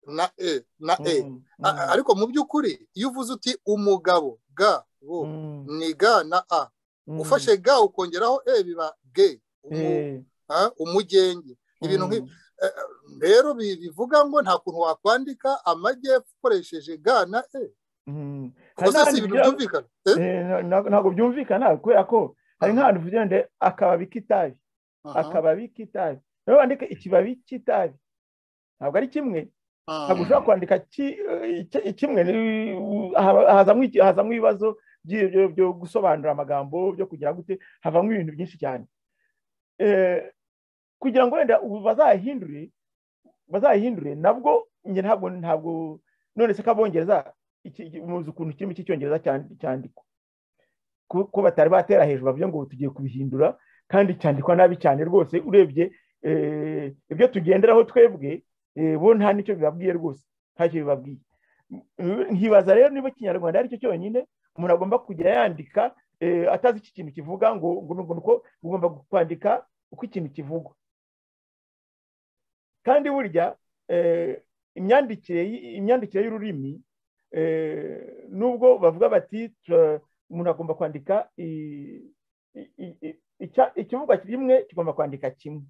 na e na e mm, A- a- ariko mu by'ukuri iyo uvuze uti umugabo ga bu mm, ni ga na a mm, ufashe ga ukongeraho e biba ge umu- eh, ah, umugenge ibintu nk'ibi mm, Eh, rero bi- bivuga ngo nta kuntu wakwandika amajyepfo ukoresheje ga na e mm. kuko se si Hari ibintu n'ahantu byumvikana Eh? Eh, na- na- ntabwo byumvikana kubera ko hari nk'ahantu uvugira ngo akababi k'itabi Aha, akababi k'itabi nawe wandike ikibabi cy'itabi ntabwo ari kimwe aha. ntabwo ushobora kwandika ki- eh, iki- kimwe ni- haba- hazamo iki- hazamo ibibazo by'i- byo- byo gusobanura amagambo byo kugira gute havamo ibintu byinshi cyane Eh, kugira ngo wenda ubu bazahindure bazahindure nabwo njye ntabwo ntabwo none se ko abongereza iki- iki- muzi ukuntu kirimo cy'icyongereza cyandi- cyandikwa ko ko batari batera hejuru bavuga ngo tugiye kubihindura kandi cyandikwa nabi cyane rwose urebye eh, ibyo tugenderaho twebwe eh, bo nta n'icyo bibabwiye rwose ntacyo bibabwiye Mm, nkibaza rero niba ikinyarwanda ari cyo cyonyine umuntu agomba kujya yandika eh, atazi iki kintu kivuga ngo ngo ni uko ugomba kwandika uko ikintu kivugwa kandi burya eh, imyandikire y- imyandikire y'ururimi eh, nubwo bavuga bati tura- umuntu agomba kwandika i- i- i- i- icya- ikivugwa kimwe kigomba kwandika kimwe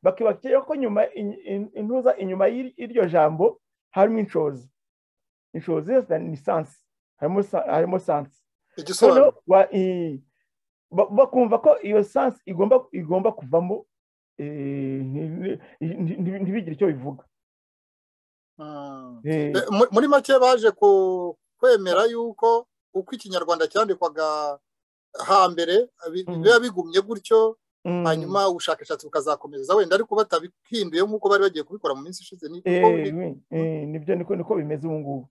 bakibakira ko nyuma in- in- intuza inyuma y'ir- y'iryo jambo harimo inshoza inshoza ni sansi harimo sa- harimo sansi igisobanuro noneho wa- i- ba- bakumva ko iyo sansi igomba igomba kuvamo eh, nti- nti- nti- ntibigire icyo bivuga Mm. Eh, Eh, mu- muri make baje ku- kwemera yuko uko ikinyarwanda cyandikwaga hambere bi- Mm. biba bigumye gutyo mm, hanyuma ubushakashatsi bukazakomeza wenda ariko batabihinduye nk'uko bari bagiye kubikora mu minsi ishize ni eh, kuko biri- we- eh, nibyo niko niko bimeze ubu ngubu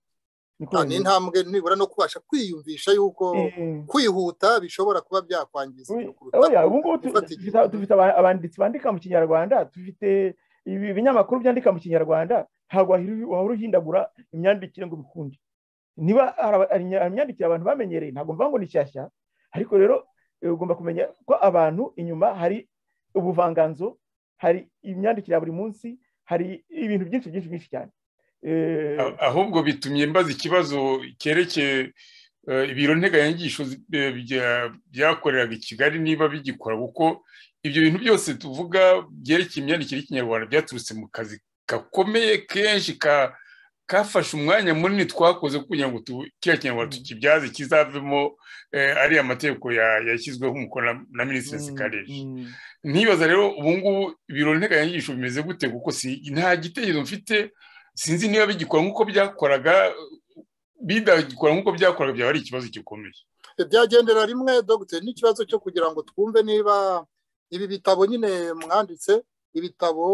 niko ah, ni bimeze intambwe nibura no kubasha kwiyumvisha yuko Eh, kwihuta bishobora kuba byakwangiza we- ibintu kuruta oya, ubu ngubu tu- gufata igihe. dufite- dufite aba- abanditsi bandika mu kinyarwanda dufite ibi binyamakuru byandika mu kinyarwanda ntabwo wahiri- wahora uhindagura imyandikire ngo bikunde niba imyandikire abantu bamenyereye ntabwo mvuga ngo ni shyashya ariko rero ugomba kumenya ko abantu inyuma hari ubuvanganzo hari imyandikire ya buri munsi hari ibintu byinshi byinshi byinshi cyane ahubwo bitumye mbaza ikibazo cyerekeye ibiro nteganyanyigisho byakoreraga i kigali niba bigikora kuko ibyo bintu byose tuvuga byerekeye imyandikire y'ikinyarwanda byaturutse mu kazi gakomeye kenshi ka kafashe umwanya munini twakoze kugira ngo kiriya kinyarwanda tukibyaze kizavemo ariya mategeko yashyizweho umukono na minisitiri sikareri ntibaza rero ubu ngubu ibiro nteganyanyigisho bimeze gute kuko nta gitekerezo mfite sinzi niba bigikora nk'uko byakoraga bidagikora nk'uko byakoraga byaba ari ikibazo gikomeye byagendera rimwe dogiteri n'ikibazo cyo kugira ngo twumve niba ibi bitabo nyine mwanditse ibitabo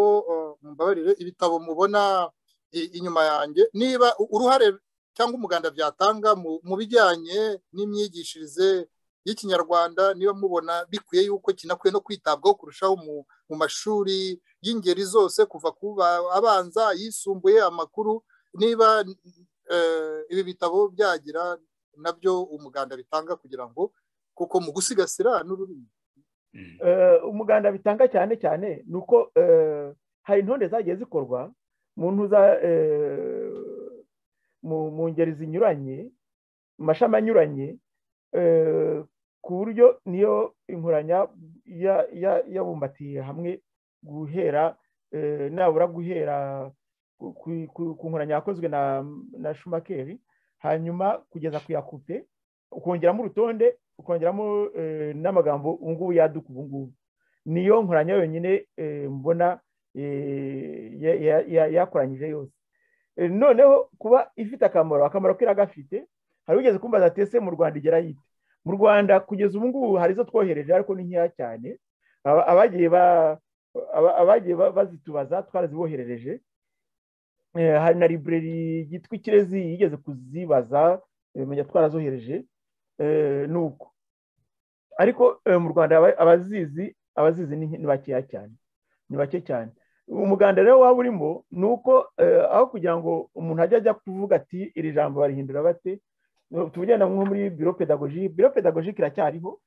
mbabarire ibitabo mubona inyuma yanjye niba uruhare cyangwa umuganda byatanga mu bijyanye n'imyigishirize y'ikinyarwanda niba mubona bikwiye yuko kinakwiye no kwitabwaho kurushaho mu mashuri y'ingeri zose kuva ku abanza yisumbuye amakuru niba ibi bitabo byagira nabyo umuganda bitanga kugira ngo kuko mu gusigasira n'ururimi umuganda bitanga cyane cyane ni uko hari intonde zagiye zikorwa mu ngeri zinyuranye mu mashami anyuranye ku buryo niyo inkoranya yabumbatiye hamwe guhera nabura guhera ku nkoranya yakozwe na shumakeri hanyuma kugeza ku yakupe ukongeramo urutonde ukongeramo n'amagambo ubu ngubu yaduka ubu ngubu niyo nkoranya yonyine mbona yakoranyije yose noneho kuba ifite akamaro akamaro iragafite hari ugeze kumbaza atese mu rwanda igera yite mu rwanda kugeza ubu ngubu hari izo twohereje ariko ni nkeya cyane abagiye bazitubaza twaraziboherereje hari na libreri yitwa ikirezi yigeze kuzibaza menya twarazohereje nuko ariko mu rwanda abazizi abazizi ni bakeya cyane ni bake cyane umuganda rero waba urimo ni uko aho kugira ngo umuntu ajya ajya kuvuga ati iri jambo barihindura bate tugenda nko muri biro pedagogi biro pedagogi iracyariho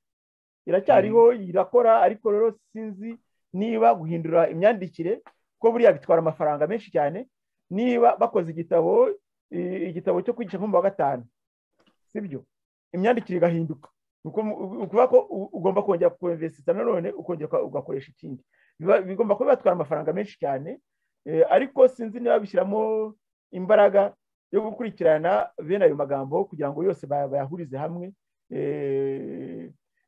iracyariho irakora ariko rero sinzi niba guhindura imyandikire ko buriya bitwara amafaranga menshi cyane niba bakoze igitabo igitabo cyo kwigisha nko mu wa gatanu sibyo imyandikire igahinduka ukuvuga ko ugomba kongera kukonvesita nanone ukongera ugakoresha ikindi bigomba kuba batwara amafaranga menshi cyane ariko sinzi niba bishyiramo imbaraga yo gukurikirana bene ayo magambo kugira ngo yose bayahurize hamwe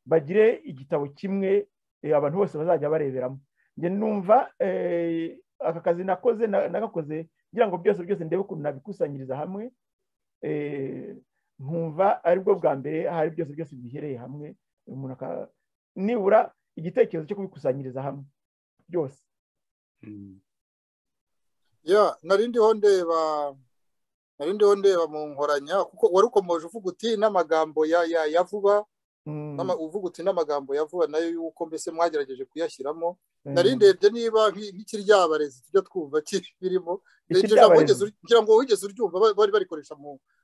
bagire igitabo kimwe abantu bose bazajya bareberamo numva aka kazi nakoze nagakoze kugira ngo byose byose ndebe ukuntu nabikusanyiriza hamwe nkumva aribwo bwa mbere hari byose byose bihereye hamwe umuntu nibura igitekerezo cyo kubikusanyiriza hamwe byose narindiho ndeba narindiho ndeba mu nkoranya kuko wari ukomeje uvuga uti n'amagambo ya vuba uvuga uti n'amagambo ya vuba nayo yuko mbese mwagerageje kuyashyiramo narindebye niba nk'ikiryabarezi tujya twumva birimo kugira ngo wigeze uryumva bari barikoresha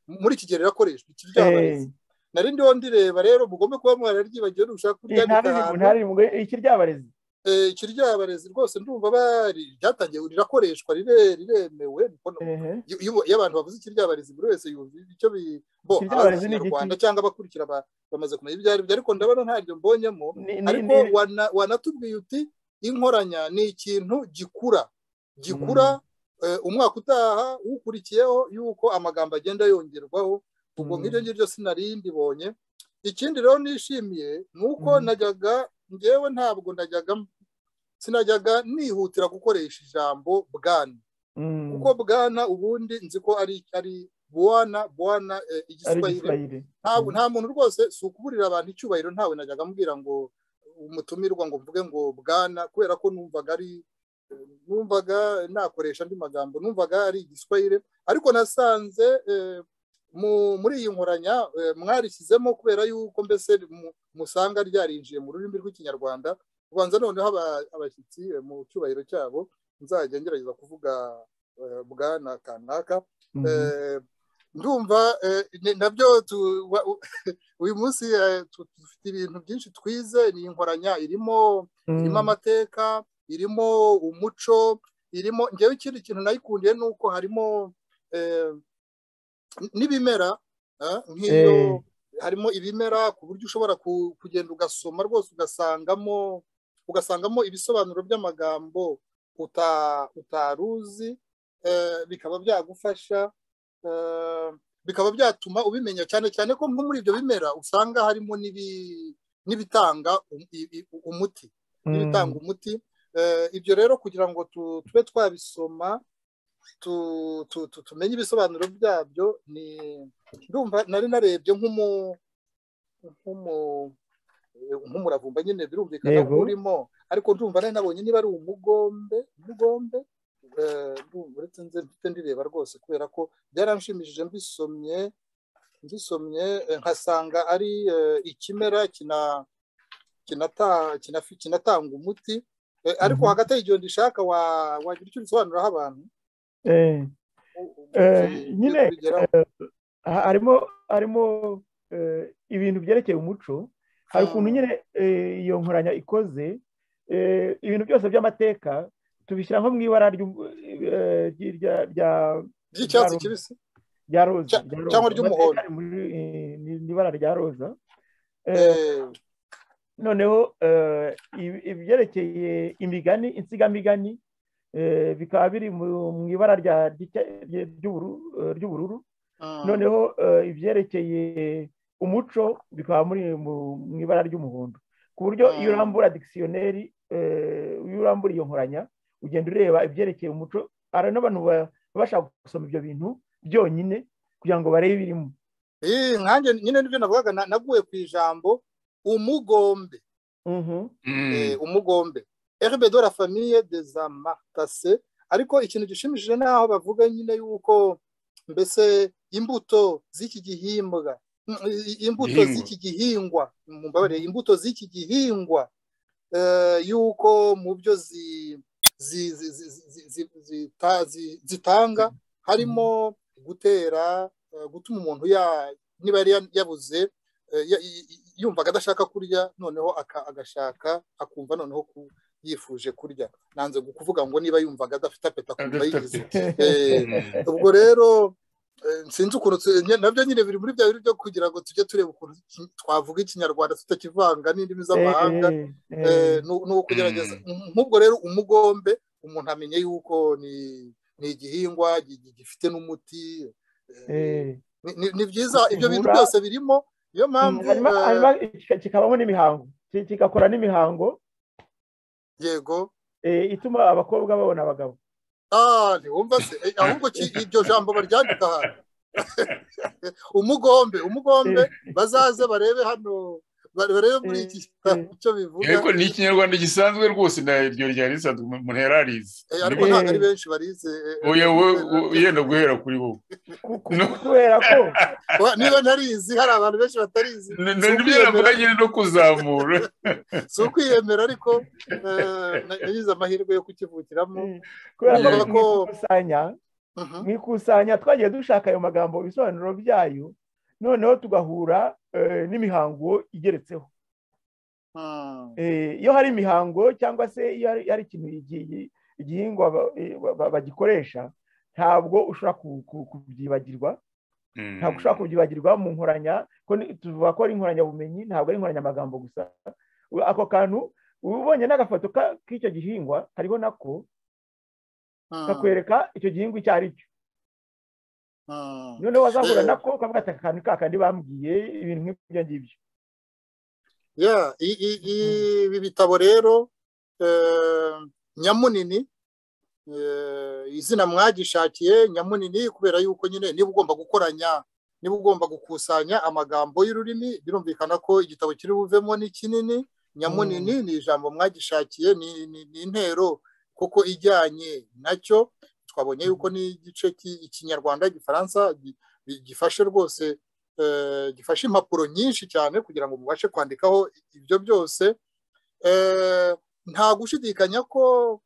muri iki gihe rirakoreshwa ikiryabarezi narindiho ndireba rero mugombe kuba mwararyibagiwe nushaka kuryandika ahantu ikiryabarezi ikiryabarezi rwose ndumva bari ryatangiye rirakoreshwa riremewe iyo abantu bavuze ikiryabarezi buri wese yumva icyo bo abanyarwanda cyangwa abakurikira bamaze kumenya ibyo aribyo ariko ndabona ntabyo mbonyemo ariko wanatubwiye uti inkoranya ni ikintu gikura gikura umwaka utaha ukurikiyeho yuko amagambo agenda yongerwaho ubwo ngibyo ngibyo sinari ndibonye ikindi rero nishimiye ni uko najyaga ngewe ntabwo najyaga sinajyaga nihutira gukoresha ijambo bwana kuko bwana ubundi nzi ko ari ari buwana buwana igiswahili nta muntu rwose si ukuburira abantu icyubahiro ntawe najyaga ambwira ngo umutumirwa ngo mvuge ngo bwana kubera ko numvaga ari numvaga nakoresha andi magambo numvaga ari igiswahili ariko nasanze muri iyi nkoranya mwarishyizemo kubera yuko mbese musanga ryarinjiye mu rurimi rw'ikinyarwanda ubanza noneho abashyitsi mu cyubahiro cyabo nzajya ngerageza kuvuga bwana kanaka ndumva nabyo uyu munsi dufite ibintu byinshi twize ni inkoranya irimo irimo amateka irimo umuco irimo ngewe ikindi kintu nayikundiye ni uko harimo n'ibimera nk'iyo harimo ibimera ku buryo ushobora kugenda ugasoma rwose ugasangamo ugasangamo ibisobanuro by'amagambo utaruzi bikaba byagufasha bikaba byatuma ubimenya cyane cyane ko nko muri ibyo bimera usanga harimo n'ibitanga umuti n'ibitanga umuti ibyo rero kugira ngo tube twabisoma tumenye ibisobanuro byabyo ni ndumva nari narebye nk'umuravumba nyine birumvikana ko urimo ariko ndumva nari nabonye niba ari umugombe umugombe uretse nze mfite ndireba rwose kubera ko byaranshimishije mbisomye mbisomye nkasanga ari ikimera kinatanga umuti ariko hagati y'igihumbi ndishaka wagira icyo ubisobanuriraho abantu nyine harimo harimo ibintu byerekeye umuco hari ukuntu nyine iyo nkoranya ikoze ibintu byose by'amateka tubishyira nko mu ibara ry'icyatsi kibisi rya roza cyangwa ry'umuhondo ni ibara rya roza noneho ibyerekeye imigani insigamigani bikaba biri mu ibara ry'ubururu noneho ibyerekeye umuco bikaba mu ibara ry'umuhondo ku buryo iyo urambura dikisiyoneri iyo urambura iyo nkoranya ugenda ureba ibyerekeye umuco hari n'abantu bashaka gusoma ibyo bintu byonyine kugira ngo barebe ibirimo nkange nyine n'ibyo navugaga naguye ku ijambo umugombe umugombe erbe do la famille des amartase ariko ikintu gishimishije naho bavuga nyine yuko mbese imbuto z'iki gihingwa imbuto z'iki gihingwa imbuto z'iki gihingwa yuko mu byo zitanga harimo gutera gutuma umuntu niba yari yabuze yumvaga adashaka kurya noneho agashaka akumva noneho yifuje kurya nanze kuvuga ngo niba yumvaga adafite apeta akumva yigize ubwo rero sinzi ukuntu nabyo nyine biri muri bya byo kugira ngo tujye tureba ukuntu twavuga ikinyarwanda tutakivanga n'indimi z'amahanga ni ukugerageza nk'ubwo rero umugombe umuntu amenye yuko ni igihingwa gifite n'umuti ni byiza ibyo bintu byose birimo niyo mpamvu kikabamo n'imihango kigakora n'imihango yego ituma abakobwa babona abagabo ntiwumva se ahubwo iryo jambo baryandika ahantu umugombe umugombe bazaze barebe hano barebe muri iki icyo bivuga ariko ni ikinyarwanda gisanzwe rwose iryo ryari risanzwe umuntu yari arizi ariko ntabwo ari benshi barize yenda guhera kuri wowe kubera ko niba ntarizi hari abantu benshi batarizi nibyo navuga nyine no kuzamura si ukwiyemera ariko nagize amahirwe yo kukivukiramo kubera ko mu ikusanya twagiye dushaka ayo magambo ibisobanuro byayo noneho tugahura n'imihango igeretseho iyo hari imihango cyangwa se iyo hari ikintu igihingwa bagikoresha ntabwo ushobora kubyibagirwa ntabwo ushobora kubyibagirwa mu nkoranya tuvuga ko ari inkoranyabumenyi ntabwo ari inkoranyamagambo gusa ako kantu uba ubonye n'agafoto k'icyo gihingwa hariho nako kakwereka icyo gihingwa icyo ari cyo noneho wazahura nako ukavuga ati aka kantu kakandi bambwiye ibintu nk'ibyo ngibyo ibi bitabo rero nyamunini izina mwagishakiye nyamunini kubera yuko nyine niba ugomba gukoranya niba ugomba gukusanya amagambo y'ururimi birumvikana ko igitabo kiri buvemo ni kinini nyamunini ni ijambo mwagishakiye ni intero kuko ijyanye nacyo twabonye yuko n'igice cy'ikinyarwanda igifaransa gifashe rwose gifashe impapuro nyinshi cyane kugira ngo mubashe kwandikaho ibyo byose nta gushidikanya ko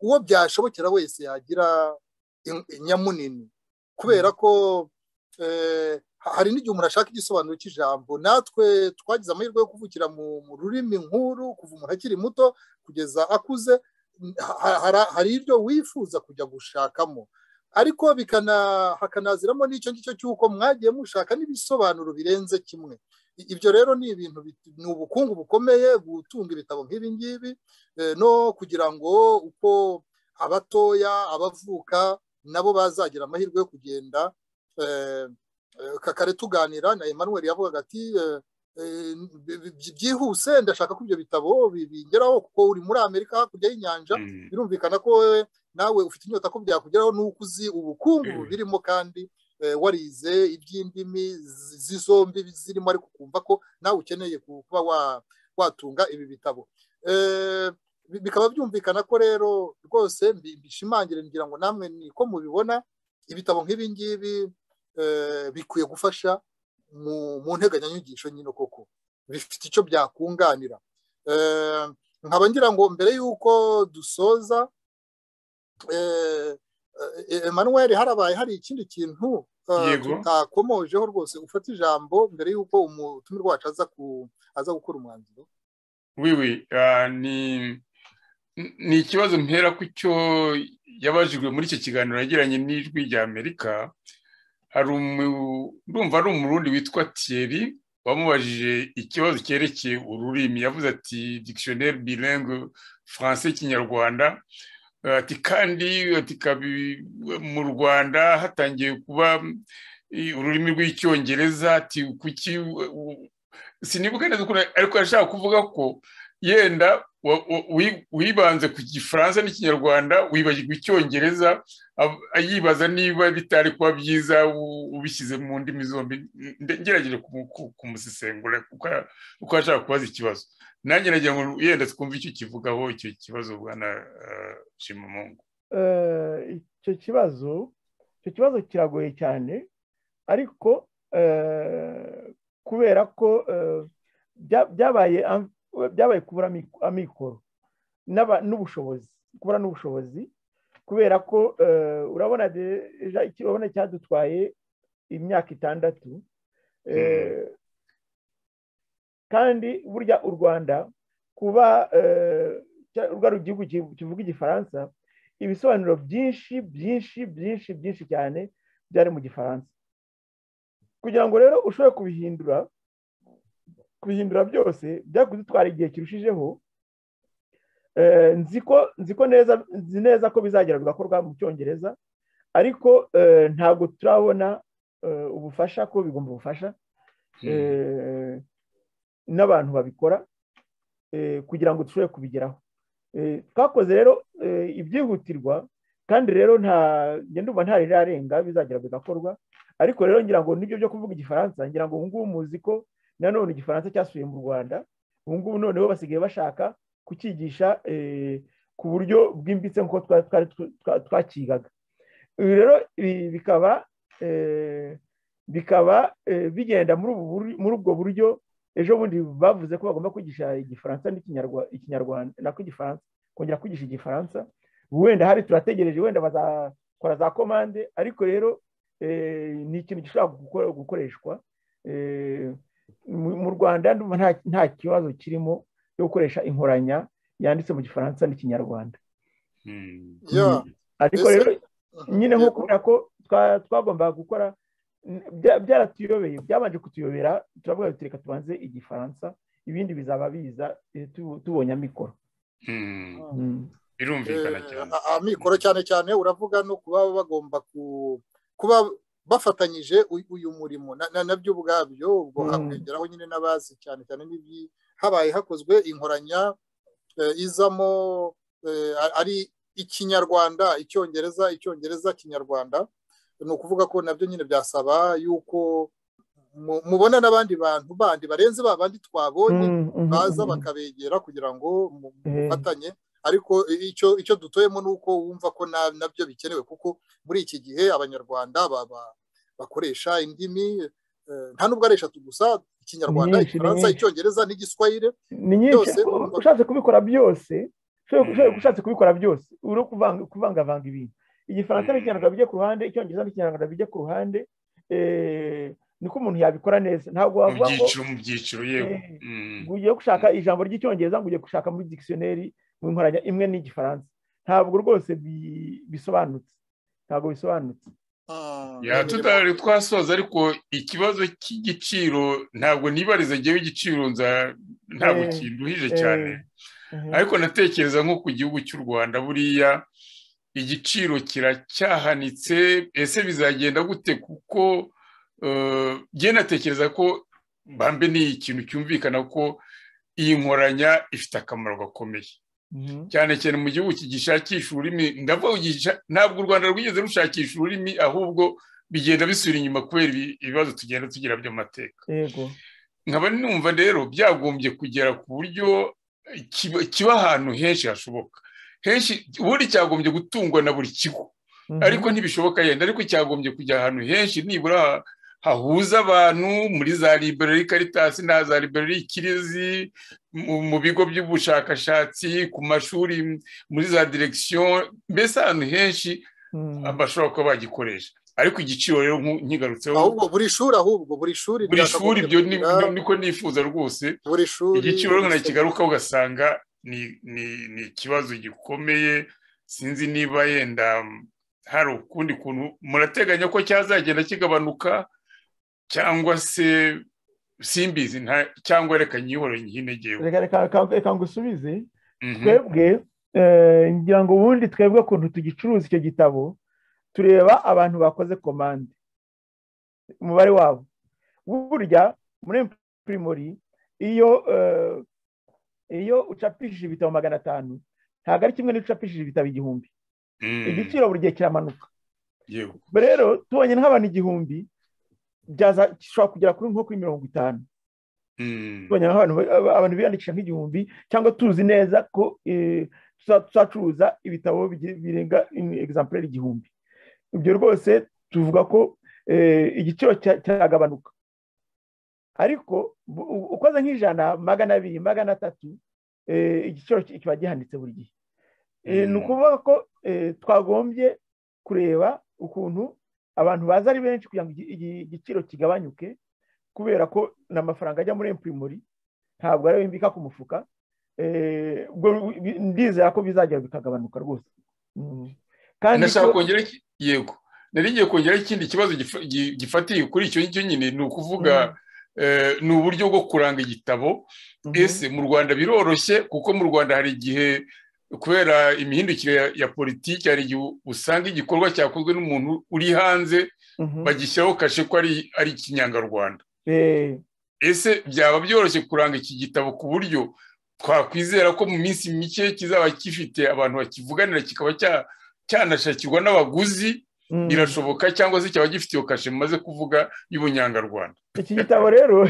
uwo byashobokera wese yagira nyamunini kubera ko hari n'igihe umuntu ashaka igisobanuro cy'ijambo natwe twagize amahirwe yo kuvukira mu rurimi nkuru kuva umuntu akiri muto kugeza akuze hari ibyo wifuza kujya gushakamo ariko hakanaziramo n'icyo ngicyo cy'uko mwagiye mushaka n'ibisobanuro birenze kimwe ibyo rero ni ibintu ni ubukungu bukomeye gutunga ibitabo nk'ibi ngibi no kugira ngo uko abatoya abavuka nabo bazagira amahirwe yo kugenda kakare tuganira na Emmanuel yavugaga ati byihuse ndashaka ko ibyo bitabo bingeraho kuko uri muri amerika hakurya y'inyanja birumvikana ko wowe nawe ufite inyota ko byakugeraho n'uko uzi ubukungu birimo kandi warize iby'indimi z'izombi zirimo ariko ukumva ko nawe ukeneye kuba watunga ibi bitabo bikaba byumvikana ko rero rwose mbishimangire ngira ngo namwe niko mubibona ibitabo nk'ibi ngibi bikwiye gufasha mu nteganyanyigisho nyine koko bifite icyo byakunganira nkaba ngira ngo mbere y'uko dusoza Emmanuel harabaye hari ikindi kintu tutakomojeho rwose ufata ijambo mbere y'uko umutumirwa wacu aza gukora umwanzuro wiwi ni ikibazo mpera ku cyo yabajijwe muri icyo kiganiro yagiranye n'ijwi rya amerika hari urumva ari umurundi witwa thierry wamubajije ikibazo cyerekeye ururimi yavuze ati dictionnaire bilingue français kinyarwanda ati kandi mu rwanda hatangiye kuba ururimi rw'icyongereza ati kuki sinibuka neza ukuntu ariko yashaka kuvuga ko yenda wibanze ku gifaransa n'ikinyarwanda wibagirwa icyongereza yibaza niba bitari kuba byiza ubishyize mu ndimi zombi ngerageje kumusesengura kuko ashaka kubaza ikibazo nanjye nagira ngo yenda twumve icyo kivugaho icyo kibazo bwana shimamungu icyo kibazo icyo kibazo kiragoye cyane ariko kubera ko byabaye byabaye kubura amikoro n'ubushobozi kubura n'ubushobozi kubera ko urabona urabona cyadutwaye imyaka itandatu kandi burya u rwanda kuba urwa igihugu kivuga igifaransa ibisobanuro byinshi byinshi byinshi byinshi cyane byari mu gifaransa kugira ngo rero ushobore kubihindura kubihindura byose byakudutwara igihe kirushijeho nzi ko neza nzi neza ko bizagera bigakorwa mu cyongereza ariko ntabwo turabona ubufasha ko bigomba ubufasha n'abantu babikora kugira ngo dushobore kubigeraho twakoze rero ibyihutirwa kandi rero nta ngenda umva ntarirenga bizagera bigakorwa ariko rero ngira ngo nibyo byo kuvuga igifaransa ngira ngo ubu ngubu muzi ko nanone igifaransa cyasuye mu rwanda ubu ngubu noneho basigaye bashaka kucyigisha ku buryo bwimbitse nk'uko twakigaga ibi rero bikaba bikaba bigenda muri ubwo buryo ejo bundi bavuze ko bagomba kwigisha igifaransa n'ikinyarwanda nako igifaransa kongera kwigisha igifaransa wenda hari turategereje wenda bazakora za komande ariko rero ni ikintu gishobora gukoreshwa mu rwanda nta kibazo kirimo cyo gukoresha inkoranya yanditse mu gifaransa n'ikinyarwanda ariko rero nyine nko kubera ko twagombaga gukora byaratuyobeye byabanje kutuyobera turavuga reka tubanze igifaransa ibindi bizaba biza tubonye amikoro birumvikana cyane amikoro cyane cyane uravuga no kuba bagomba kuba bafatanyije uyu murimo nabyo ubwabyo ubwo hakwegeraho nyine n'abazi cyane cyane habaye hakozwe inkoranya izamo ari ikinyarwanda icyongereza icyongereza kinyarwanda ni ukuvuga ko nabyo nyine byasaba yuko mubona n'abandi bantu bandi barenze ba bandi twabonye baza bakabegera kugira ngo mufatanye ariko icyo icyo dutoyemo ni uko wumva ko nabyo bikenewe kuko muri iki gihe abanyarwanda bakoresha indimi nta nubwo ari eshatu gusa ikinyarwanda igifaransa icyongereza n'igiswahire ni nyinshi ushatse kubikora byose ushatse kubikora byose uri kuvangavanga ibintu igifaransa n'ikinyarwanda bijya ku ruhande icyongereza n'ikinyarwanda bijya ku ruhande eh, niko umuntu yabikora neza ntabwo mu wavuga ngo byiciro mu byiciro yewe Eh, Mm. ngo ugiye gushaka ijambo ry'icyongereza ngo ugiye gushaka muri dictionary mu nkoranya imwe n'igifaransa ntabwo rwose bi- bisobanutse ntabwo bisobanutse Ah, Ya, ni- tutari twasoza ariko ikibazo cy'igiciro ntabwo nibariza ngewe igiciro nza ntabwo Eh, kinduhije eh, cyane Mhm. ariko natekereza nko ku gihugu cy'u rwanda buriya igiciro kiracyahanitse ese bizagenda gute kuko eh, jye natekereza ko bambe ni ikintu cyumvikana ko iyi nkoranya ifite akamaro gakomeye Mhm. cyane cyane mu gihugu kigishakisha ururimi ndavuga kugisha- ntabwo u rwanda rwigeze rushakisha ururimi ahubwo bigenda bisubira inyuma kubera ibi- ibibazo tugenda tugira by'amateka yego nkaba numva rero byagombye kugera ku buryo kiba- kiba ahantu henshi hashoboka henshi ubundi cyagombye gutungwa na buri kigo Mhm. ariko ntibishoboka yenda ariko cyagombye kujya ahantu henshi nibura ha- hahuza abantu muri za library karitasi na za library ikirizi mu, mu bigo by'ubushakashatsi ku mashuri m- muri za direction mbese ahantu henshi Mhm. bashobora kuba bagikoresha ariko igiciro rero nku- nkigarutseho ahubwo buri shuri ahubwo buri shuri buri shuri byakagombye ibyo ni- kugira- ni- niko nifuza rwose buri shuri igiciro rero nakigarukaho ugasanga ni ni- ni ikibazo gikomeye sinzi niba yenda hari ukundi kuntu murateganya ko cyazagenda kigabanuka cyangwa se simbizi nta- cyangwa reka nyihore nyihinegewe reka reka- reka- reka ngusubize twebwe eh, ngira ngo ubundi twebwe ukuntu tugicuruza icyo gitabo tureba abantu bakoze komande umubare wabo burya muri pirimori iyo eh, iyo ucapishije ibitabo magana atanu ntabwo ari kimwe n'iyo ucapishije ibitabo igihumbi igiciro buri gihe kiramanuka yego rero tubonye nk'abantu igihumbi byaza gishobora kugera kuri nko kuri mirongo itanu Mm. tubonye abantu abantu biyandikisha nk'igihumbi cyangwa tuzi neza ko eh, tuza- tuzacuruza ibitabo bigi- birenga egizampuleri igihumbi ibyo rwose tuvuga ko eh, igiciro cya- cyagabanuka ariko bu- u- ukoze nk'ijana magana abiri magana atatu eh, igiciro ki- kiba gihanditse buri gihe Eh, ni Mm. ukuvuga ko eh, twagombye kureba ukuntu abantu baza ari benshi kugira ngo igi- igi- igiciro kigabanyuke kubera ko ni amafaranga ajya muri emupimori ntabwo ariyo bimbika ku mufuka eh, ubwo bi- ndizera ko bizagera bikagabanuka rwose Mm. kandi nashaka ko- kongera iki- yego nari ngiye kongera ikindi kibazo gifa- gi- gifatiye kuri icyo ngicyo nyine ni ukuvuga eh, ni uburyo bwo kuranga igitabo Mhm. ese mu rwanda biroroshye kuko mu rwanda hari igihe kubera imihindukire ya, ya politiki hari igihe usanga igikorwa cyakozwe n'umuntu uri hanze Mhm. bagishyiraho kashe ko ari, ari ikinyarwanda Eh, ese byaba byoroshye kuranga iki gitabo ku buryo twakwizera ko mu minsi mike kizaba gifite abantu bakivuganira kikaba cya- cyanashakirwa n'abaguzi mm. birashoboka cyangwa se cyaba gifite iyo kashe mumaze kuvuga y'ubunyarwanda iki gitabo rero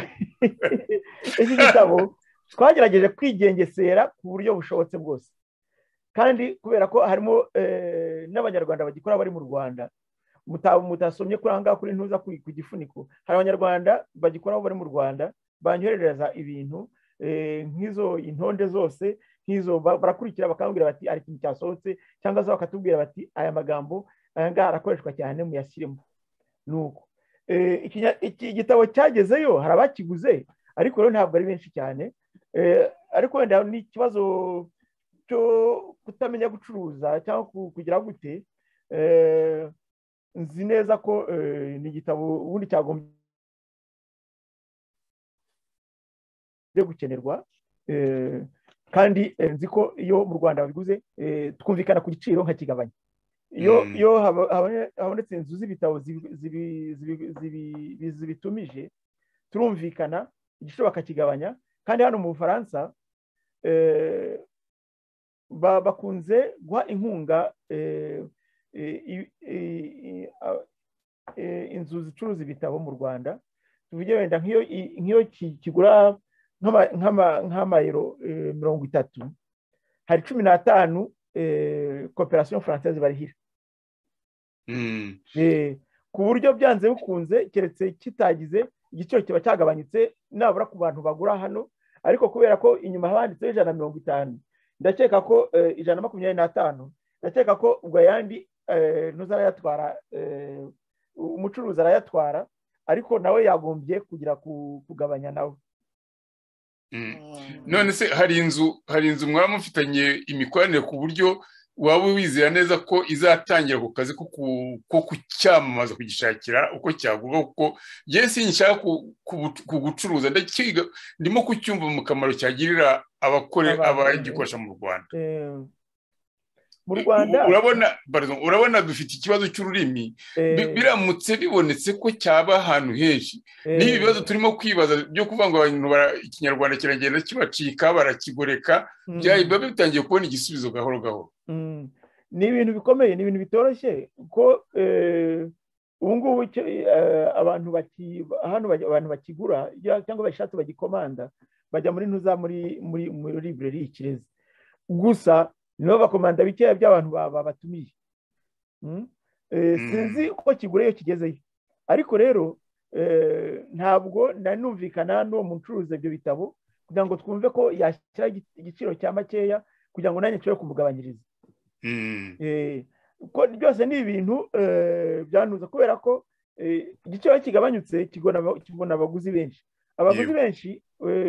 iki gitabo twagerageje kwigengesera ku buryo bushobotse bwose kandi kubera ko harimo eh, n'abanyarwanda bagikora bari mu rwanda Muta- mutasomye kuri ahangaha kuri ntuza ku ku gifuniko hari abanyarwanda bagikoraho bari mu rwanda banyoherereza ibintu eh, nk'izo intonde zose nk'izo ba- barakurikira bakambwira bati hari ikintu cyasohotse cyangwa se bakatubwira bati aya magambo aya ngaha arakoreshwa cyane muyashyiremo ni uko Eh, ikinya- iki gitabo cyagezeyo hari abakiguze ariko rero ntabwo ari benshi cyane Eh, ariko wenda ni ikibazo cyo kutamenya gucuruza cyangwa ku- kugira gute Eh, nzi neza ko eh, ni igitabo ubundi cyagombye gukenerwa Eh, kandi eh, nzi ko iyo mu rwanda babiguze eh, twumvikana ku giciro nkakigabanya iyo Mm. iyo haba- habone- habonetse inzu z'ibitabo zibi- zibi- zibi- zibi- zibitumije turumvikana igiciro bakakigabanya kandi hano mu bufaransa eh, ba- bakunze guha inkunga eh, eh, i- i- i- a- eh, inzu zicuruza ibitabo mu rwanda tuvuge wenda nk'iyo i- nk'iyo ki- kigura nk'ama- nk'ama- nk'amayero eh, mirongo itatu hari cumi n'atanu eh, koperasiyo faransaise barihira Mm. Eh, ku buryo byanze bikunze keretse kitagize igiciro kiba cyagabanyutse nabura ku bantu bagura hano ariko kubera ko inyuma haba handitseho ijana na mirongo itanu ndakeka ko eh, ijana na makumyabiri n'atanu ndakeka ko ubwo ayandi ntuzara arayatwara umucuruzi arayatwara ariko nawe yagombye kugira kugabanya nawe none se hari inzu hari inzu mwaba mufitanye imikoranire ku buryo waba wizera neza ko izatangira ako kazi ko kucyamamaza kugishakira uko cyagurwa kuko yewe sinshaka kugucuruza ndimo kucyumva mu kamaro cyagirira abakore abagikoresha mu rwanda mu rwanda urabona urabona dufite ikibazo cy'ururimi biramutse bibonetse ko cyaba ahantu henshi n'ibi bibazo turimo kwibaza byo kuvuga ngo abantu ikinyarwanda kiragenda kibacika barakigoreka biba bitangiye kubona igisubizo gahoro gahoro ni ibintu bikomeye ni ibintu bitoroshye kuko ubu ngubu abantu abantu bakigura cyangwa bashatse bagikomanda bajya muri ntuza muri libureri y'ikirezi gusa nibo bakomanda bikeya by'abantu babatumiye sinzi uko kigura iyo kigezeyo ariko rero ntabwo nanumvikana n'uwo mucuruzi ibyo bitabo kugira ngo twumve ko yashyira igiciro cya makeya kugira ngo nanjye nshobore kumugabanyiriza byose ni ibintu byanuza kubera ko igiciro kigabanyutse kibona abaguzi benshi abaguzi benshi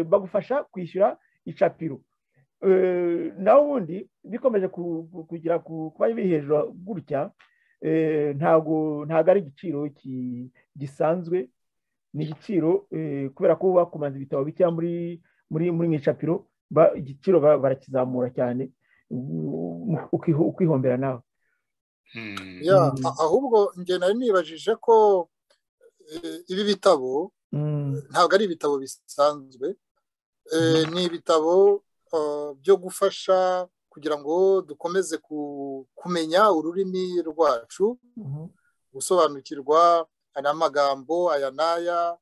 bagufasha kwishyura icapiro naho ubundi bikomeje kugira kuba biri hejuru gutya ntabwo ntabwo ari igiciro gisanzwe ni igiciro kubera ko bakumanza ibitabo bikeya muri mu icapiro igiciro barakizamura cyane ukihombera nawe ahubwo njye nari nibajije ko ibi bitabo ntabwo ari ibitabo bisanzwe ni ibitabo byo gufasha kugira ngo dukomeze kumenya ururimi rwacu gusobanukirwa aya magambo aya n'aya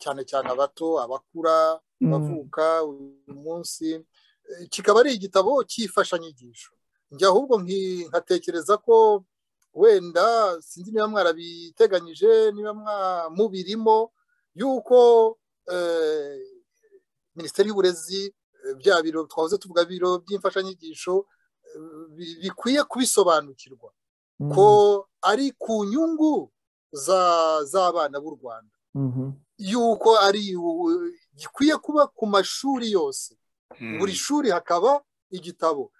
cyane cyane abato abakura abavuka uyu munsi kikaba ari igitabo cy'imfashanyigisho njye ahubwo nkatekereza ko wenda sinzi niba mwarabyiteganyije niba mubirimo y'uko minisiteri y'uburezi bya biro twahoze tuvuga biro by'imfashanyigisho bikwiye kubisobanukirwa ko ari ku nyungu z'abana b'u rwanda yuko ari gikwiye kuba ku mashuri yose buri shuri hakaba igitabo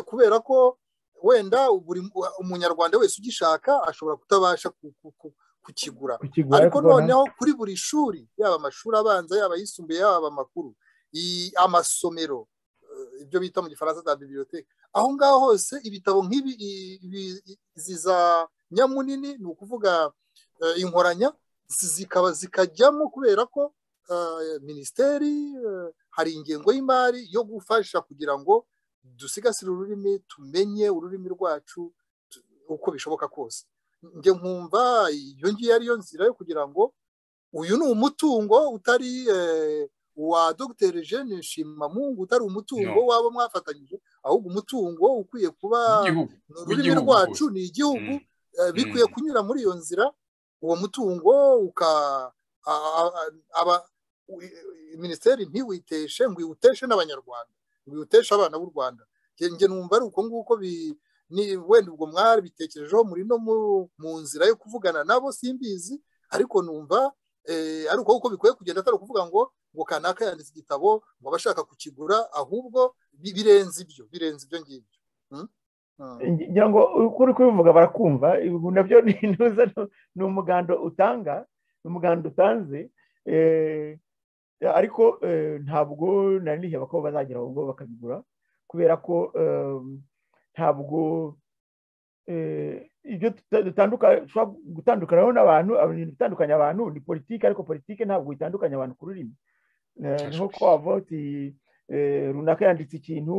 kubera ko wenda buri umunyarwanda wese ugishaka ashobora kutabasha kukigura ariko noneho kuri buri shuri yaba amashuri abanza yaba ayisumbuye yaba amakuru amasomero ibyo bita mu gifaransa za bibiriyoteke aho ngaho hose ibitabo nk'ibi za nyamunini ni ukuvuga inkoranya zikaba zikajyamo kubera ko minisiteri hari ingengo y'imari yo gufasha kugira ngo dusigasire ururimi tumenye ururimi rwacu uko bishoboka kose njye nkumva iyo ngiyo ariyo nzira yo kugira ngo uyu ni umutungo utari wa dogiteri jene nshimamungu utari umutungo waba mwafatanyije ahubwo umutungo ukwiye kuba ururimi rwacu ni igihugu bikwiye kunyura muri iyo nzira uwo mutungo minisiteri ntiwiteshe ngo iwuteshe n'abanyarwanda ngo iwuteshe abana b'u rwanda njye numva ari uko nguko wenda ubwo mwari bitekerejeho muri no mu nzira yo kuvugana nabo simbizi ariko numva ari uko kuko bikwiye kugenda atari ukuvuga ngo ngo kanaka yanditse igitabo ngo abashaka kukigura ahubwo birenze ibyo birenze ibyo ngibyo ngira ngo kuri kubivuga barakumva ibi nabyo ni umuganda utanga ni umuganda utanze ariko ntabwo nari niheba ko bazagera aho ngo bakabigura kubera ko ntabwo ibyo gutandukanaho n'abantu ibintu bitandukanya abantu ni politiki ariko politiki ntabwo itandukanya abantu ku rurimi niho ko wavuga uti runaka yanditse ikintu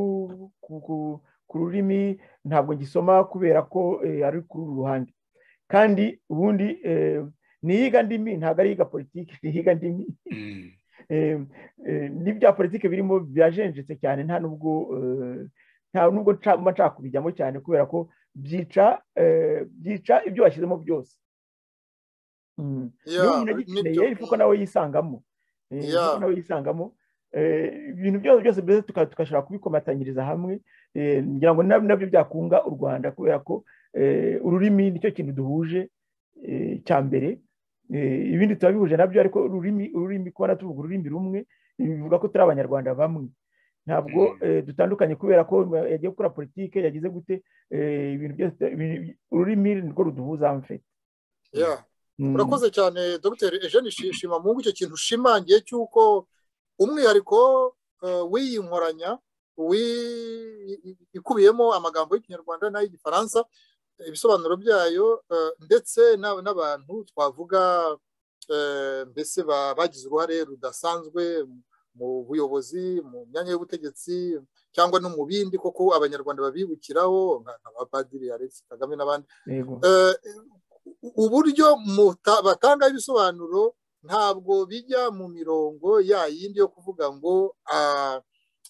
ku rurimi ntabwo gisoma kubera ko ari kuri uru ruhande kandi ubundi niyiga ndimi ntabwo ari iyiga politiki niyiga ndimi n'ibya politiki birimo birajenjetse cyane nta nubwo nta nubwo mba nshaka kubijyamo cyane kubera ko byica byica ibyo washyizemo byose niba umuntu agikeneye kuko nawe yisangamo nawe yisangamo ibintu byose byose mbese tugashobora kubikomatanyiriza hamwe ngira ngo nabyo byakunga u rwanda kubera ko ururimi nicyo kintu duhuje cya mbere ibindi tuba bihuje nabyo ariko ururimi ururimi kubona tuvuga ururimi rumwe bivuga ko turi abanyarwanda bamwe ntabwo dutandukanye kubera ko yagiye gukora politiki yagize gute ibintu byose ururimi nirwo ruduhuza mfite urakoze cyane dr eugene shima mu icyo kintu ushimangiye cy'uko umwihariko w'iyi nkoranya ikubiyemo amagambo y'ikinyarwanda n'ay'igifaransa ibisobanuro byayo ndetse n'abantu twavuga mbese bagize uruhare rudasanzwe mu buyobozi mu myanya y'ubutegetsi cyangwa no mu bindi koko abanyarwanda babibukiraho nka padiri alex kagame n'abandi uburyo batangaho ibisobanuro ntabwo bijya mu mirongo ya yindi yo kuvuga ngo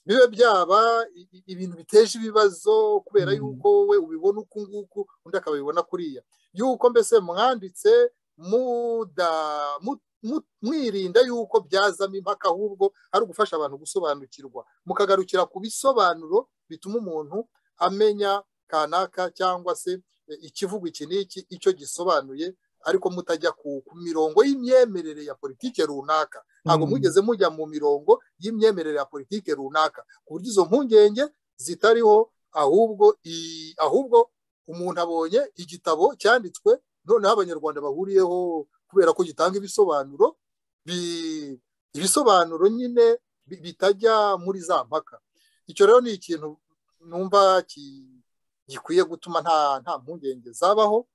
bibe byaba ibintu biteje ibibazo kubera yuko we ubibona uku nguku undi akabibona kuriya yuko mbese mwanditse mwirinda yuko byazamo impaka ahubwo ari ugufasha abantu gusobanukirwa mukagarukira ku bisobanuro bituma umuntu amenya kanaka cyangwa se ikivugo iki n'iki icyo gisobanuye ariko mutajya ku mirongo y'imyemerere ya politiki runaka ntabwo mugeze mujya mu mirongo y'imyemerere ya politiki runaka ku buryo izo mpungenge zitariho ahubwo ahubwo umuntu abonye igitabo cyanditswe noneho abanyarwanda bahuriyeho kubera ko gitanga ibisobanuro ibisobanuro nyine bitajya muri za mpaka icyo rero ni ikintu numva gikwiye gutuma nta mpungenge zabaho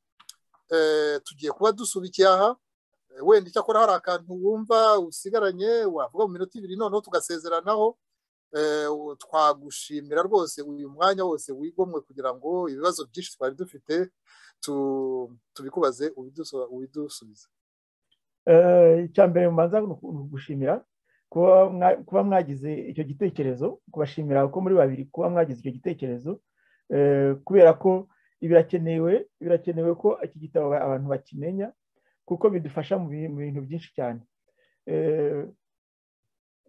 tugiye kuba dusubikiye aha wenda icyakora hari akantu wumva usigaranye wavuga mu minota ibiri noneho tugasezeranaho twagushimira rwose uyu mwanya wose wigomwe kugira ngo ibibazo byinshi twari dufite tubikubaze ubidusubize icya mbere mubanza ni ugushimira kuba mwagize icyo gitekerezo kubashimira ko muri babiri kuba mwagize icyo gitekerezo kubera ko birakenewe birakenewe ko iki gitabo abantu bakimenya kuko bidufasha mu bintu byinshi cyane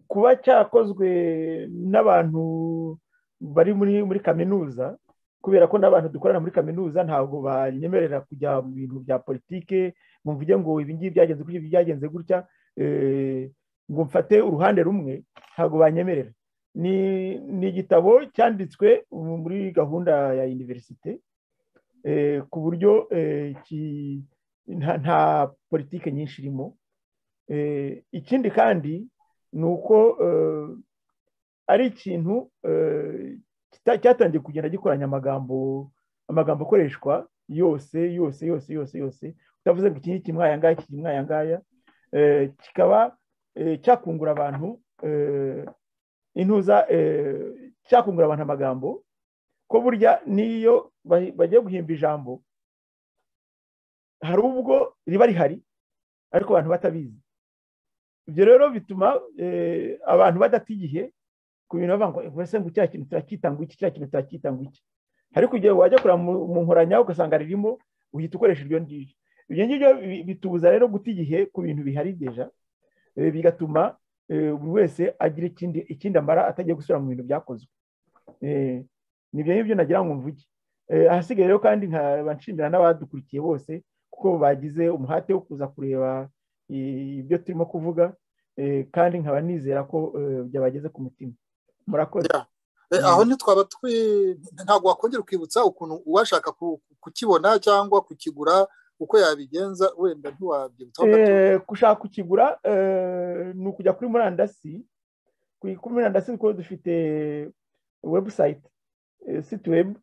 kuba cyakozwe n'abantu bari muri muri kaminuza kubera ko n'abantu dukorana muri kaminuza ntabwo banyemerera kujya mu bintu bya politike ngo mvuge ngo ibingibi byagenze gutya byagenze gutya ngo mfate uruhande rumwe ntabwo banyemerera ni igitabo cyanditswe muri gahunda ya univerisite ku buryo nta politike nyinshi irimo ikindi kandi ni uko ari ikintu cyatangiye kugenda gikoranya amagambo amagambo akoreshwa yose yose yose yose yose utavuze ngo iki ngiki mwaya ngaya iki mwaya ngaya kikaba cyakungura abantu intuza cyakungura abantu amagambo ko burya n'iyo bagiye guhimba ijambo hari ubwo riba rihari ariko abantu batabizi ibyo rero bituma abantu badata igihe ku bintu bavuga ngo mbese ngo cya kintu turakita ngo iki cya kintu turakita ngo iki ariko igihe wajya kureba mu nkoranya ugasanga ririmo uhita ukoresha iryo ngiryo ibyo ngibyo bitubuza rero guta igihe ku bintu bihari byeja bigatuma buri wese agira ikindi amara atagiye gusubira mu bintu byakozwe ni ibyo ngibyo nagira ngo mvuge ahasigaye rero kandi nkaba nshimira n'abadukurikiye bose kuko bagize umuhate wo kuza kureba ibyo turimo kuvuga kandi nkaba nizera ko byabageze ku mutima murakoze aho ntitwaba twi ntabwo wakongera ukibutsa ukuntu uwashaka kukibona cyangwa kukigura uko yabigenza wenda ntiwabyibutsaho gato gushaka kukigura ni ukujya kuri murandasi kuri murandasi kuko dufite webusayiti sitiwebu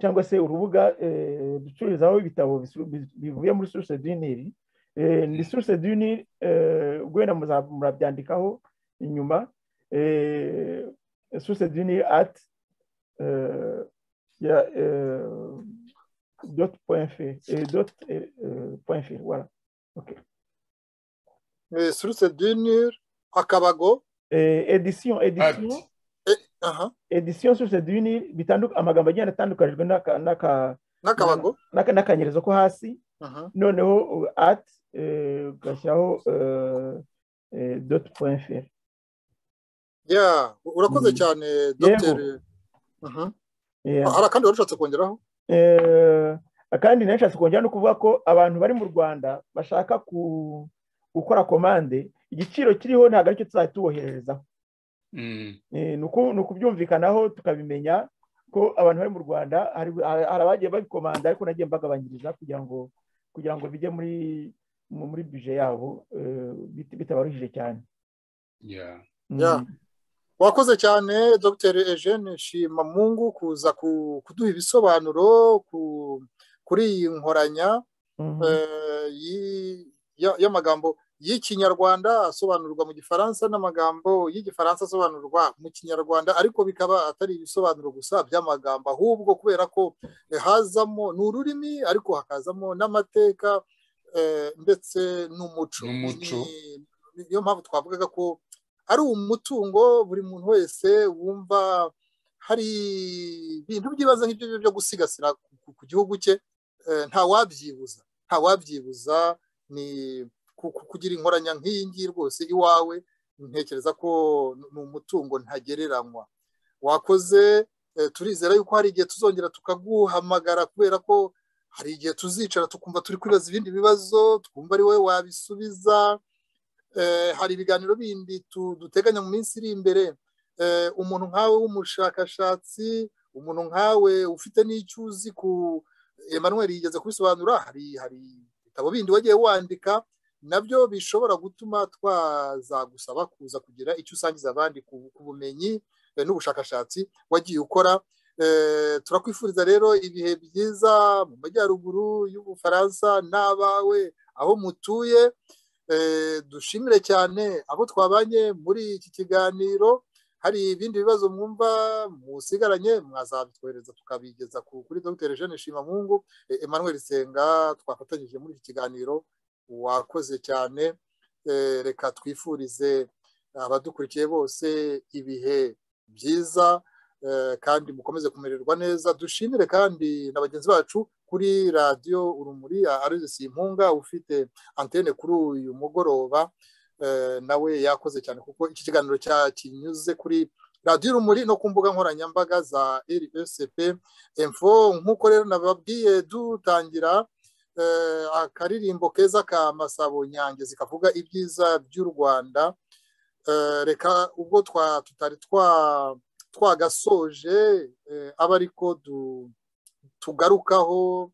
cyangwa se urubuga ducururizaho ibitabo bivuye muri suruse dineri ni suruse duni wenda murabyandikaho inyuma suruse duni ati doti point fe wara suruse duni akabago edisiyo edisiyo edisiyo suruse duni amagambo agenda atandukanijwe n'akabago n'akanyerezo ko hasi noneho ati ugashyiraho doti point feri ya urakoze cyane dogiteri hari akandi wari ushatse kongeraho kandi nashatse kongera no kuvuga ko abantu bari mu rwanda bashaka gukora komande igiciro kiriho ntabwo aricyo tuzajya tubohererezaho ni ukubyumvikanaho tukabimenya ko abantu bari mu rwanda hari abagiye babikomanda ariko nagiye mbagabanyiriza kugira ngo kugira ngo bijye muri muri bije yabo bitabaruhije cyane wakoze cyane dr eugene shimamungu kuza kuduha ibisobanuro kuri iyi nkoranya y'amagambo y'ikinyarwanda asobanurwa mu gifaransa n'amagambo y'igifaransa asobanurwa mu kinyarwanda ariko bikaba atari ibisobanuro gusa by'amagambo ahubwo kubera ko hazamo ni ururimi ariko hakazamo n'amateka ndetse n'umuco niyo mpamvu twavugaga ko ari umutungo buri muntu wese wumva hari ibintu by'ibanze nk'ibyo ngibyo byo gusigasira ku gihugu cye ntawabyibuza ntawabyibuza ni kugira inkoranya nk'iyi ngiyi rwose iwawe ntekereza ko ni umutungo ntagereranywa wakoze turizera yuko hari igihe tuzongera tukaguhamagara kubera ko hari igihe tuzicara tukumva turi kwibaza ibindi bibazo twumva ari wowe wabisubiza hari ibiganiro bindi duteganya mu minsi iri imbere umuntu nkawe w'umushakashatsi umuntu nkawe ufite n'icyo uzi ku Emmanuel yigeze kubisobanura hari hari ibitabo bindi wagiye wandika nabyo bishobora gutuma twazagusaba kuza kugira icyo usangiza abandi ku bumenyi n'ubushakashatsi wagiye ukora turakwifuriza rero ibihe byiza mu majyaruguru y'ubufaransa n'abawe aho mutuye dushimire cyane abo twabanye muri iki kiganiro hari ibindi bibazo mwumva musigaranye mwazabitwohereza tukabigeza kuri dr jeanne shimamungu emmanuel senga twafatanyije muri iki kiganiro wakoze cyane reka twifurize abadukurikiye bose ibihe byiza kandi mukomeze kumererwa neza dushimire kandi na bagenzi bacu kuri radiyo urumuri arezesi impunga ufite antene kuri uyu mugoroba nawe yakoze cyane kuko iki kiganiro cyakinyuze kuri radiyo urumuri no ku mbuga nkoranyambaga za rsp emfo nk'uko rero nababwiye dutangira akaririmbo keza ka masabo nyangezi kavuga ibyiza by'u rwanda reka ubwo tutari twagasoje aba ariko du tugarukaho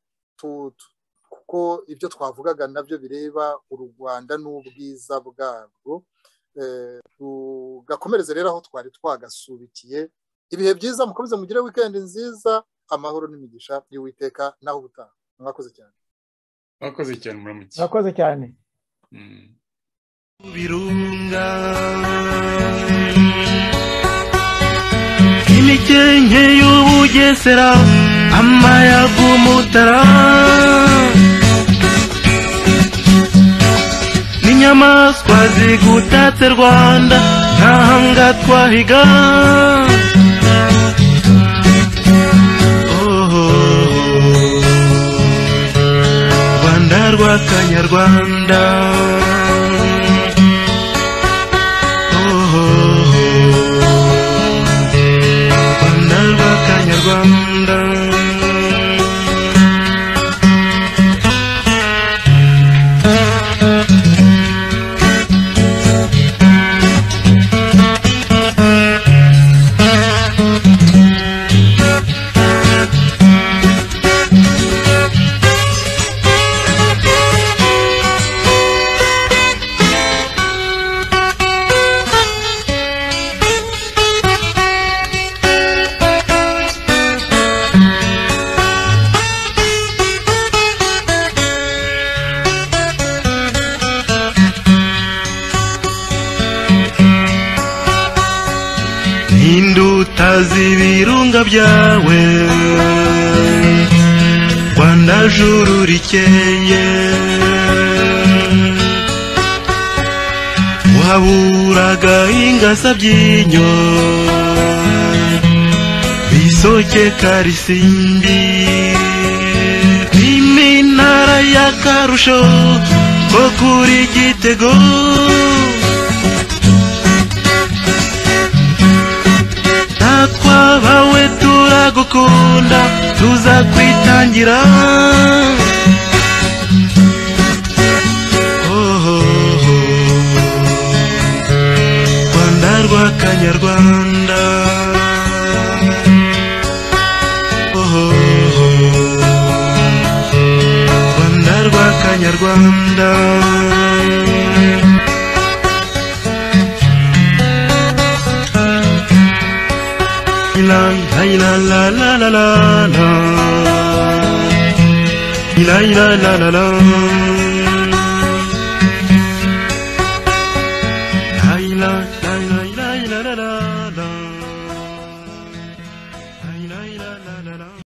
kuko ibyo twavugaga nabyo bireba u Rwanda n'ubwiza bwarwo tugakomereze rero aho twari twagasubikiye ibihe byiza mukomeze mugire wikendi nziza amahoro n'imigisha y'uwiteka naho ubutaha mwakoze cyane mwakoze cyane muramutse mwakoze cyane birunga imikenke y'ubugesera amayaga umutara n'inyamaswa zigutatse rwanda ntahanga twahiga rwanda rw'akanyarwanda rwanda rw'akanyarwanda utazi ibirunga byawe rwanda juru rikeye wahaburaga ingasa by'inyo bisoke karisimbi n'iminara y'akarusho ko kuri gitego udukunda tuza kwitangira Oho. rwanda rwa kanyarwanda Oho. rwanda rwa kanyarwanda Ilang, hai, la, la, la, la, la, la. Ilang, la, la, la, la.